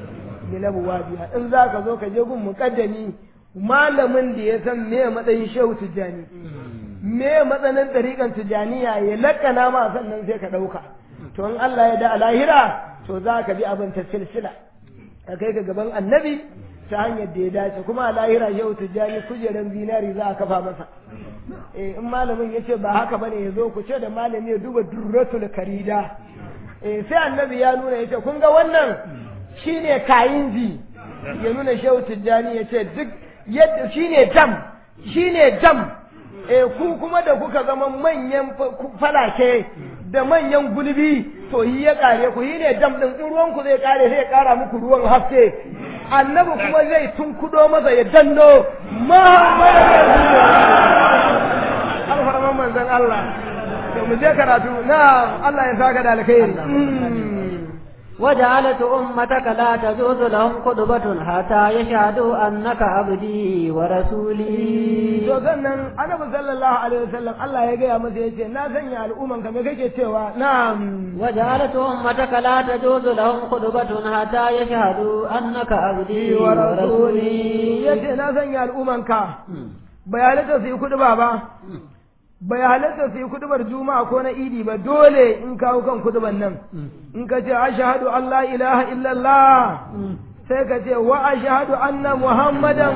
bilabuwa biya in za ka zo ka je gun muƙaddami malamin da ya san me matsayin shehu tijjani me matsanin ɗariƙan tijjaniya ya lakana ma sannan sai ka ɗauka to in Allah ya da a lahira to za ka bi abin ta silsila ka kai ka gaban annabi ta hanyar da ya dace kuma a lahira shehu tijjani kujeran zinari za a kafa masa eh in malamin ya ce ba haka bane ya zo ku ce da malami ya duba durratul karida eh sai annabi ya nuna ya ce kun ga wannan shine kayinji ya nuna shehu tijjani ya ce duk yadda shine dam shine dam eh ku kuma da kuka zama manyan falake da manyan gulbi to yi ya kare ku yi ne dam din in ruwan ku zai kare sai ya kara muku ruwan haske annabi kuma zai tunkudo masa ya danno alfarman manzon Allah to mu je karatu na Allah ya saka da alkhairi وجعلت أمتك لا تجوز لهم قدبة حتى يشهدوا أنك عبدي ورسولي to sannan annabi sallallahu alaihi wasallam Allah ya gaya masa yace na sanya al'umman ka me kake cewa na'am وجعلت أمتك لا تجوز لهم قدبة حتى يشهدوا أنك عبدي ورسولي yace na sanya al'umman ka bayanata su yi kudu ba bai halatta su yi kudubar juma'a ko na idi ba dole in kawo kan kuduban nan in ka ce ashhadu an la ilaha illallah sai ka ce wa ashhadu anna muhammadan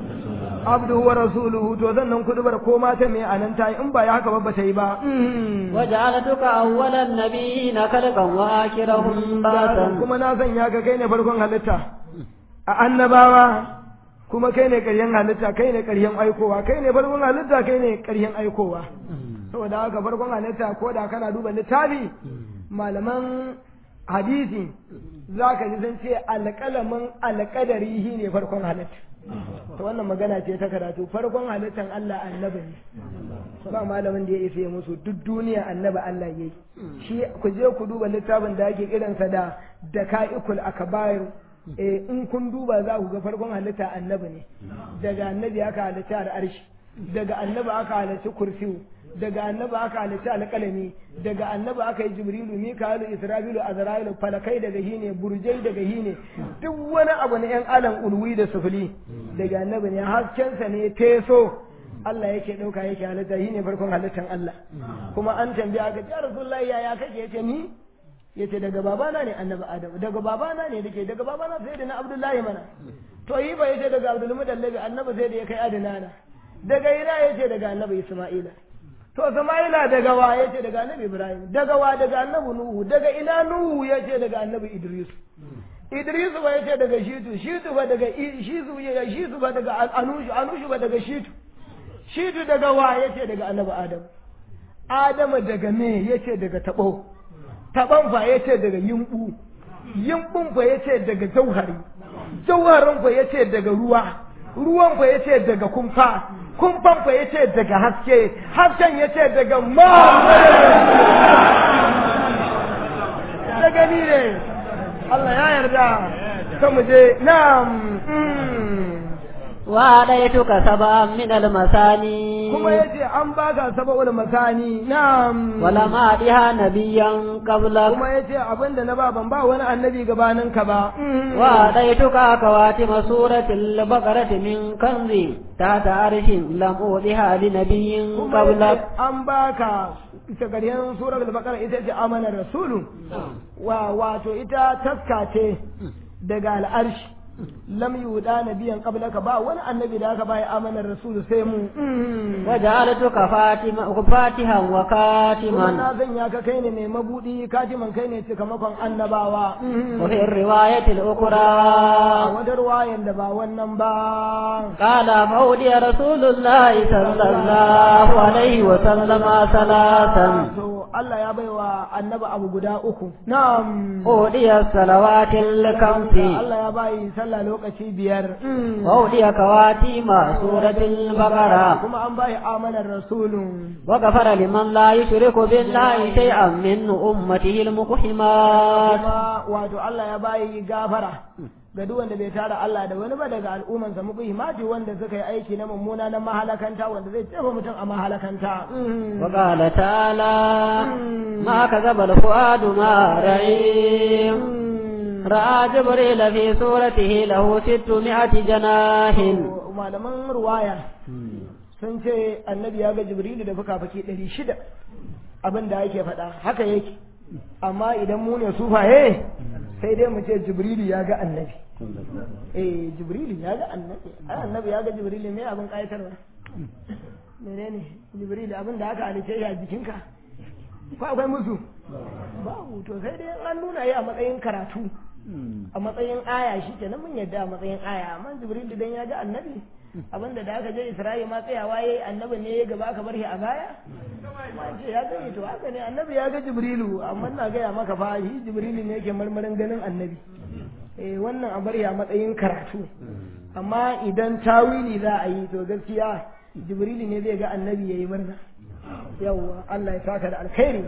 abduhu wa rasuluhu to sannan kudubar ko mata me anan ta in ba ya haka ba ta yi ba وجعلتك أول النبيين خلقا وآخرهم بعثا kuma na sanya ka kai ne farkon halitta a annabawa kuma kai ne ƙaryen halitta kai ne ƙaryen aikowa kai ne farkon halitta kai ne ƙaryen aikowa saboda haka farkon halitta ko da kana duba littafi malaman hadisi za ka ji sun ce alƙalamin alƙadari shi ne farkon halitta to wannan magana ce ta karatu farkon halittan Allah annabi ne ba malamin da ya isa ya musu duk duniya annabi Allah yayi shi ku je ku duba littafin da ake kiransa da daka'ikul akbar eh in kun duba za ku ga farkon halitta annabi ne daga annabi aka halitta al'arshi daga annabi aka halitta kursiyu daga annabi aka halitta alƙalami daga annabi aka yi jibrilu mikalu isra'ilu azra'ilu falakai daga hine burjai daga hine duk wani abu na yan alam ulwi da sufuli daga annabi ne haskensa ne teso Allah yake ɗauka yake halitta shi ne farkon halittan Allah kuma an tambaya ga ya rasulullahi yaya kake yace ni yace daga babana ne annabi adam daga babana ne dake daga babana sai da na abdullahi mana to yi ba yace daga abdul mudallabi annabi sai da ya kai adnana daga ina yace daga annabi isma'ila to sama'ila daga wa yace daga annabi ibrahim daga wa daga annabi nuhu daga ina nuhu yace daga annabi idris idris ba yace daga shitu shitu ba daga shitu shitu ba daga anushu anushu ba daga shitu shitu daga wa yace daga annabi adam adamu daga me yace daga tabo taban fa yace daga yimbu yimbun fa yace daga jauhari jauharin fa yace daga ruwa ruwan fa yace daga kumfa kumfan fa yace daga haske hasken yace daga ma daga ni ne Allah ya yarda ta mu je na'am وآتيتك سبعا من المثاني kuma yace an baka saba'ul masani na'am ولم أعطها نبيا قبلك kuma yace abinda na ba ban ba wani annabi gabanin ka ba وآتيتك خواتم سورة البقرة من كنز تحت عرش لم أوضها لنبي kuma قبلك yace an baka ita ƙarshen surar al-baqara ita ce amanar rasulu wa wato ita taska ce daga al'arshi lam yuda nabiyan qablaka ba wani annabi da aka bai amanar rasulu sai mu وجعلتك فاتما فاتحا kuma وكاتما na zanya ka kai ne mai mabudi katiman kai ne cikamakon annabawa وفي الرواية a الأخرى wata ruwayan da ba wannan ba قال فأودي رسول الله صلى الله عليه وسلم ثلاثا to Allah ya baiwa annabi abu guda uku na'am أودي الصلوات الخمس Allah ya bayi sallah lokaci biyar وأودي خواتيم سورة البقرة kuma an bayi amanar rasulun وغفر لمن لا يشرك بالله شيئا من أمته المقحمات kuma wato Allah ya bayi gafara ga duk wanda bai tara Allah da wani ba daga al'ummansa muqimati wanda suka yi aiki na mummuna na mahalakanta wanda zai jefa mutum a mahalakanta وقال تعالى ما كذب الفؤاد ما رأي رأى جبريل في صورته له ستمائة جناح malaman ruwaya sun ce annabi ya ga jibrilu da fuka-fuki ɗari shida abin da yake faɗa haka yake amma idan mu ne sufaye sai dai mu ce jibrilu ya ga annabi eh jibrilu ya ga annabi ai annabi ya ga jibrilu me abin ƙayatarwa menene jibrilu abin da aka halice shi a jikinka ko akwai musu babu to sai dai an nuna yi a matsayin karatu a matsayin aya shi kenan mun yadda a matsayin aya amma jibrilu dan ya ga annabi abinda da aka je isra'i ma tsayawa yayi annabi ne ya gaba ka bar shi a baya ma ce ya gani to haka ne annabi ya ga jibrilu amma na gaya maka fa shi jibrilu ne yake marmarin ganin annabi eh wannan a bar ya matsayin karatu amma idan tawili za a yi to gaskiya jibrilu ne zai ga annabi yayi murna yawwa Allah ya saka da alkhairi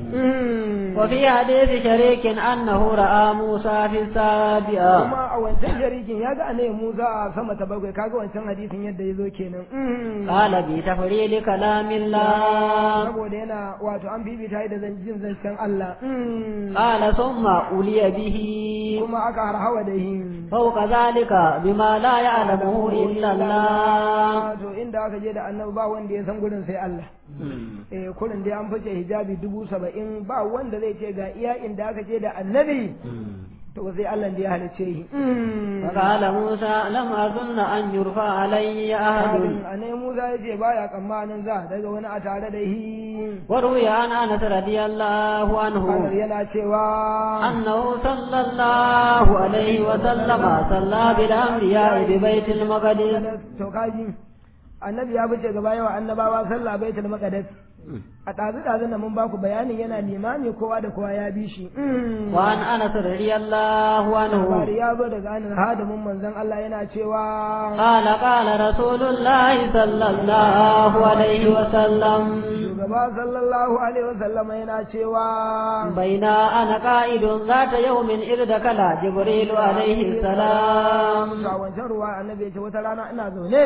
وفي حديث شريك أنه رأى موسى في السابعة kuma a wancan sharikin ya ga annabi Musa a sama ta bakwai kaga wancan hadisin yadda ya zo kenan قال بتفريل كلام الله saboda yana wato an bibita da zan jin zancen Allah قال ثم أولي به kuma aka harhawa da hin فوق ذلك بما لا يعلمه إلا الله to inda aka je da annabi ba wanda ya san gurin sai Allah eh kurin dai an fice hijabi dubu saba'in ba wanda zai ce ga iya inda aka je da annabi to sai Allah da ya halice shi فقال موسى لم أظن أن يرفع علي أحد annabi Musa ya ce baya tsammanin za daga wani a tare da shi وروي عن أنس رضي الله عنه Anar yana cewa أنه صلى الله عليه وسلم صلى بالأنبياء ببيت المقدس to kaji annabi ya fice gaba yawa annabawa sallah baitul maqdis a ɗazu ɗazu na mun baku bayanin yana limami kowa da kowa ya bi shi وعن أنس رضي الله عنه labari ya zo daga anin hadimin manzon Allah yana cewa قال قال رسول الله صلى الله عليه وسلم shugaba sallallahu alaihi wasallam yana cewa بين أنا قائد ذات يوم إذ دخل جبريل عليه السلام ga wancan ruwa annabi ya ce wata rana ina zaune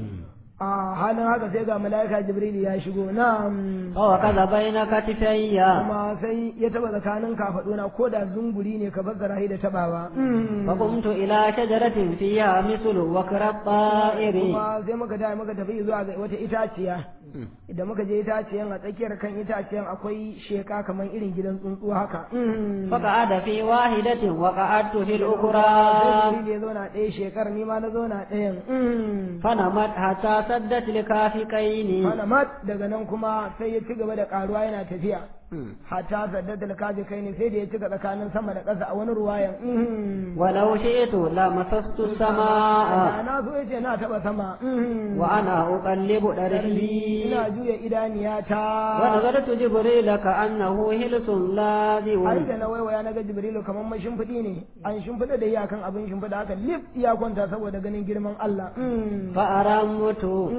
a halin haka sai ga mala'ika jibril ya shigo na ووكذ بين كتفي kuma sai ya taba tsakanin kafaduna ko da zunguri ne ka fassara shi da tabawa فقمت إلى شجرة فيها مثل وكر الطائر kuma sai muka da muka tafi zuwa ga wata itaciya idan muka je itaciyan a tsakiyar kan itaciyan akwai sheka kamar irin gidan tsuntsu haka فقعد في واحدة وقعدت في sai الأخرى jibril ya zauna ɗaya shekar ni ma na zauna ɗayan فنمت حتى سدت لكافكين Fanamat daga nan kuma sai ya ci gaba da karuwa yana tafiya hatta saddatul kaji kai ne sai da ya cika tsakanin sama da ƙasa a wani ruwayan ولو شئت لمسست السماء na so yace na taba sama وأنا أقلب دربي ina juya idaniyata ونظرت جبريل كأنه هلس لاذع ai da na waiwaya na ga jibrilu kamar mai shimfiɗi ne an shimfiɗa da iyakan abin shimfiɗa haka lif iya kwanta saboda ganin girman Allah فأرمت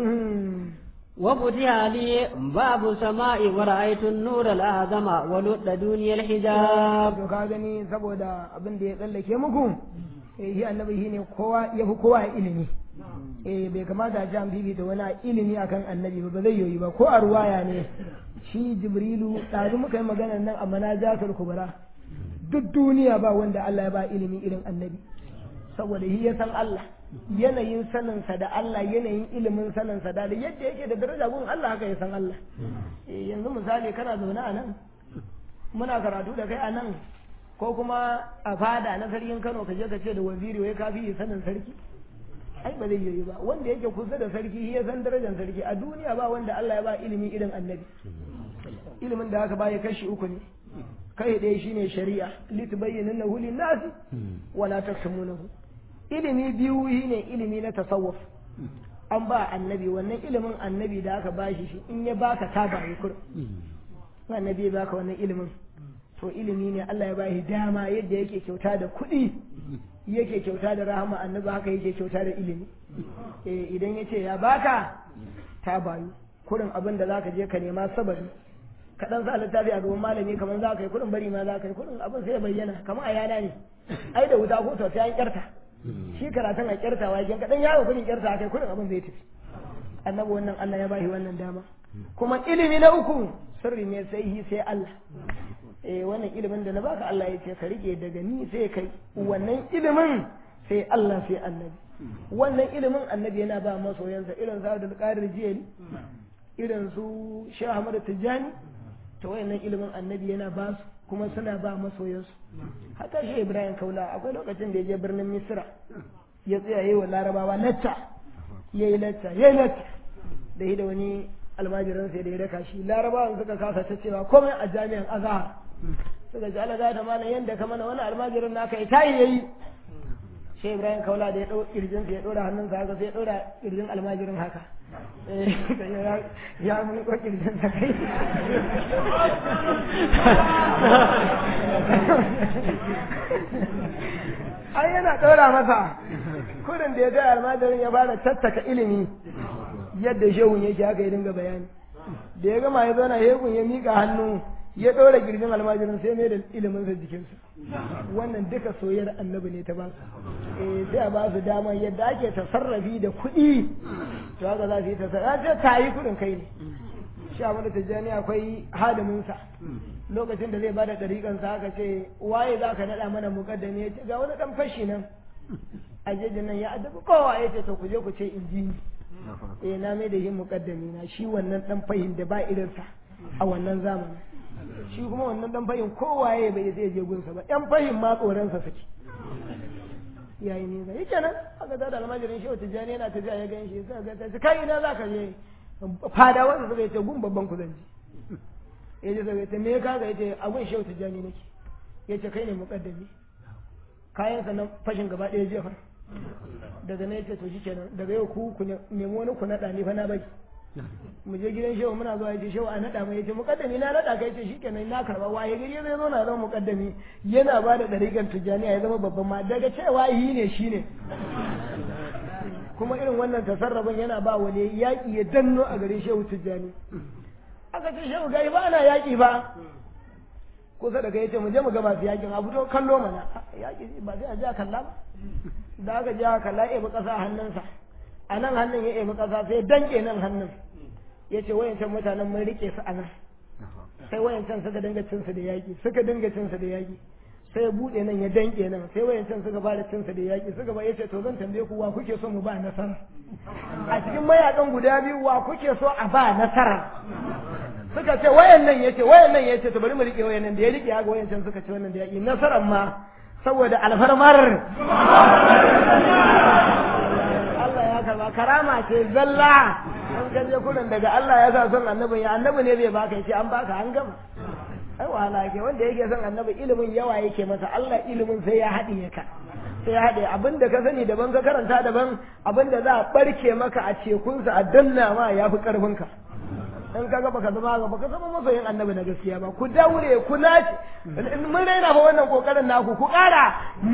وفتح لي باب السماء ورأيت النور الأعظم ولد دنيا الحجاب to ka gani saboda abin da ya tsallake muku eh shi annabi shi ne kowa ya fi kowa ilimi eh bai kamata a ci an bibita wani a ilimi akan annabi ba ba zai yoyi ba ko a ruwaya ne shi jibrilu ɗazu muka yi maganar nan a manajatul kubra duk duniya ba wanda Allah ya ba ilimi irin annabi saboda shi ya san Allah yanayin saninsa da Allah yanayin ilimin saninsa da yadda yake da daraja gun Allah haka ya san Allah Eh, yanzu misali kana zaune a nan muna karatu da kai a nan ko kuma a fada na sarkin Kano ka je ka ce da waziri wai kafi sanin sarki ai ba zai yi ba wanda yake kusa da sarki shi ya san darajar sarki a duniya ba wanda Allah ya ba ilimi irin annabi ilimin da aka ba ya kashi uku ne kai ɗaya shine shari'a litubayyinahu lin-nasi wala taktumunahu ilimi biyu shine ilimi na tasawuf an ba annabi wannan ilimin annabi da aka bashi shi in ya baka ta bayi kur annabi ya baka wannan ilimin to ilimi ne Allah ya bashi dama yadda yake kyauta da kuɗi yake kyauta da rahama annabi haka yake kyauta da ilimi eh idan ya ce ya baka ta bayu kurin abin da zaka je ka nema sabari ka dan sa littafi a gaban malami kamar za ka yi kurin bari ma za ka yi kurin abin sai ya bayyana kamar a yana ne ai da wuta ko to sai an kyarta shi karatun a kyarta wa ka dan yawo kurin kyarta kai kurin abin zai tafi annabi wannan Allah ya bashi wannan dama kuma ilimi na uku sirri ne sai hi sai Allah eh wannan ilimin da na baka Allah ya ce ka rike daga ni sai kai wannan ilimin sai Allah sai annabi wannan ilimin annabi yana ba masoyansa irin sa da qadir jiyani irin su Sheikh Ahmad Tijani to wayannan ilimin annabi yana ba su kuma suna ba masoyansu haka shi Ibrahim Kaula akwai lokacin da ya je birnin Misra ya tsaya yi wa Larabawa lacca yayi lacca yayi lacca da yi da wani almajirin sai da ya raka shi Larabawan suka kasa ta cewa komai a jami'an Azhar suka ji Allah ta mana yanda ka mana wani almajirin naka ya tayi yayi shi Ibrahim Kaula da ya dau kirjin sa ya dora hannunsa haka sai ya dora kirjin almajirin haka ya mun ko kirjin sa kai ai yana ɗora masa kudin da ya ga almajirin ya fara tattaka ilimi yadda shehun yake haka ya dinga bayani da ya gama ya zauna hegun ya miƙa hannu ya ɗora girgin almajirin sai mai da iliminsa jikinsa wannan duka soyayyar annabi ne ta ba su eh sai a ba su dama yadda ake tasarrafi da kuɗi to haka za su yi tasarrafi ta ta yi kuɗin kai ne sha mana tijjani akwai hadiminsa lokacin da zai bada ɗariƙansa haka ce waye za ka naɗa mana muƙaddami ya ce ga wani ɗan fashi nan a jejin nan ya addabi kowa ya ce to ku je ku ce in ji ni eh na mai da yin muƙaddami na shi wannan ɗan fahim da ba irinsa a wannan zamanin shi kuma wannan ɗan fahim kowaye bai zai je gunsa ba ɗan fahim ma tsoronsa suke yayi ne zai yake nan aka da almajirin shi wata jani yana tafiya ya gan shi sai ga ta kai ina za ka je fada wanda suka yace gun babban ku zan ji ya ce suka yace me ya kaga yace a gun shehu tijjani nake yace kai ne muqaddami kayan sa nan fashin gaba ɗaya jefa daga nan yace to shikenan daga yau ku ku nemi wani ku nada ni fa na bai mu je gidan shehu muna zuwa yace shehu a nada mai yace muqaddami na nada kai yace shikenan na karba waye gari zai zo na zama muqaddami yana ba da dariƙar tijjani ya zama babban ma daga cewa yi ne shine kuma irin wannan tasarrafin yana ba wani yaƙi ya danno a garin shehu tijjani aka ce shehu gari ba ana yaƙi ba kusa da kai ce mu je mu ga masu yaƙin a fito kallo mana yaƙi ba sai a ja kalla ba da aka ja kalla ya ebi ƙasa a hannunsa a nan hannun ya ebi ƙasa sai danƙe nan hannun ya ce wayancan mutanen mun riƙe su a nan sai wayancan suka dinga cinsu da yaƙi suka dinga cinsu da yaƙi sai ya buɗe nan ya danƙe nan sai wayancan suka fara cinsa da yaƙi suka ba yace to zan tambaye ku wa kuke so mu ba nasara a cikin mayakan guda biyu wa kuke so a ba nasara suka ce wayannan yace wayannan yace to bari mu rike wayannan da ya rike haka wayancan suka ce wannan da yaƙi nasaran ma saboda alfarmar Allah ya karba karama ce zalla an kaje kurin daga Allah ya sa son annabi ya annabi ne bai baka yace an baka an gama ai wahala yake wanda yake son annabi ilimin yawa yake masa Allah ilimin sai ya haɗiye ka sai ya haɗe abinda ka sani daban ka karanta daban abinda za a barke maka a cekunsa a danna ma ya fi ƙarfinka in ka ga baka zama ga baka zama masoyin annabi na gaskiya ba ku daure ku nace mun raina fa wannan kokarin naku ku ƙara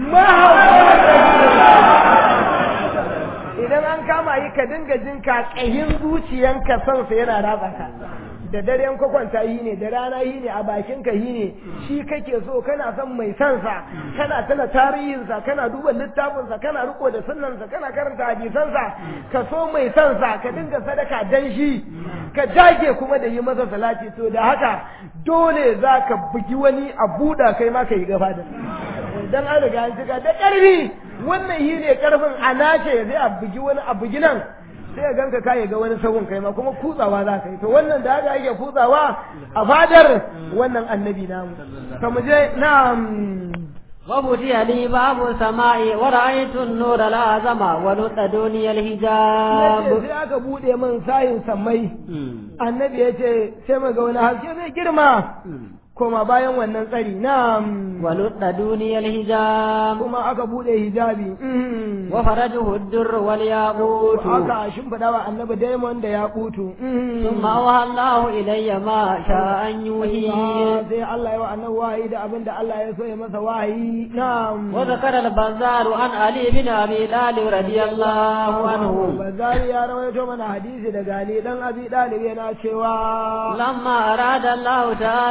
idan an kama yi ka dinga jin ka ƙahin zuciyanka son sa yana ratsa ka da dare ka kwanta yi ne da rana yi ne a bakin ka yi ne shi kake so kana son mai son sa kana tana tarihin sa kana duba littafin sa kana riko da sunnan sa kana karanta hadisan sa ka so mai son sa ka dinga sadaka dan shi ka dage kuma da yi masa salati to da haka dole za ka bugi wani a buɗa kai ma ka yi gaba da dan an riga an cika da ƙarfi wannan yi ne ƙarfin a nace zai a bugi wani a bugi nan sai ya ganka ka ga wani sabon kai ma kuma kutsawa za ka yi to wannan da haka yake kutsawa a fadar wannan annabi namu to mu je na'am وفتح لي باب السماء ورأيت النور الأعظم ولد دوني الحجاب sai aka bude min sayin sammai annabi ya ce sai mu ga wani haske zai girma koma bayan wannan tsari na ولد دوني الحجاب kuma aka bude hijabi وفرجه الدر والياقوت aka shimfiɗa wa annabi daimon da ya kutu ثم أوحى الله إلي ما شاء أن يوحي sai Allah ya wa annabi wahayi da abin da Allah ya so ya masa wahayi na'am وذكر البزار عن علي بن أبي طالب رضي الله عنه Bazari ya rawaito mana hadisi daga Ali dan Abi Dalib yana cewa لما أراد الله تعالى أن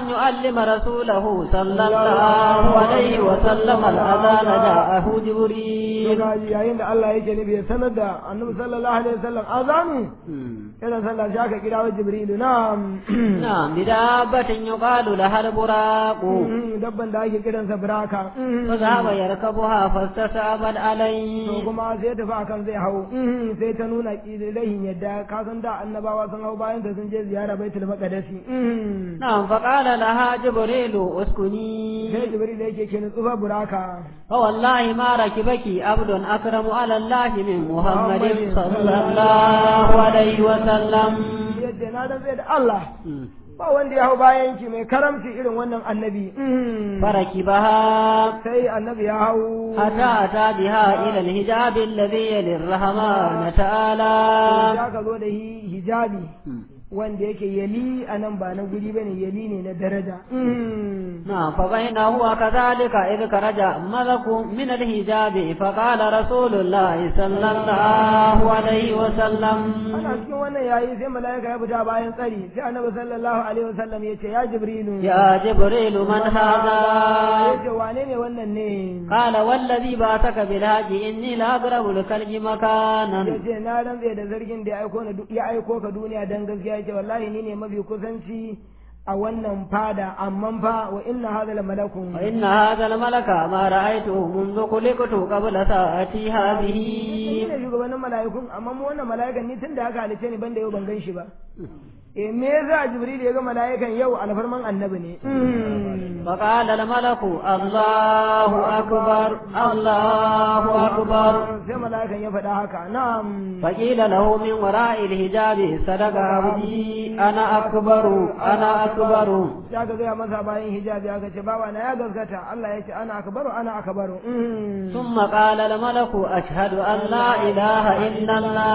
يعلم رسوله صلى الله عليه وسلم الأذان جاءه جبريل yayin da Allah yake nufi ya sanar da annabi sallallahu alaihi wasallam azami yana sallah shi aka kira wa jibrilu na'am نعم بدابة يقال لها البراق dabban da ake kiransa buraka فذهب يركبها فاستسابت to عليه kuma sai tafi akan zai hau sai ta nuna ƙidirahin yadda ka san da annabawa sun hau bayan ta sun je ziyara baitul maqdisi نعم فقال لها جبريل اسكني sai jibril yake ke nutsufa buraka فوالله ما ركبك عبد أكرم على الله من محمد صلى الله عليه وسلم yadda na dan zai da Allah ba wanda ya hau bayan ki mai karamci irin wannan annabi فركبها sai annabi ya hau حتى أتى بها إلى الحجاب الذي يلي الرحمن تعالى ya ka zo da hi- hijabi wanda yake yali a nan ba na guri bane yali ne na daraja نعم فبينه وكذلك إذ خرج ملك من الحجاب فقال رسول الله صلى الله عليه وسلم ana cikin wannan yayi sai mala'ika ya fita bayan tsari sai annabi sallallahu alaihi wasallam ya ce ya jibrilu يا جبريل من هذا ya ce wane ne wannan ne قال والذي بعثك بالهاج إني لأقرب لكلب مكانا ya ce na rantse da zargin da ya aiko na du- ya aiko ka duniya dan gaskiya ya ce wallahi ni ne mafi kusanci a wannan fada amma fa wa inna hadha la malakun وإن هذا الملك ما رأيته منذ خلقت قبل ساعتي هذه ni ne shugabannin mala'ikun amma mu wannan mala'ikan ni tun da aka halice ni banda yau ban gan shi ba eh me yasa jibril ya ga mala'ikan yau alfarman annabi ne فقال الملك الله أكبر الله أكبر sai mala'ikan ya faɗa haka na'am فقيل له من وراء الحجاب صدق عبدي أنا أكبر أنا أكبر ya ga gaya masa bayan hijabi aka ce bawa na ya gaskata Allah ya ce ana akbaru ana akbaru ثم قال الملك أشهد أن لا إله إلا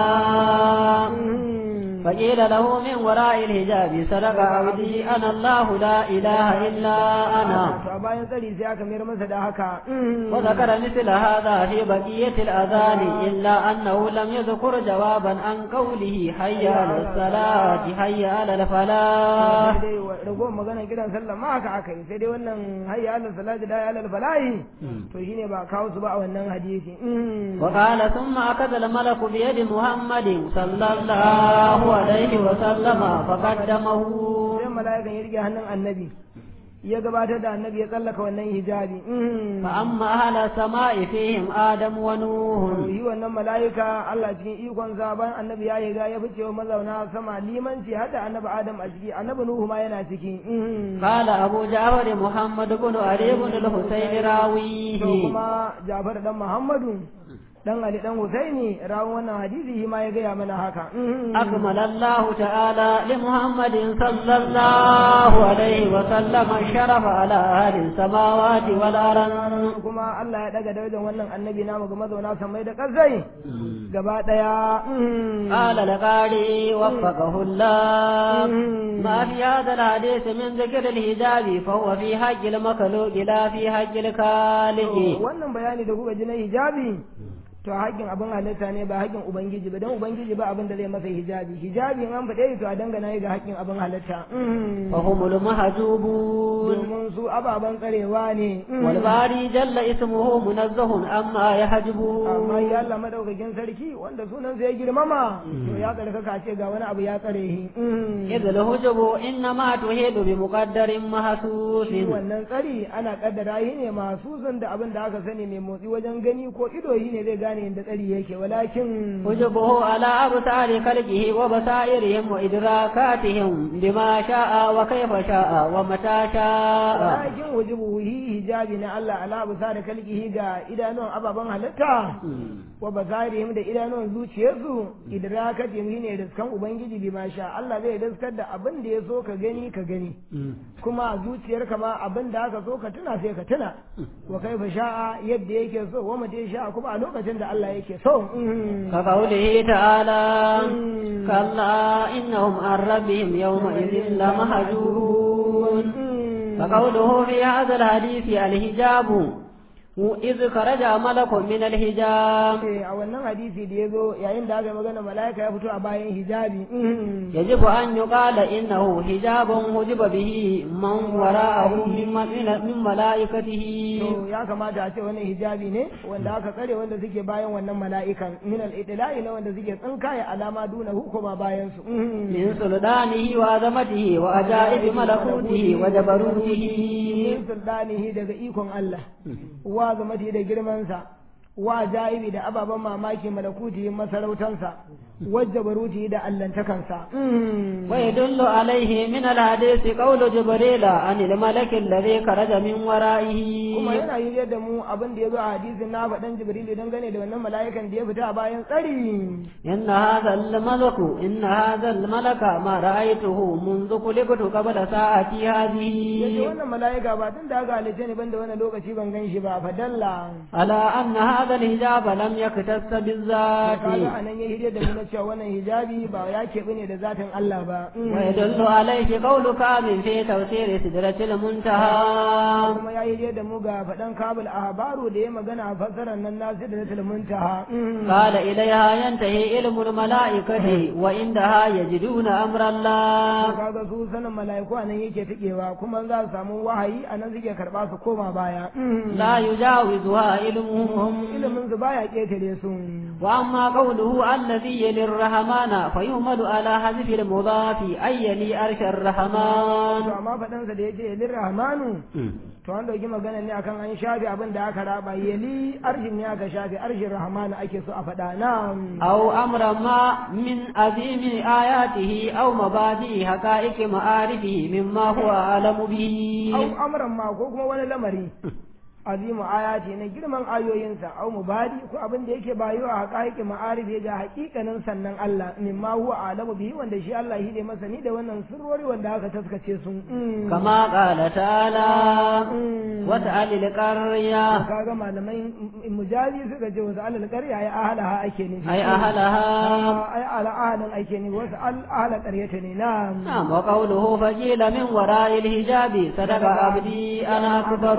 الله فقيل له من وراء الحجاب صدق عبدي أنا الله لا إله إلا أنا to a bayan tsari sai aka mayar masa da haka وذكر مثل هذا في بقية الأذان إلا أنه لم يذكر جوابا عن قوله حي على الصلاة حي على الفلاح sai dai wa- ragowar magana kiran sallah ma haka aka yi sai dai wannan hayya alal salati da alal falahi to shine ba kawo su ba a wannan hadisi وقال ثم أخذ الملك بيد محمد صلى الله عليه وسلم فقدمه sai mala'ikan ya rike hannun annabi ya gabatar da annabi ya tsallaka wannan hijabi فأما أهل السماء فيهم آدم ونوح yi wannan mala'ika Allah cikin ikon bayan annabi ya riga ya fice wa mazauna sama limanci hada annabi Adam a ciki annabi Nuhu ma yana ciki قال أبو جعفر محمد بن علي بن الحسين to راويه kuma Jafar dan Muhammadu dan Ali dan Husaini rawun wannan hadisi shi ma ya gaya mana haka أكمل الله تعالى لمحمد صلى الله عليه وسلم الشرف على أهل السماوات والأرض kuma Allah ya daga darajar wannan annabi namu ga mazauna samai da ƙasai gaba daya قال لقاري وفقه الله ما في هذا الحديث من ذكر الحجاب فهو في حق المخلوق لا في حق الخالق wannan bayani da kuka ji na hijabi to haƙƙin abin halitta ne ba haƙƙin ubangiji ba don ubangiji ba abin da zai masa hijabi hijabi in an faɗe to a dangana ga haƙƙin abin halitta فهم المحجوبون domin su ababen tsarewa ne والباري جل اسمه منزه عما يحجبه amma ya Allah madaukakin sarki wanda sunan ya girmama to ya tsarkaka ce ga wani abu ya tsare shi إذ الهجب إنما تهيد بمقدر محسوس shi wannan tsari ana kaddara shi ne masu zan da abin da aka sani mai motsi wajen gani ko ido shi ne zai gane yadda tsari yake walakin حجبه على أبصار خلقه وبصائرهم وإدراكاتهم بما شاء وكيف شاء ومتى شاء walakin wujubu hi hijabi na Allah ala bisa da kalkihi ga idanuwan ababen halitta wa basarihim da idanuwan zuciyarsu idrakatihim shine riskan ubangiji bi ma sha Allah zai riskar da abin da ya so ka gani ka gani kuma a zuciyarka ma abin da aka so ka tuna sai ka tuna wa kaifa sha'a yadda yake so wa mata sha'a kuma a lokacin da Allah yake so كقوله تعالى كلا إنهم عن ربهم يومئذ لمحجوبون فقوله في هذا الحديث الحجاب إذ خرج ملك من الحجاب Eh, a wannan hadisi da ya zo yayin da aka yi magana mala'ika ya fito a bayan hijabi يجب أن يقال إنه حجاب حجب به من وراءه من من ملائكته to ya kamata a ce wannan hijabi ne wanda aka tsare wanda suke bayan wannan mala'ikan min al-idla'i na wanda suke tsinkaya alama duna hukuma bayan su من سلطانه وعظمته وعجائب ملكوته وجبروته min sultanihi daga ikon Allah wa zamati da girmansa wa jaibi da ababen mamaki malakuti masarautansa wajja baruti da allantakansa ويدل عليه من الحديث قول جبريل عن الملك الذي خرج من ورائه kuma yana yi da mu abin da ya zo a hadisin na faɗan jibrilu dangane da wannan mala'ikan da ya fita a bayan tsari إن هذا الملك إن هذا الملك ما رأيته منذ خلقت قبل ساعتي yace هذه wannan mala'ika ba tun da aka halice ni banda wannan lokaci ban gan shi ba fadalla على أن هذا الحجاب لم يختص بالذات kaga anan ya hidda da mu na cewa wannan hijabi ba ya keɓe ne da zatin Allah ba ويدل عليه قول كامل في تفسير سدرة المنتهى kuma ya yi da mu ga faɗan kabul a habaru da ya magana a fassarar nan na sidratul muntaha قال إليها ينتهي علم الملائكة وعندها يجدون أمر الله kaga su sanin mala'iku anan yake tikewa kuma za su samu wahayi anan suke karɓa su koma baya لا يجاوزها علمهم ilimin su baya ketare su وأما قوله الذي يلي الرحمن فيهمل على حذف المضاف أي يلي أرش to الرحمن amma faɗansa da yace lir rahmanu to an dauki magana ne akan an shafi abin da aka raba yali arshin ne aka shafi arshin rahmanu ake so a faɗa na أو أمر ما من عظيم آياته أو مبادئ حقائق معارفه مما هو أعلم به au amran ma ko kuma wani lamari azimu ayati na girman ayoyinsa au mubadi ko abin da yake bayo a haƙaƙi ma'arifi ga haƙiƙanin sannan Allah mimma huwa alamu bihi wanda shi Allah shi ne masani da wannan sirrori wanda aka taskace su كما قال تعالى وسأل القرية kaga malamai mujazi suka ce wasu alal ƙarya ya ahalaha ake nufi أي أهلها ai ala ahalin ake nufi wasu al ahala ƙaryata ne na نعم وقوله فجيل من وراء الحجاب صدق عبدي أنا أكبر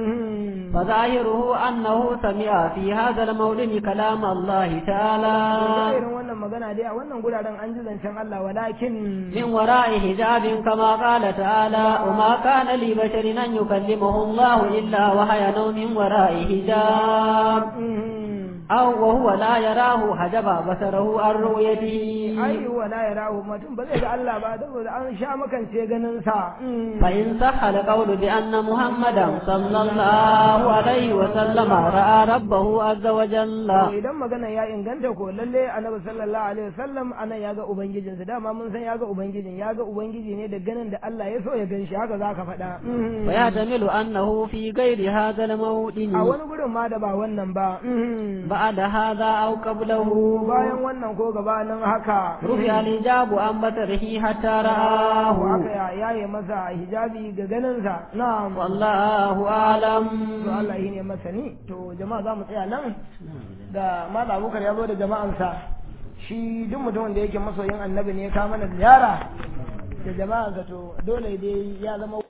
فظاهره أنه سمع في هذا المولد كلام الله تعالى irin wannan magana dai a wannan guraren an ji zancen Allah walakin من وراء حجاب كما قال تعالى وما كان لبشر أن يكلمه الله إلا وحيا من وراء حجاب أو وهو لا يراه حجب بصره عن رؤيته ai wala ya rahu mutum ba zai ga Allah ba saboda an sha makance ganin sa فإن صح القول بأن محمدا صلى الله عليه وسلم رأى ربه عز وجل to idan magana ya inganta ko lalle annabi sallallahu alaihi wasallam anan ya ga ubangijinsa dama mun san ya ga ubangijin ya ga ubangiji ne da ganin da Allah ya so ya gan shi haka zaka faɗa ويحتمل أنه في غير هذا الموطن a wani gurin ma da ba wannan ba بعد هذا أو قبله bayan wannan ko gabanin haka رفع الحجاب عن بصره حتى ko رآه aka yaye masa hijabi ga ganinsa na'am والله أعلم to Allah shi ne masani to jama'a za mu tsaya nan da mala abubakar ya zo da jama'ansa shi duk mutumin da yake masoyin annabi ne ya kawo mana ziyara da jama'ansa to dole dai ya zama